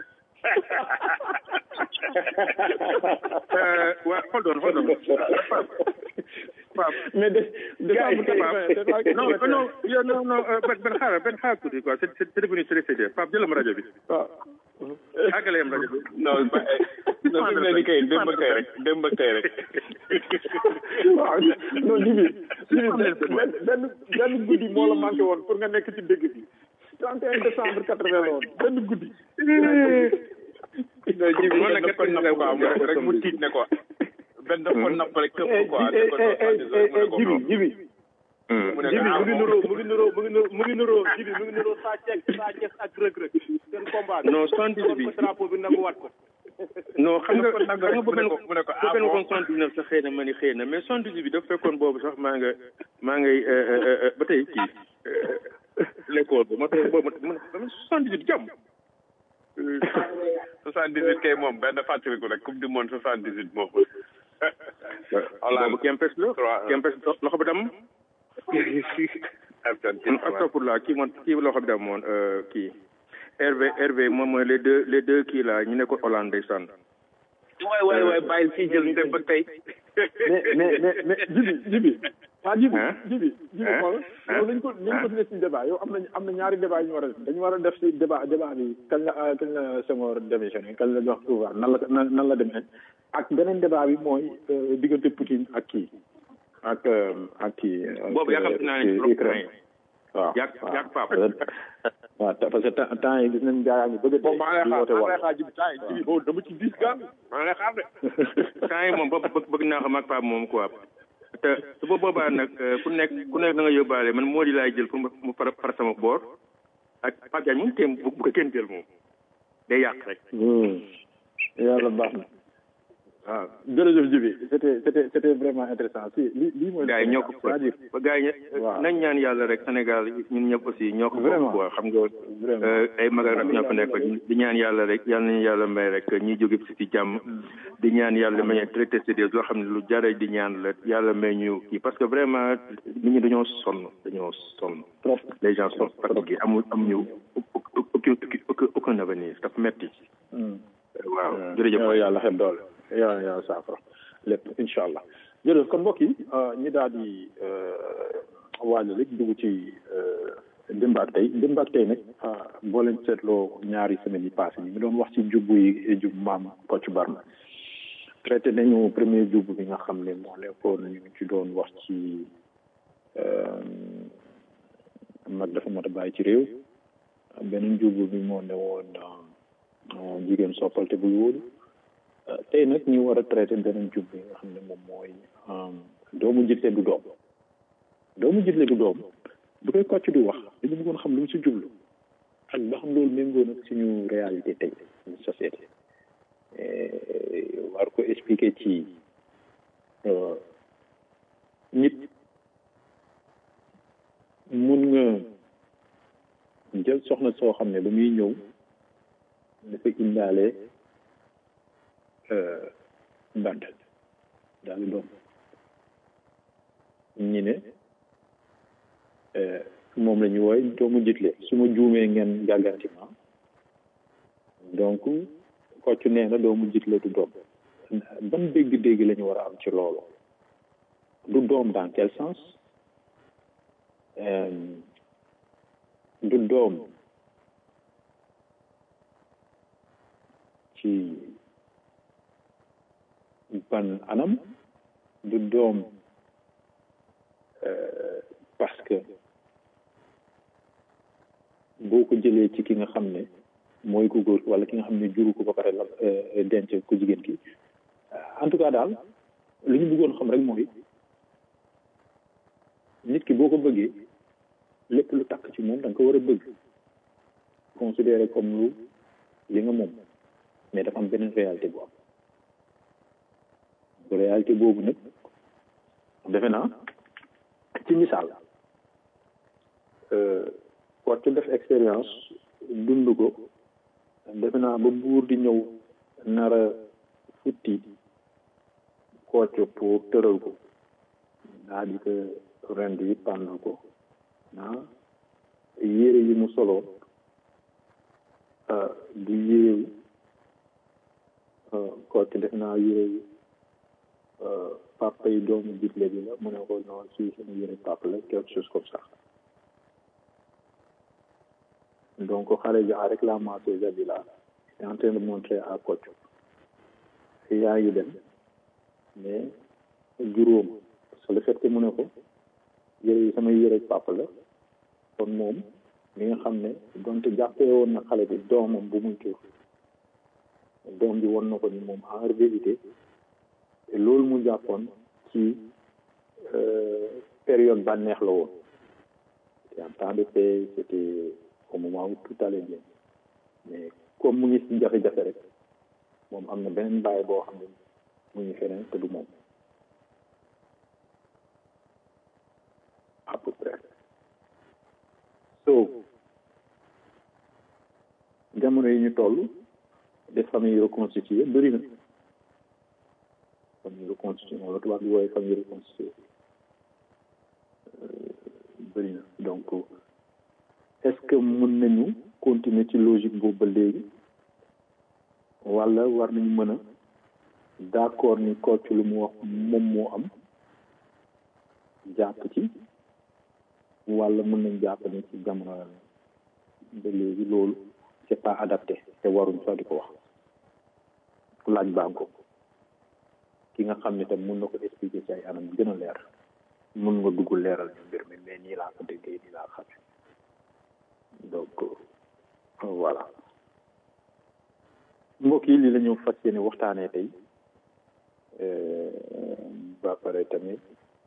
Euh, waa hold on hold on Pape mais de décembre Pape non non yow non non euh, ben ben xaaral ben xaaral tuuti quoi c'est c'est c'est devenu très sérieux Pape jëlam rajo bi àggaleem rajo bi non ba non fi mu ne nii kay démb ak tey rek démb ak tey rek waaw non jibi jibi benn benn benn guddi moo la manqué woon pour nga nekk ci dëgg bi 31 décembre 80 la woon benn guddi non ji bi Moom man nag dafa napp quoi mu rek rek mu tiit ne quoi benn dafa napp rek këpp quoi eh, dafa eh, eh, eh, eh, jibi jibi mu ne jibi ah mu ngi nuroo mu ngi nuroo mu ngi nuroo mu ngi nuroo jibi mu ngi nuroo saa ceeg saa ceeg ak rëg rëg seen combat non soixante dix bi ko drapeau bi nangu wat ko non xam nga xam nga bu benn mu ne ko bu ah benn bon waxoon soixante dix neuf sax xëy na ma ni xëy na mais soixante dix bi dafa fekkoon boobu sax maa nga maa ngay euh, euh, euh, ba tey kii euh, l'école ba ma tax boobu ma ma soixante dix huit jàmm soixante dix huit kay moom benn fàttaliku rek coupe du monde soixante dix huit moom boobu kempes la kempes loxo bi dam astafurlah kii moom kii loxo bi dam moon euh, kii Hervé Hervé moom mooy les deux les deux kii la ñu nekkoon Hollande ndeysaan waay waay waay bàyyil fii jël démb ak tey mais mais mais mais jibi jibi waa jibi Hein? jibi jibi Hein? xool Hein? yow nañ ko nañ ko def ci débat yow am nañ am na ñaari débat yu ñu war a def dañu war a def ci débat débat bi kañ la kañ la Senghor démissionné kañ la jox pouvoir nan la nan nan la demee ak beneen débat bi mooy euh, diggante Poutine ak kii ak euh, ak kii ak, boobu yaakaar naa ne euh, trop Ukraine waaw yàgg yàgg Pape waaw te- parce que temps temps yi gis nañ gaa yaa ngi bëgg a bon maa ngi lay di xaar woote maa ngi lay wàll xaar jibi temps yi jibi boobu dama ci dis gan maa ngi lay xaar de temps yi moom ba bëgg bëgg naa xam ak Pape moom quoi te su ba boobaa nag euh, ku nekk ku nekk da nga yóbbaale man moo di laay jël pour mu mu far far sama boor ak Pape Diagne moom téem bu bu ko kenn jël moom day yàq rek Hmm. yàlla baax na waaw jërëjëf Jibi c'était c'était c'était vraiment intéressant si li lii mooy. gars yi ñoo ko c'est-à-dire ba gars yi nañ ñaan yàlla rek Sénégal ñun ñëpp aussi ñoo ko bokk quoi xam nga ay magal rek ñoo fa nekk di ñaan yàlla rek yàlla nañu yàlla may rek ñi jóge si ci jàmm di ñaan yàlla may traité c'est des loo xam ne lu jara di ñaan la yàlla may ñu kii parce que vraiment nit ñi dañoo sonn dañoo sonn les gens sont fatigués amul amuñu aucun aucun avenir dafa metti waaw jërëjëf yàlla xel doole yàlla yàlla saafara lépp incha allah jërëjëf kon mbokk yi ñi daal di waajal rek dugg ci démb ak tey démb ak tey nag boo leen seetloo ñaari semaines yi passé ñu ngi doon wax ci jubbu yi jub maam Kocc Barma traité nañu premier jubbu bi nga xam ne moo nekkoon ñu ci doon wax ci mag dafa mat a bàyyi ci réew beneen jubbu bi moo ne woon jigéen soppalte buy wóolu tey nag ñu war a traité beneen jub bi nga xam ne moom mooy doomu jitle du doom doomu jitle du doom bu koy kocc di wax dañu bëggoon xam lu mu si jublu ak ba xam loolu méngoo nag suñu réalité tey suñu société war ko expliquer ci nit mun nga jël soxna soo xam ne ba muy ñëw dafa indaale bant daal di doom ñi ne moom la ñu wooy doomu jitle su ma juumee ngeen gàgganti ma donc kocc nee na doomu jitle du doom ban dégg-dégg la ñu war a am ci loolu du doom dans quel sens du doom ci ban anam du doom parce que boo ko jëlee ci ki nga xam ne mooy ku góor wala ki nga xam ne juru ko ba pare la denc ku jigéen ki en tout cas daal li ñu bëggoon xam rek mooy nit ki boo ko bëggee lépp lu takk ci moom da nga ko war a bëgg considéré comme lu li nga moom mais dafa am beneen réalité bu am bu réalité boobu nag defe naa ci misaal war ci def expérience dund ko defe naa ba buur di ñëw nara futti kocc pour tëral ko daa di ko rend yi pànd ko ah yére yi mu solo du yérewu kocc def naa yére yi papa yi doomu jitle bi la mu ne ko noonu si sama yére papa la quelque chose comme ça donc xale bi a réclamé ces habits là est en train de montrer à Kocc yaa ngi dem mais juróom parce que le fait que mu ne ko yére yi sama yére papa la kon moom mi nga xam ne donte jàppee woon na xale bi doomam bu muy jur doom bi won na ko ni moom en vérité te loolu mu jàppoon ci période bànneex la woon c'était en temps de paix c'était au moment où tout allait bien mais comme mu ngi si jafe-jafe rek moom am na beneen bàyyi boo xam ne mu ngi feneen te du moom à peu près so jamono yi ñu toll des familles reconstituées bëri na famille reconstituée moom la tubaab di wooye famille reconstituée bëri na donc est-ce que mën nañu continuer ci logique boobu ba léegi wala war nañu mën a d'accord ni Kocc lu mu wax moom moo am jàpp ci wala mën nañ jàpp ni ci jamono ba léegi loolu c'est pas adapté te waruñ sax di ko wax laaj baa ko ki nga xam ne tam mën na ko expliquer ci ay anam gën a leer mën nga dugg leeral ñu mbir mi mais nii laa ko déggee nii laa xamee donc voilà mbokk yi lii la ñu fas yéene waxtaanee tey ba pare tamit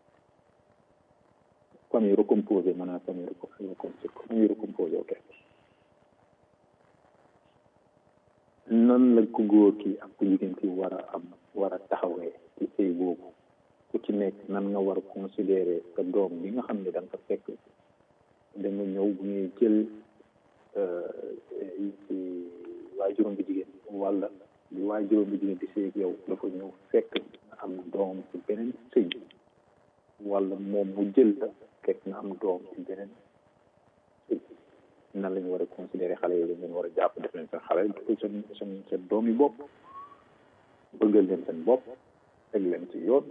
famille recomposée maanaam famille recomposée famille recomposée ok nan la ku góor ki ak ku jigéen ki war a am war a taxawee ci sëy boobu ku ci nekk nan nga war a considérer sa doom bi nga xam ne da nga ko fekk da nga ñëw bu ñuy jël waajuram bi jigéen wala bi waajuram bi jigéen di sëy ak yow dafa ñëw fekk nga am doom ci beneen sëy wala moom mu jël la fekk nga am doom ci beneen sëy nan la ñu war a considérer xale yi dañ war a jàpp def leen seen xale seen seen seen doom yi bopp bëggal leen seen bopp teg leen ci yoon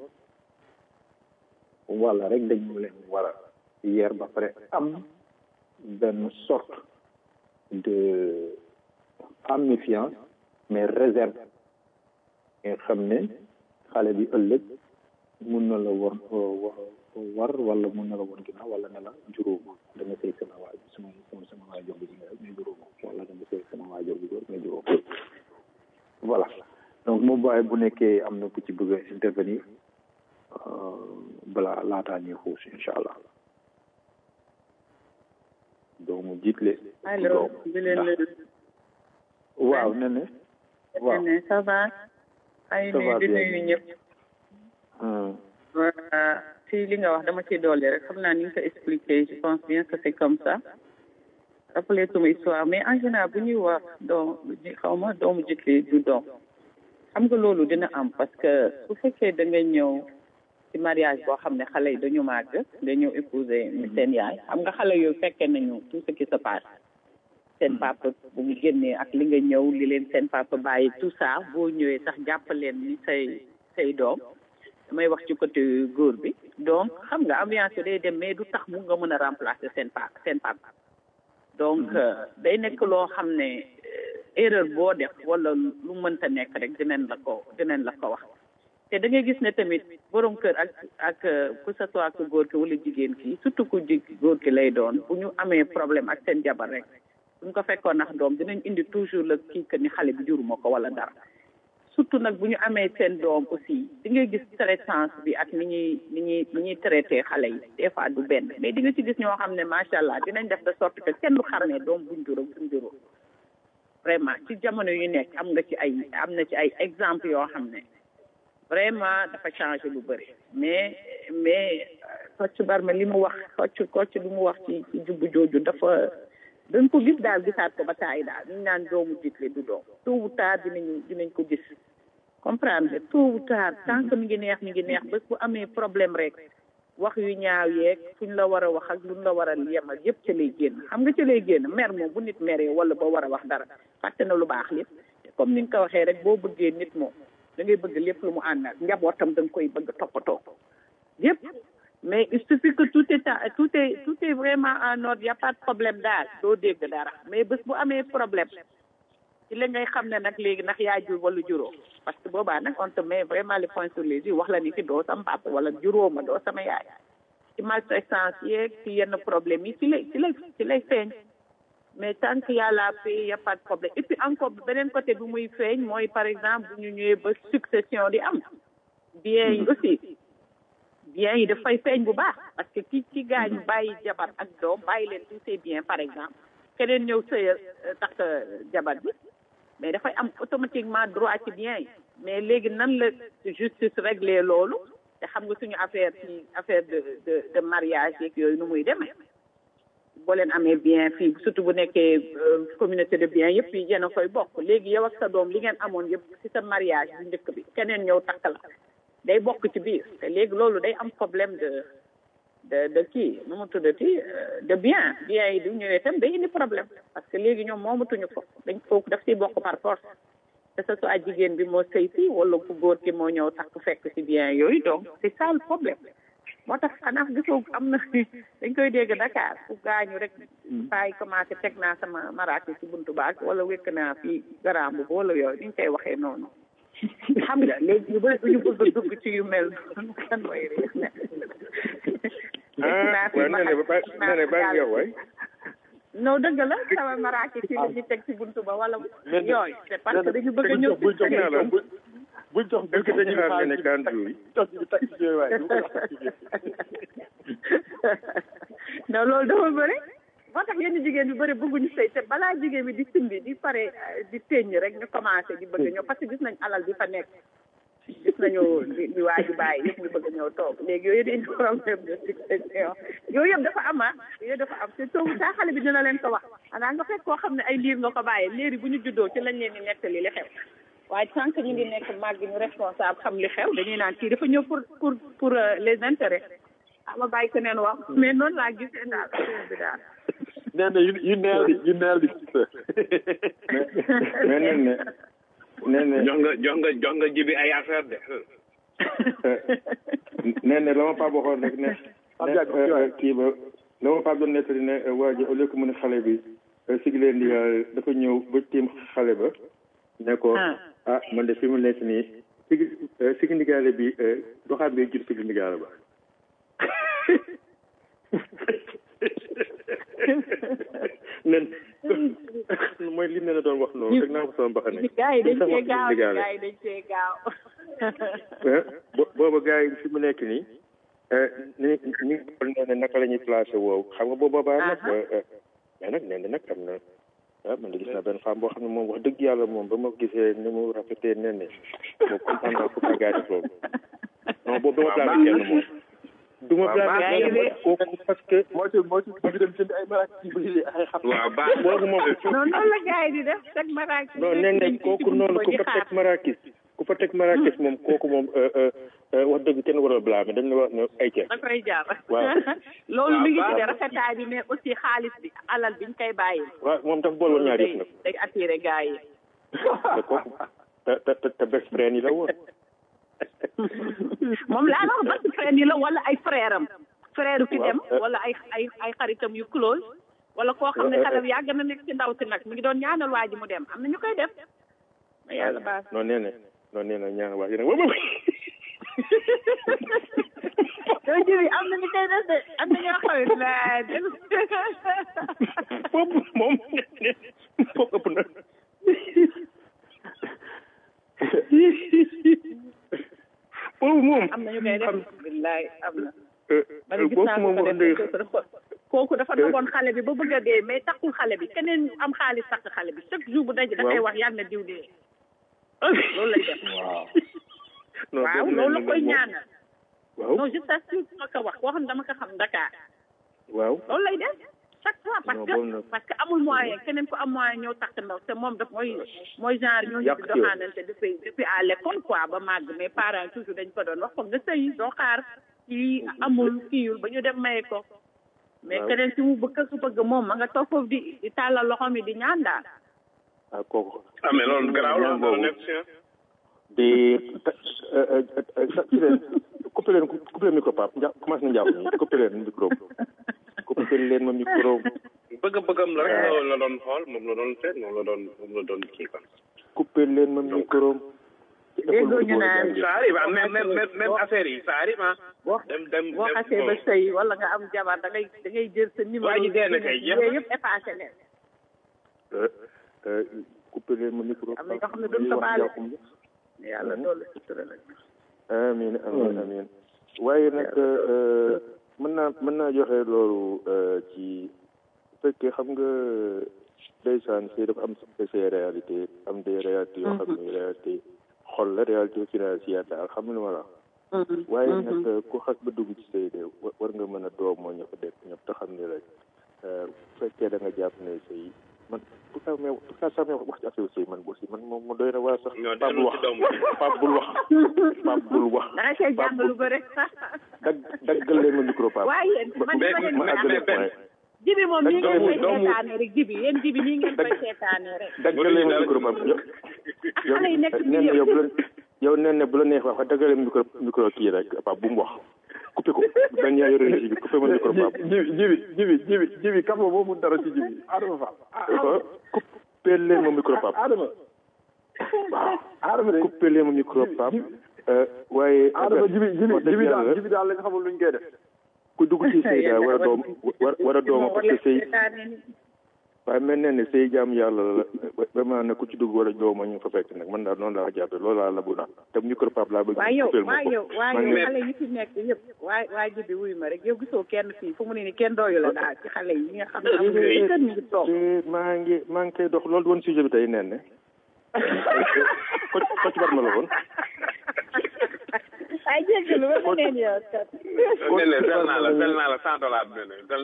wala rek dañu leen war a yeer ba pare am benn sorte de am méfiance mais réserve nga xam ne xale bi ëllëg mun na la war war wala mun na la woon ginnaaw wala ne la juróoma da nga sëy sama waay sama sama sama waajur bu jigéen rek mais juróoma wala da nga sëy sama waajur bu góor mais juróoma voilà donc moom waaye bu nekkee am na ku ci bëgg a intervenir balaa laataa ñuy xuus incha allah doomu jiitle allo di leen waaw ne ne waaw ne ça va ay nuyu di nuyu ñëpp ci li nga wax dama ci dolli rek xam naa ni nga ko expliqué je pense bien que c'est comme ça rappelé tuma histoire mais en général bu ñuy wax doom xaw ma doomu jiitle du doom xam nga loolu dina am parce que su fekkee da nga ñëw ci mariage boo xam ne xale yi dañu màgg nga ñëw épouser seen yaay xam nga xale yooyu fekkee nañu tout ce qui se passe seen papa bu mu génnee ak li nga ñëw li leen seen papa bàyyi tout ça boo ñëwee sax jàpp leen ni say say doom damay wax ci côté góor bi donc xam nga ambiance day dem mais du tax mu nga mën a remplacer seen papa seen papa donc day nekk loo xam ne erreur boo def wala lu mënta nekk rek dinañ la ko dinañ la ko wax te da ngay gis ne tamit borom kër ak ak que ce soit ku góor ki wala jigéen ki surtout ku ji góor ki lay doon bu ñu amee problème ak seen jabar rek buñ ko fekkoon nax doom dinañ indi toujours la kii que ni xale bi juruma ko wala dara surtout nag bu ñu amee seen doom aussi di ngay gis traitance bi ak ni ñuy ni ñuy ni ñuy traité xale yi des fois du benn mais di nga ci gis ñoo xam ne macha allah dinañ def de sorte que kenn du xarmee doom buñ juróom buñ juróom vraiment ci jamono yu nekk am nga ci ay am na ci ay exemple yoo xam ne vraiment dafa changé lu bëri mais mais Kocc Barma li mu wax Kocc Kocc li mu wax ci ci jubbu jooju dafa dañ ko gis daal gisaat ko ba taay daal ñu naan doomu jiitle du doom tôt ou tard dinañu dinañ ko gis comprendre nga tôt ou tard tant que mi ngi neex mi ngi neex bés bu amee problème rek wax yu ñaaw yeeg fuñ la war a wax ak luñ la war a yemal yëpp ca lay génn xam nga ca lay génn mer moom bu nit meree wala ba war a wax dara fàtte na lu baax lépp te comme ni nga ko waxee rek boo bëggee nit moom da ngay bëgg lépp lu mu àndal njabootam da nga koy bëgg toppatoo yëpp mais il suffit que tout est tout est tout est vraiment en ordre y a pas de problème daal doo dégg dara mais bés bu amee problème ci la ngay xam ne nag léegi ndax yaa jur wala juróom parce que boobaa nag on te met vraiment les points sur les i wax la ni ki doo sama papa wala juróoma doo sama yaay ci maltraitance yeeg ci yenn problème yi ci lay ci lay ci lay feeñ mais tant que y a la paix y a pas de problème et puis encore beneen côté bi muy feeñ mooy par exemple bu ñu ñëwee ba succession di am bien yi aussi bien yi dafay feeñ bu baax parce que ki ki gaañu bàyyi jabar ak doom bàyyi leen tous ces biens par exemple keneen ñëw sëya tax jabar bi mais dafay am automatiquement droit ci bien yi mais léegi nan la justice réglé loolu te xam nga suñu affaire ci affaire de de de mariage yeeg yooyu nu muy demee boo leen amee bien fii surtout bu nekkee communauté de bien yëpp yi yéen a koy bokk léegi yow ak sa doom li ngeen amoon yëpp ci sa mariage bu njëkk bi keneen ñëw takk la day bokk ci biir te léegi loolu day am problème de de de kii nu mu tuddati de bien bien yi du ñëwee tam day indi problème parce que léegi ñoom moomatuñu ko dañ foofu daf siy bokk par force que ce soit jigéen bi moo sëy si wala ku góor ki moo ñëw takk fekk ci bien yooyu donc c'est ça le problème moo tax xanaa gisoo am na dañ koy dégg Dakar fu gaañu rek paay commencé teg naa sama maraaki ci buntu baag wala wékk naa fii garambu wala yooyu ni ñu koy waxee noonu xam nga léegi ñu bëri ñu bëgg a dugg ci yu mel noonu kan mooy réer ne ah waaw nee na ba nee na ba nga waay non dëgg la sama maraaki ci la ñu teg ci buntu ba wala yooyu c'est parce que dañu bëgg a ñëw buñ jox naa la buñ jox est-ce que dañu xaar ne kandu yi jox ñu takk ci yooyu waaye du ko wax ci non loolu dafa bëri moo tax yenn jigéen yu bëri bëgguñu sëy te balaa jigéen bi di simbi di pare di teññ rek ñu commencé di bëgg ñëw parce que gis nañ alal bi fa nekk gis nañu di waa ji bàyyi yëpp ñu bëgg ñëw toog léegi yooyu dañu problème de succession yooyu yëpp dafa am ah yooyu dafa am te toogu saa xale bi dina leen ko wax xanaa nga fekk koo xam ne ay liir nga ko bàyyee léeri bu ñu juddoo ci lañ leen di nettali li xew waaye tant que ñu ngi nekk màgg ñu responsable xam li xew dañuy naan kii dafa ñëw pour pour pour les intérêts ama bàyyi ko neen wax mais noonu laa gisee daal affaire bi daal nee na you nailed it you nailed it mais nee na nee na jox nga jox nga jox nga jibi ay affaire de nee na la ma Pape waxoon rek ne ne kii ba la ma Pape doon nettali ne waa ji au lieu que mu ne xale bi sigi leen di dafa ñëw ba tiim xale ba ne ko ah man de fi mu nekk nii sigi sigi ndigaale bi doxaat bi jur sigi ndigaale ba nen mooy li ne la doon wax noonu rek naa ko sama mbaxane gaa yi dañ cee gaaw gaa yi dañ cee gaaw booba gaa yi fi mu nekk nii ni ñi xool nee na naka la ñuy placé woowu xam nga booba baa nag mais nag nee na nag am na ah man de gis naa benn femme boo xam ne moom wax dëgg yàlla moom ba ma gisee ni mu rafetee nee ne moom kontaan naa pour que gaa yi def loolu non boobu dama placé kenn moom du ma blâmer kenn kooku parce que moo ci moo ci ñu dem jënd ay maraak ci bëri ay xam waaw baax boobu moom non noonu la gars yi di def teg marakis non nee na kooku noonu ku fa teg marakis ku fa teg marakis moom kooku moom wax dëgg kenn war a blâmer dañ la wax ne ay ca da koy jaar waaw loolu mi ngi ci de rafetaay bi mais aussi xaalis bi alal biñ koy bàyyi waaw moom dafa boole woon ñaar yëpp nag day attiré gars yi te kooku te te te best friend yi la woon moom laa wax best friend yi la wala ay frère am frère ki dem wala ay ay ay xaritam yu close wala koo xam ne xale yàgg na nekk ci ndaw si nag mi ngi doon ñaanal waa ji mu dem am na ñu koy def ma yàlla baax non nee na non nee na ñaanal waa ji nag moom doo jibi am na ñu koy def de am na ñoo xawit la foofu moom foofu ëpp na foofu moom am na ñu koy def billaay am na man gis kooku naa moom ko wax def dëgg kooku dafa dogoon xale bi ba bëgg a dee mais takkul xale bi keneen am xaalis takk xale bi chaque jour bu daje da koy wax yàlla na diw dee loolu lay def waaw loolu la koy ñaanal waaw non je t'assure ma ko wax koo xam ne dama ko xam Dakar waaw loolu lay def chaque fois parce Non, que boobu nag- parce que amul moyen keneen ko am moyen ñëw takk ndaw te moom daf mooy mooy genre ñooñu Yàq di ci yow. doxaanante depuis depuis à l'école quoi ba màgg mais parents toujours dañ ko doon wax ko nga sëy doo xaar kii amul kiiwul ba ñu dem maye ko mais Waaw. keneen si mu bëgg su bëgg moom ma nga toog foofu di di tàllal loxo mi di ñaan daal ah kooku ah mais loolu garaaw la loolu nekk si di ci leen coupé leen coupé leen micro Pape nja commencé na njàpp nii coupé leen micro coupé leen ma micro bëgg-bëggam la rek la la doon xool moom la doon seet moom la doon moom la doon kii quoi. coupé leen ma micro déggoo ñu naan ça arrive ah même même même même affaire yi ça arrive ah. boo dem dem boo dem xasee ba sëy wala nga am jabar da ngay da ngay jël sa numéro waa ji dee na kay, jeex na. yooyu yëpp effacé leen coupé leen ma micro am na ñoo xam ne duñ ko baale yàlla doolu sutura la amin amin amin waaye nag mën naa mën naa joxe loolu ci bu fekkee xam nga ndeysaan fii dafa am ses réalité am des réalités yoo xam ne réalité xol la réalité financière daal xam nga ma la waaye nag ku xas ba dugg ci sëy de wa- war nga mën a doom moo ña fa dekk ñëpp te xam ni rek bu fekkee da nga jàpp ne sëy man tout ça mais tout ça sax mais wax ci affaire sëy man aussi man moom ma doy na waa sax ñoo Pape bul dellu wax ci doom Pape bul wax Pape bul wax da nga cee jàng lu bëri dag daggal leen ma micro Pape waaye yéen man mais- dama leen ma di àggale affaire point jibi moom nii ngeen koy doomu- seetaane rek jibi yéen jibi nii ngeen koy seetaane rek daggal leen ma micro Pape yow yow xale yi nekk ci nee na biir yow bu la yow nee na bu la neex wax daggal leen micro micro kii rek Pape bu mu wax coupé ko dañ yaa yore ji bi coupé ma micro Pape jibi jibi jibi jibi jibi kam boo mun dara ci jibi adama fall ko coupé leen ma micro Pape adama adama de coupé leen ma micro Pape waaye adama jibi jibi wax dëgg jibi daal yàlla jibi daal lañ xamul luñ koy def ku dugg ci sëy daal war a doom war war a dooma parce que sëy waaye mel ne ne say jaam yàlla la vraiment ne ku ci dugg wala joo ma ñu fa fekk nag man daal noonu laa jàppe loolu laa la bu naan te micro pap laa bëgg waa yow coupeel ma waa ko. yow waa Man yow ne- xale yi fi nekk yëpp waa waa ji bi wuyu ma rek yow gisoo kenn fii fu mu ne ni kenn dooyu la daal ci xale yi nga xam ne amuñu ay kër ñu ngi toog maa ngi maa ngi koy dox loolu woon sujet bi tey nen ne ko ko ci bar ma la woon ay jéggalu ba neen yow kat Nene fel naa la fel naa la cent dollars nene fel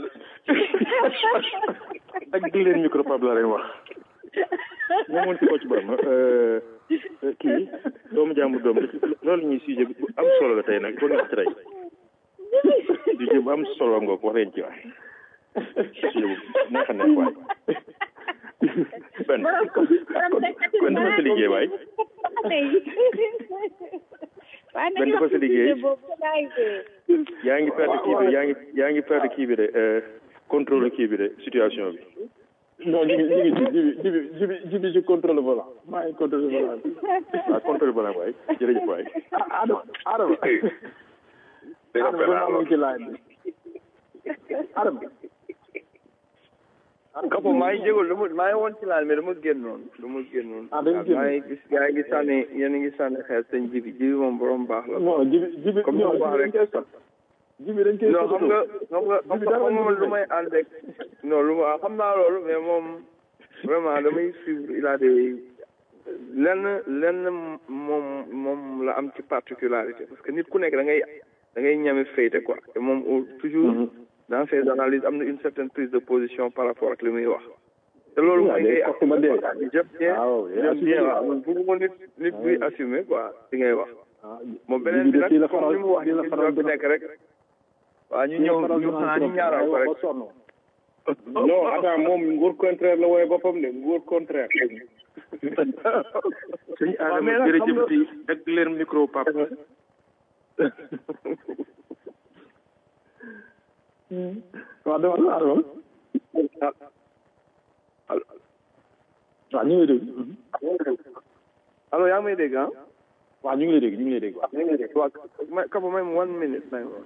ak leen micro pap laa leen wax moom woon ci ko ci bar ma kii doomu jàmbur doom loolu ñuy sujet bu am solo la tey nag boo nekk ci tey sujet bu am solo nga ko wax leen ci waay sujet bu neex a neex waay benn kon dafa sa liggéey waay benn dafa sa liggéey yaa ngi perdre kii bi yaa ngi yaa ngi perdre kii bi de contrôle kii bi de situation bi non jibi jibi jibi jibi jibi jibi ci contrôle volant maa ngi contrôle volant bi waaw contrôle balaa waay jërëjëf waay Adama Adama Adama ba maa ci laaj bi Adama Kapo maa ngi jégalu dama maa ngi woon ci laal mais dama génnoon dama génnoon. Ah, da nga génn. maa ngi gis yaa ngi sànni yéen a ngi sànni xeer sëñ jibi jibi moom borom baax la. non jibi jibi comme ni non ma ko jibi dañ waxee koy sot jibi dañ koy non xam nga xam nga xam Jibi nga dara xam nga man jibi lu may ànd ak non lu ma xam naa loolu mais moom vraiment damay suivre il a des lenn lenn moom moom la am ci particularité parce que nit ku nekk da ngay da ngay ñame féete quoi te moom au- toujours dans ses analyses am na une certaine prise de position par rapport ak li muy wax te loolu mooy ngay kooku ma dee jëf bien waaw jëf bien waaw man bëgguma nit nit buy assumer quoi li ngay wax moom beneen jibi bi de nag fii la comme faral li mu wax fii la ni faral ñoo fi nekk rek waaw ñu ñëw ñu xanaa ñu ñaaral ko rek non attends moom nguur contraire la wooye boppam de nguur contraire sëñ Adama jërëjëf ti ak leen micro pap waaw dama la Adama waaw ñu ngi lay dégg allo yaa ngi may dégg ah waaw ñu ngi lay dégg ñu ngi lay dégg waaw waaw ma Kapa may ma one minute may ma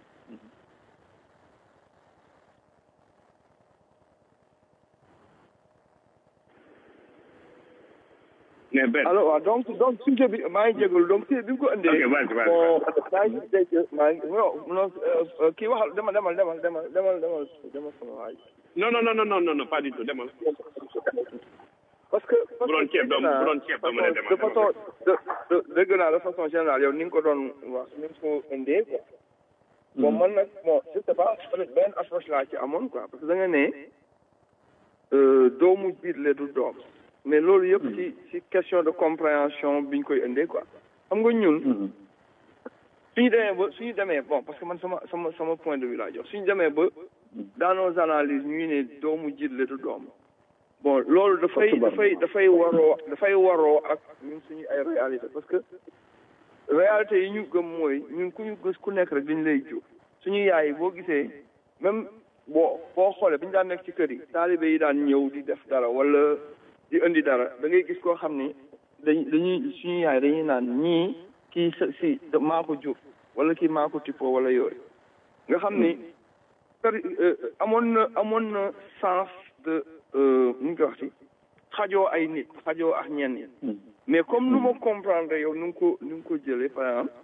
mais benn alors waaw donc donc sujet bi maa ngi jégalu donc si bi nga ko indee. Ok, vas-y, vas-y, bon maa ngi dégg maa ngi non non euh, kii waxal demal demal demal demal demal demal demal sama waay. non non non non non non non pas du tout demal parce que bu doon ceeb doo bu doon ceeb doo mën a demal de façon de de dégg naa de façon générale yow ni nga ko doon wax ni nga ko indee quoi. bon man nag bon je sais pas peut-être benn approche laa ci amoon quoi parce que da nga ne euh, doomu jiitle du doom mais loolu yëpp ci ci question de compréhension bi ñu koy indee quoi xam nga ñun suñu demee ba suñu demee bon parce que man sama sama sama point de vue laa jox suñu demee ba dans nos analyses ñuy ne doomu jiitle du doom bon loolu dafay dafay dafay waroo dafay waroo ak ñun suñu ay réalité parce que réalité yi ñu gëm mooy ñun ku ñu gis ku nekk rek dañu lay jur suñu yaay yi boo gisee même boo boo xoolee bi ñu daan nekk ci kër yi taalibe yi daan ñëw di def dara wala di indi dara da ngay gis koo xam ni dañ dañuy suñu yaay dañuy naan ñii kii sa si maa ko jur wala kii maa ko tippoo wala yooyu nga xam ni per amoon na amoon na sens de nu ñu koy wax ci xajoo ay nit xajoo ak ñenn ñi mais comme nu ma comprendre yow nu nga ko nu nga ko jëlee par exemple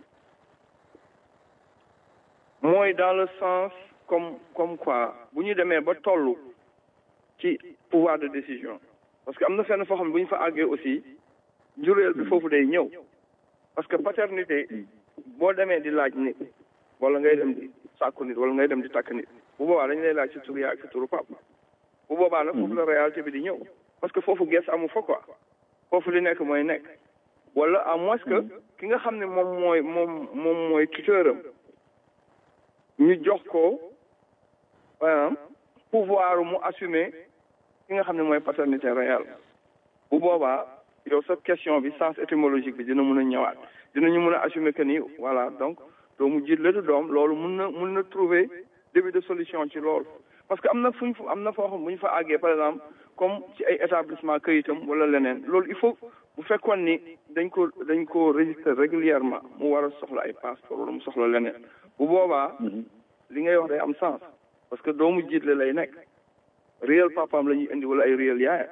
mooy dans le sens comme comme quoi bu ñu demee ba toll ci pouvoir de décision parce que am na fenn foo xam ne bu ñu fa àggee aussi njureel bi foofu day ñëw parce que paternité boo demee di laaj nit wala ngay dem di sàkku nit wala ngay dem di takk nit bu boobaa dañu lay laaj si turu yaay ak si turu pap bu boobaa nag foofu la réalité bi di ñëw parce que foofu ges amu fa quoi foofu li nekk mooy nekk wala à moins que ki nga xam ne moom mooy moom moom mooy tuteuram ñu jox ko par pouvoir mu assumer ki nga xam ne mooy paternité réelle bu boobaa yow sa question bi sens étymologique bi dina mun a ñëwaat dinañu mun a assumer que ni voilà donc doomu jiit la du doom loolu mun na mun na trouver début de solution ci loolu parce que am na fu ñu am na foo xam bu ñu fa àggee par exemple comme ci ay établissement këyitam wala leneen loolu il faut bu fekkoon ni dañ ko dañ ko registré régulièrement mu war a soxla ay passeport wala mu soxla leneen bu boobaa li ngay wax day am sens parce que doomu jiitle lay nekk réel papaam la ñuy indi wala ay réel yaaya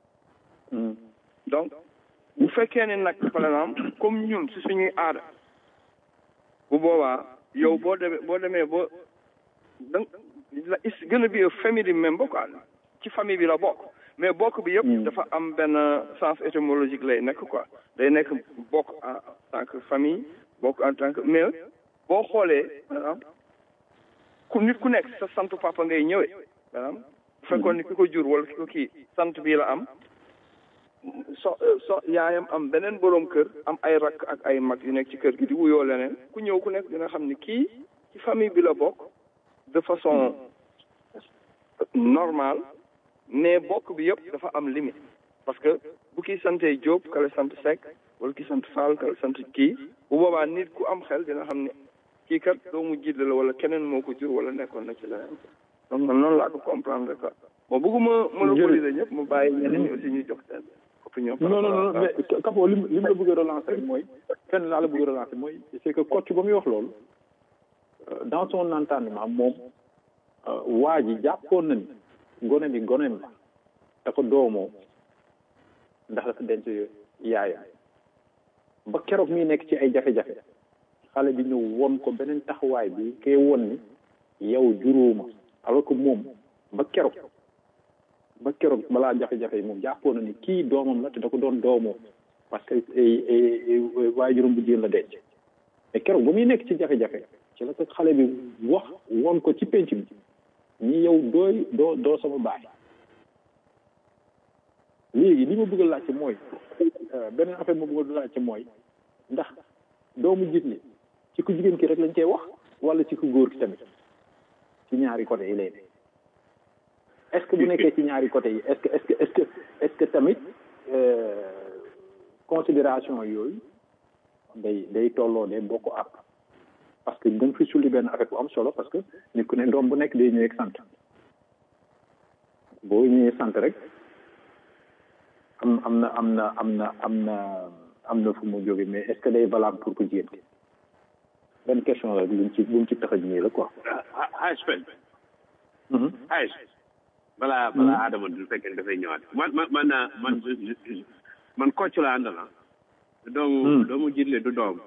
donc bu fekkee ne nag par exemple comme ñun si suñuy aada bu boobaa yow boo demee boo demee ba da la is gën a bi famille member quoi ci famille bi la bokk mais bokk bi yëpp dafa am benn sens étymologique lay nekk quoi day nekk bokk en tant que famille bokk en tant que mais boo xoolee par exemple ku nit ku nekk sa sant papa ngay ñëwee par exemple bu fekkoon ni ki ko jur wala ki ko kii sant bii la am so so yaayam am beneen boroom kër am ay rakk ak ay mag yu nekk ci kër gi di wuyoo leneen ku ñëw ku nekk dina xam ni kii ci famille bi la bokk de façon normale mais bokk bi yëpp dafa am limite parce que bu kii santee Diop kale sant Seck wala ki sant Fall kale sant kii bu boobaa nit ku am xel dina xam ne kii kat doomu jiitle la wala keneen moo ko jur wala nekkoon na ci leneen donc man noonu laa ko comprendre quoi bon bëgguma monopoliser ñëpp mu bàyyi ñeneen ñi aussi ñu jox seen opinion non non non mais Kapo lim lim la bëgg a relancer mooy fenn laa la bëgg a relancer mooy c'est que coach ba muy wax loolu dans son entendement moom waa ji jàppoon na ni gone bi goneem la da ko doomoo ndax dafa denc yaayam ba keroog mi nekk ci ay jafe-jafe xale bi ñëw won ko beneen taxawaay bi kay won ni yow juróoma alors que moom ba keroog ba keroog balaa jafe-jafe yi moom jàppoon na ni kii doomam la te da ko doon doomoo parce que waaye juróom bu jigéen la denc mais keroog ba muy nekk ci jafe-jafe ci la ko xale bi wax won ko ci penc bi ñi yow dooy doo doo sama baay léegi li ma bëgg a laajte mooy beneen affaire ma bëgg a laajte mooy ndax doomu gis ni ci ku jigéen ki rek lañ koy wax wala ci ku góor ki tamit ci ñaari côté yi lay est-ce que bu nekkee ci ñaari côté yi est-ce que est-ce que est-ce que est-ce que tamit considération yooyu day day tolloo de bokk ak parce que da nga fi sulli benn affaire bu am solo parce que nit ku ne doom bu nekk day ñëwee sant boo ñëwee sant rek am am na am na am na am na am na fu mu jóge mais est-ce que day valable pour ku jigéen ki benn question la luñ ci buñ ci tax a ñëwee la quoi. Haj Pen. Haj. balaa balaa Adama du fekkee dafay ñëwaat man man man man man coach la àndal doomu doomu jiitle du doom.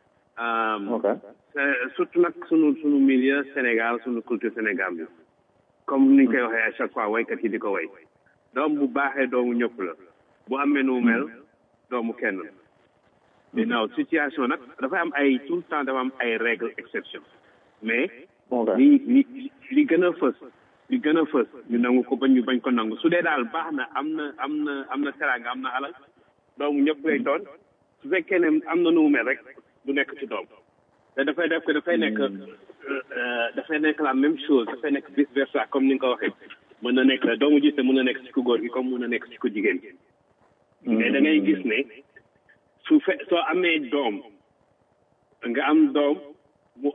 ok surtout nag sunu sunu milieu Sénégal sunu culture Sénégal bi comme ni ñu koy waxee à chaque fois waykat yi di ko way doom bu baaxee doomu ñëpp la bu amee nu mel doomu kenn la maintenant situation nag dafa am ay tout le temps dafa am ay règles exception mais li li li gën a fës li gën a fës ñu nangu ko bañ ñu bañ ko nangu su dee daal baax na am na am na am na teraanga am na alal doomu ñëpp lay doon su fekkee ne am na nu mu mel rek du nekk ci doom te dafay def ko dafay nekk dafay nekk la même chose dafay nekk vice versa comme ni nga ko waxee mën na nekk doomu gis te mën na nekk ci ku góor gi comme mën na nekk ci ku jigéen gi mais da ngay gis ne su fe soo amee doom nga am doom mu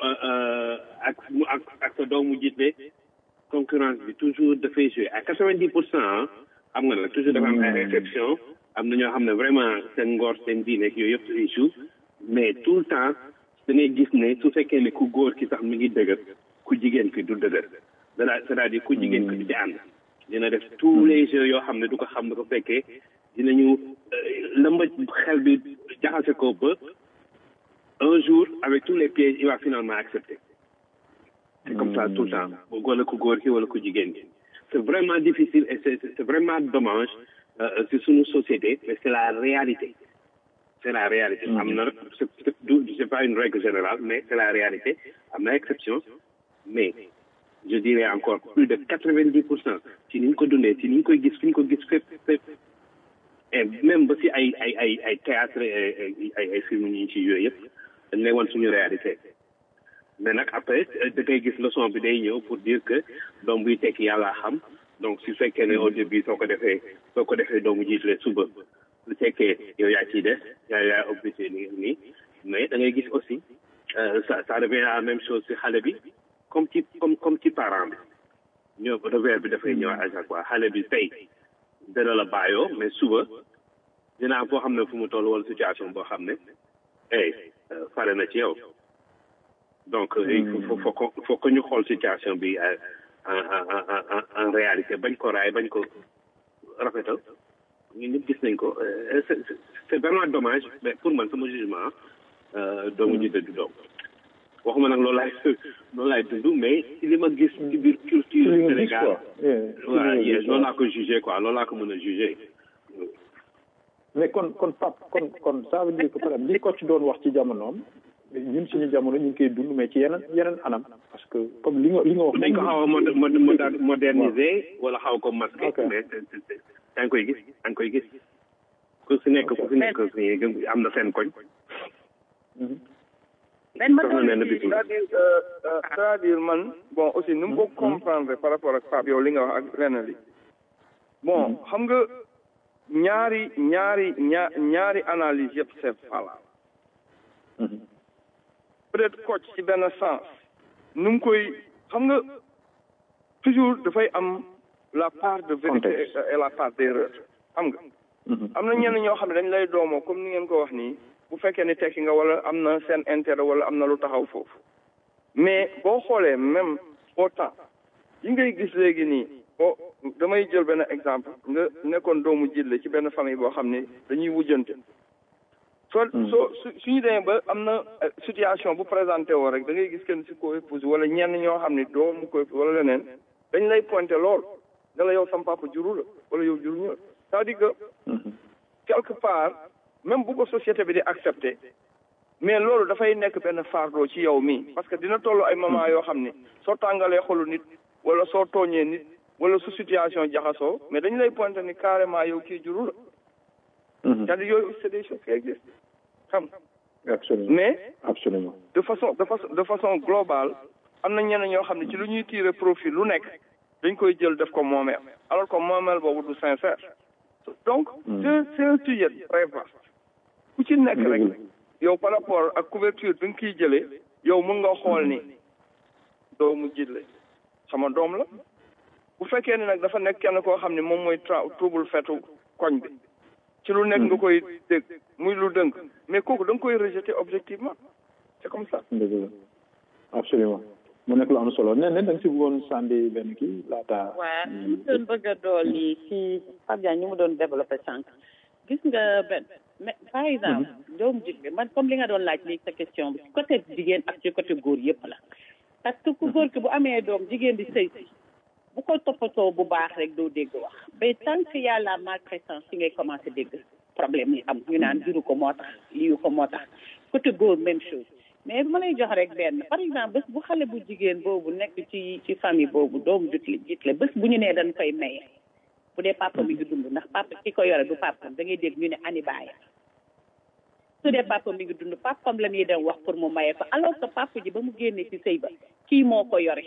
ak mu ak ak sa doomu jiite concurrence bi toujours dafay jouer à quatre vingt dix pour cent xam nga nag toujours dafa am ay exception am na ñoo xam ne vraiment seen ngor seen diine ak yooyu yëpp ay joue mais tout le temps da ngay gis ne su fekkee ne ku góor ki sax mi ngi dëgër ku jigéen ki du dëgër c'est-à-dire ku jigéen ki du ci ànd dina def tous les jeux yoo xam ne du ko xam ne ko fekkee dinañu lëmba xel bi jaxase ko ba un jour avec tous les pièges il va finalement accepter c'est comme ça tout le temps wala ku góor ki wala ku jigéen ki c'est vraiment difficile et c'est c'est vraiment dommage c'est suñu société mais c'est la réalité c'est la réalité am na c'est c'est pas une règle générale mais c'est la réalité am na exception mais je dirais encore plus de quatre-vingt-dix pour cent ci ni ñu ko dundee ci ni ñu koy gis fi ñu ko gis fépp fépp et même ba si ay ay ay ay théâtre ay ay film ñu ci yooyu yëpp dañ lay wan suñu réalité mais nag après da ngay gis leçon bi day ñëw pour dire que doom buy tekki yàlla xam donc su fekkee ne au début soo ko defee soo ko defee doomu jiitle suba su fekkee yow yaa ciy des yaa yaa obligé ni nii mais da ngay gis aussi ça ça devient la même chose si xale bi comme ci comme comme ci parent bi ñëw revers bi dafay ñëw à chaque fois xale bi tey dana la bàyyoo mais suba dina am foo xam ne fu mu toll wala situation boo xam ne hey fare na ci yow donc il faut faut faut que ñu xool situation bi en en en en réalité bañ ko raay bañ ko rafetal ñun ñëpp gis nañ ko c'est c'est vraiment dommage mais pour man sama jugement doomu jiite du doom waxuma nag loolu laay loolu laay dund mais li ma gis ci biir culture Sénégal waaw yes loolu laa ko jugé quoi loolu laa ko mën a jugé mais kon kon pap kon kon ça veut dire que par exemple li ko ci doon wax ci jamonoom ñun suñu jamono ñu ngi koy dund mais ci yeneen yeneen anam parce que comme li nga li nga wax dañ ko xaw a moderniser wala xaw ko masqué mais yaa ngi koy gis yaa ngi koy gis ku si nekk ku si nekk am na seen koñ c'est-à-dire c'est-à-dire man bon aussi nu mu ko comprendre par rapport ak Pape yow li nga wax ak lenn li bon xam nga ñaari ñaari ñaa ñaari analyse yëpp c'est valable peut-être coach ci benn sens nu mu koy xam nga toujours dafay am la part de vérité et la part d'erreur xam nga am na ñenn ñoo xam ne dañ lay doomoo comme ni ngeen ko wax nii bu fekkee ni tekki nga wala am na seen intérêt wala am na lu taxaw foofu mais boo xoolee même autant yi ngay gis léegi nii boo damay jël benn exemple nga nekkoon doomu jille ci benn famille boo xam ne dañuy wujjante soo soo su suñu demee ba am na situation bu présenté woo rek da ngay gis kenn si ko épouse wala ñenn ñoo xam ne doomu ko épouse wala leneen dañ lay pointé lool ne la yow sam papa juru la wala yow juruñu la c'est-à-dire que quelque part même bu ko société bi di accepté mais loolu dafay nekk benn fardeau ci yow mii parce que dina toll ay moment yoo xam ne soo tàngalee xolu nit wala soo tooñee nit wala su situation jaxasoo mais dañu lay pointé ni carrément yow kii juru la c'est-à-dire yooyu c'est des choses qui existent xam absolument mais absolument de façon de façon de façon globale am na ñenn ñoo xam ne ci lu ñuy tirer profit lu nekk dañ koy jël def ko moomeel alors que moomeel boobu du sincère donc c'est c'est un sujet très vaste ku ci nekk rek yow par rapport ak couverture bi nga kiy jëlee yow mun nga xool ni doomu jitle sama doom la bu fekkee ne nag dafa nekk kenn koo xam ne moom mooy trouble fetu koñ bi ci lu nekk nga koy dégg muy lu dënk mais kooku da nga koy rejeter objectivement c'est comme ça dëgg la absolument mu nekk lu am solo nee na da nga si bëggoon sànni benn kii laata waaw mu doon bëgg a dolli ci Pape Diagne ñu mu doon développé sànq gis nga benn mais par exemple doomu jigéen man comme li nga doon laaj léegi sa question bi côté jigéen ak ci côté góor yëpp la parce que ku góor ki bu amee doom jigéen di sëy si bu ko toppatoo bu baax rek doo dégg wax mais tant que y a la maltraitance ci ngay commencé dégg problème yi am ñu naan juru ko moo tax liyu ko moo tax côté góor même chose mais bu ma lay jox rek benn par exemple bés bu xale bu jigéen boobu nekk ci ci famille boobu doomu jutli jitle bés bu ñu nee dañ koy maye bu dee papa mi ngi dund ndax papa ki ko yore du papam da ngay dégg ñu ne ani baaya su dee papa mi ngi dund papam la ñuy dem wax pour mu maye ko alors que papa ji ba mu génnee ci sëy ba kii moo ko yore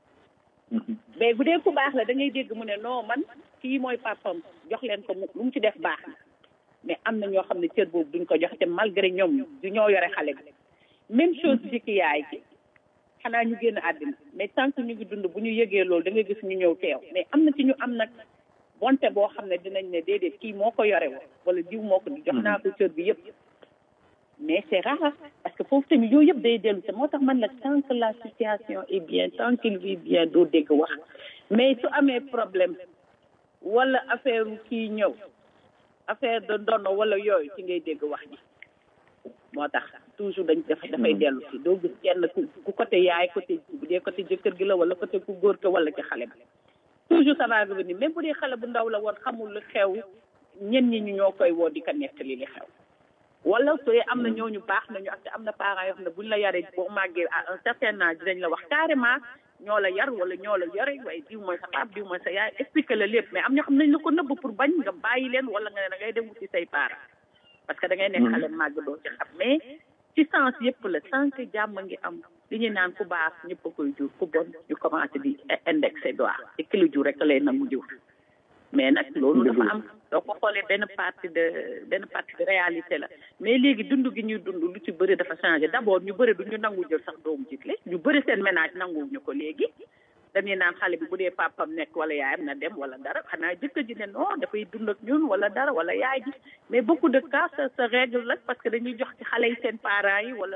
mais bu dee ku baax la da ngay dégg mu ne non man kii mooy papam jox leen ko mu lu mu ci def baax na mais am na ñoo xam ne cër boobu duñ ko jox te malgré ñoom du ñoo yore xale bi même chose ci ki yaay ji xanaa ñu génn àddina mais tant que ñu ngi dund bu ñu yëgee loolu da ngay gis ñu ñëw teew mais am na ci ñu am nag bonte boo xam ne dinañ ne déedéet kii moo ko yore woon wala diw moo ko jox naa ko cër bi yëpp mais c'est rare parce que foofu tamit yooyu yëpp day dellu te moo tax man la tant que la situation est bien tant qu'il vit bien doo dégg wax mais su amee problème wala affaire kii ñëw affaire de ndono wala yooyu ci ngay dégg wax ji moo tax toujours dañ def dafay dellu si doo gis kenn ku ku côté yaay côté bu dee côté jëkkër gi la wala côté ku góor ke wala ci xale bi toujours ça va revenir même bu dee xale bu ndaw la woon xamul lu xew ñen ñi ñu ñoo koy woo di ko nettali li xew wala su dee am na ñooñu baax nañu ak te am na parents yoo xam ne buñ la yaree boo màggee à un certain âge dinañ la wax carrément ñoo la yar wala ñoo la yore waaye diw mooy sa pap diw mooy sa yaay expliqué la lépp mais am ñoo xam nañ la ko nëbb pour bañ nga bàyyi leen wala nga ne da ngay dem wuti say parents parce que da ngay nekk xale màgg doo ci xam mais ci sens yëpp la tant que jàmm ngi am li ñuy naan ku baax ñëpp a koy jur ku bon ñu commencé di indexé doigt te ki la jur rek lay nangu jur mais nag loolu dafa am soo ko xoolee benn partie de benn partie de réalité la mais léegi dund gi ñuy dund lu ci bëri dafa changé d' abord ñu bëri du ñu nangu jël sax doomu jiitle ñu bëri seen ménage nanguwuñu ko léegi dañuy naan xale bi bu dee papam nekk wala yaayam na dem wala dara xanaa jëkkër ji ne non dafay dund ak ñun wala dara wala yaay ji mais beaucoup de cas ça se règle la parce que dañuy jox ci xale yi seen parents yi wala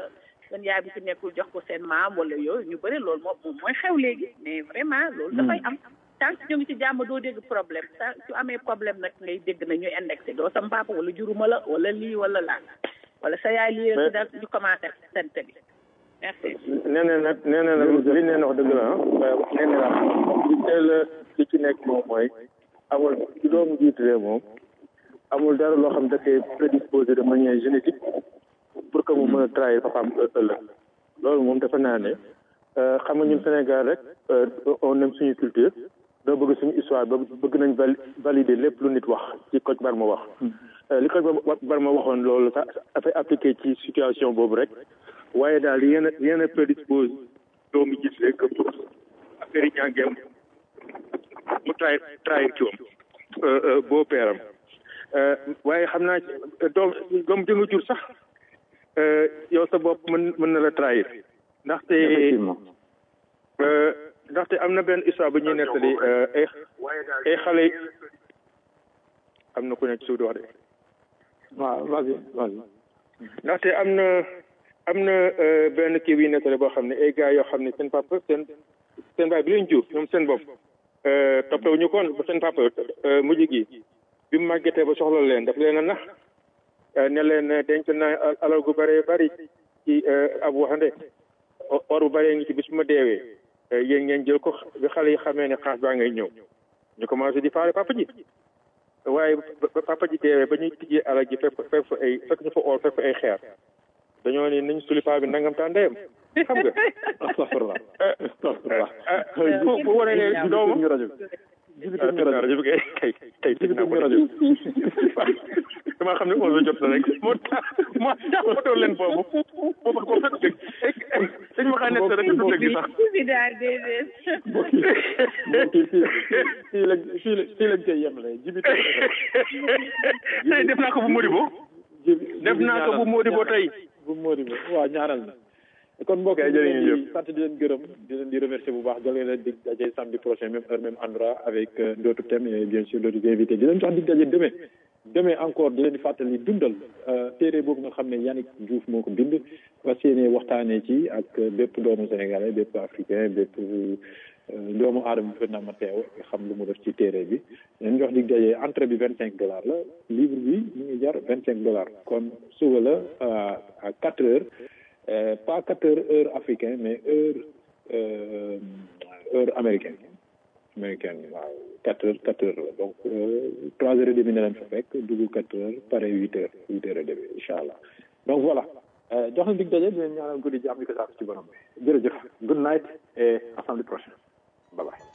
seen yaay bi fi nekkul jox ko seen maam wala yooyu ñu bëri loolu moom moom mooy xew léegi mais vraiment loolu dafay am tant que ñu ngi ci jàmm doo dégg problème tant su amee problème nag ngay dégg na ñuy indexé doo sam papa wala juruma la wala lii wala laa wala sa yaay lii la da ñu commencé sant bi merci nee na nag nee na nag li neen wax dëgg la ah nee na la li teel li ci nekk moom mooy amul ci doomu jiitu réew moom amul dara loo xam da koy prédisposé de manière génétique pour que mu mën a trahir papaam ëllëg loolu moom dafa naa ne xam nga ñun Sénégal rek on aime suñu culture doo bëgg suñu histoire ba bëgg nañ valider lépp lu nit wax ci Kocc Barma wax li Kocc Barma waxoon loolu sax dafay appliqué ci situation boobu rek waaye daal rien ne rien ne prédispose doomu gis rek que pour affaire yi ñàngeem mu trahir trahir ci wam boo peeram waaye xam naa doom doom jënga jur sax yow sa bopp mën mën na la trahir ndaxte ndaxte am na benn histoire bu ñuy nettali ay ay xale am na ku nekk suuf di wax de waaw vas-y vas-y ndaxte am na am na benn kii bi nettali boo xam ne ay gars yoo xam ne seen papa seen seen baay bi leen jur ñoom seen bopp toppatoo ñu koon ba seen papa mujj gi bi mu màggetee ba soxla leen daf leen a nax ne leen denc naa alal gu bëree bëri ci ab waxande or bu bëree ngi ci bis ma deewee yéen ngeen jël ko bi xale yi xamee ne xaas baa ngay ñëw ñu commencé di faale papa ji waaye ba papa ji deewee ba ñuy tijjee alal ji fekk fekk fa ay fekk ñu fa or fekk fa ay xeer dañoo ne nañ suli paa bi nangam taa ndeyam xam nga astafurlah astafurlah bu wane ne doomu rajo jibital ñu rajo rajo bi kay kay kay tëj naa ko rajo dama xam ne onze jot na rek moo tax moo tax ma doon leen boobu boobu ko fekk dëgg dañ ma xaa nekk rek du dëgg sax bi daal déedéet fii lañ fii lañ fii lañ koy yemale jibital tey def naa ko bu Modibo def naa ko bu Modibo tey bu Modibo waaw ñaanal na kon mbokk yi jërë ngeen jëf di sant di leen gërëm di leen di remercier bu baax jëlee leen dig daje samedi prochain même heure même endroit avec d'autres thèmes et bien sûr d'autres invités di leen jox dig daje demain demain encore di leen di fàttali dundal téere boobu nga xam ne Yannick Diouf moo ko bind fas yéene waxtaanee ci ak bépp doomu sénégalais bépp africain bépp doomu aadama bu na ma teew xam lu mu def ci téere bi leen jox dig daje entrée bi vingt cinq dollars la livre bi mu ngi jar vingt cinq dollars kon suba la à quatre heures Euh, pas quatre heures heure africaine mais heure euh, heure américaine américaine waaw quatre heures quatre heures la donc trois heures et demie ne leen fa fekk dugg quatre heures pare huit heures huit heures et demie incha allah donc voilà jox na dig daje di leen ñaanal guddi jàmm di ko saako ci borom bi jërëjëf good night et à samedi prochain bye bye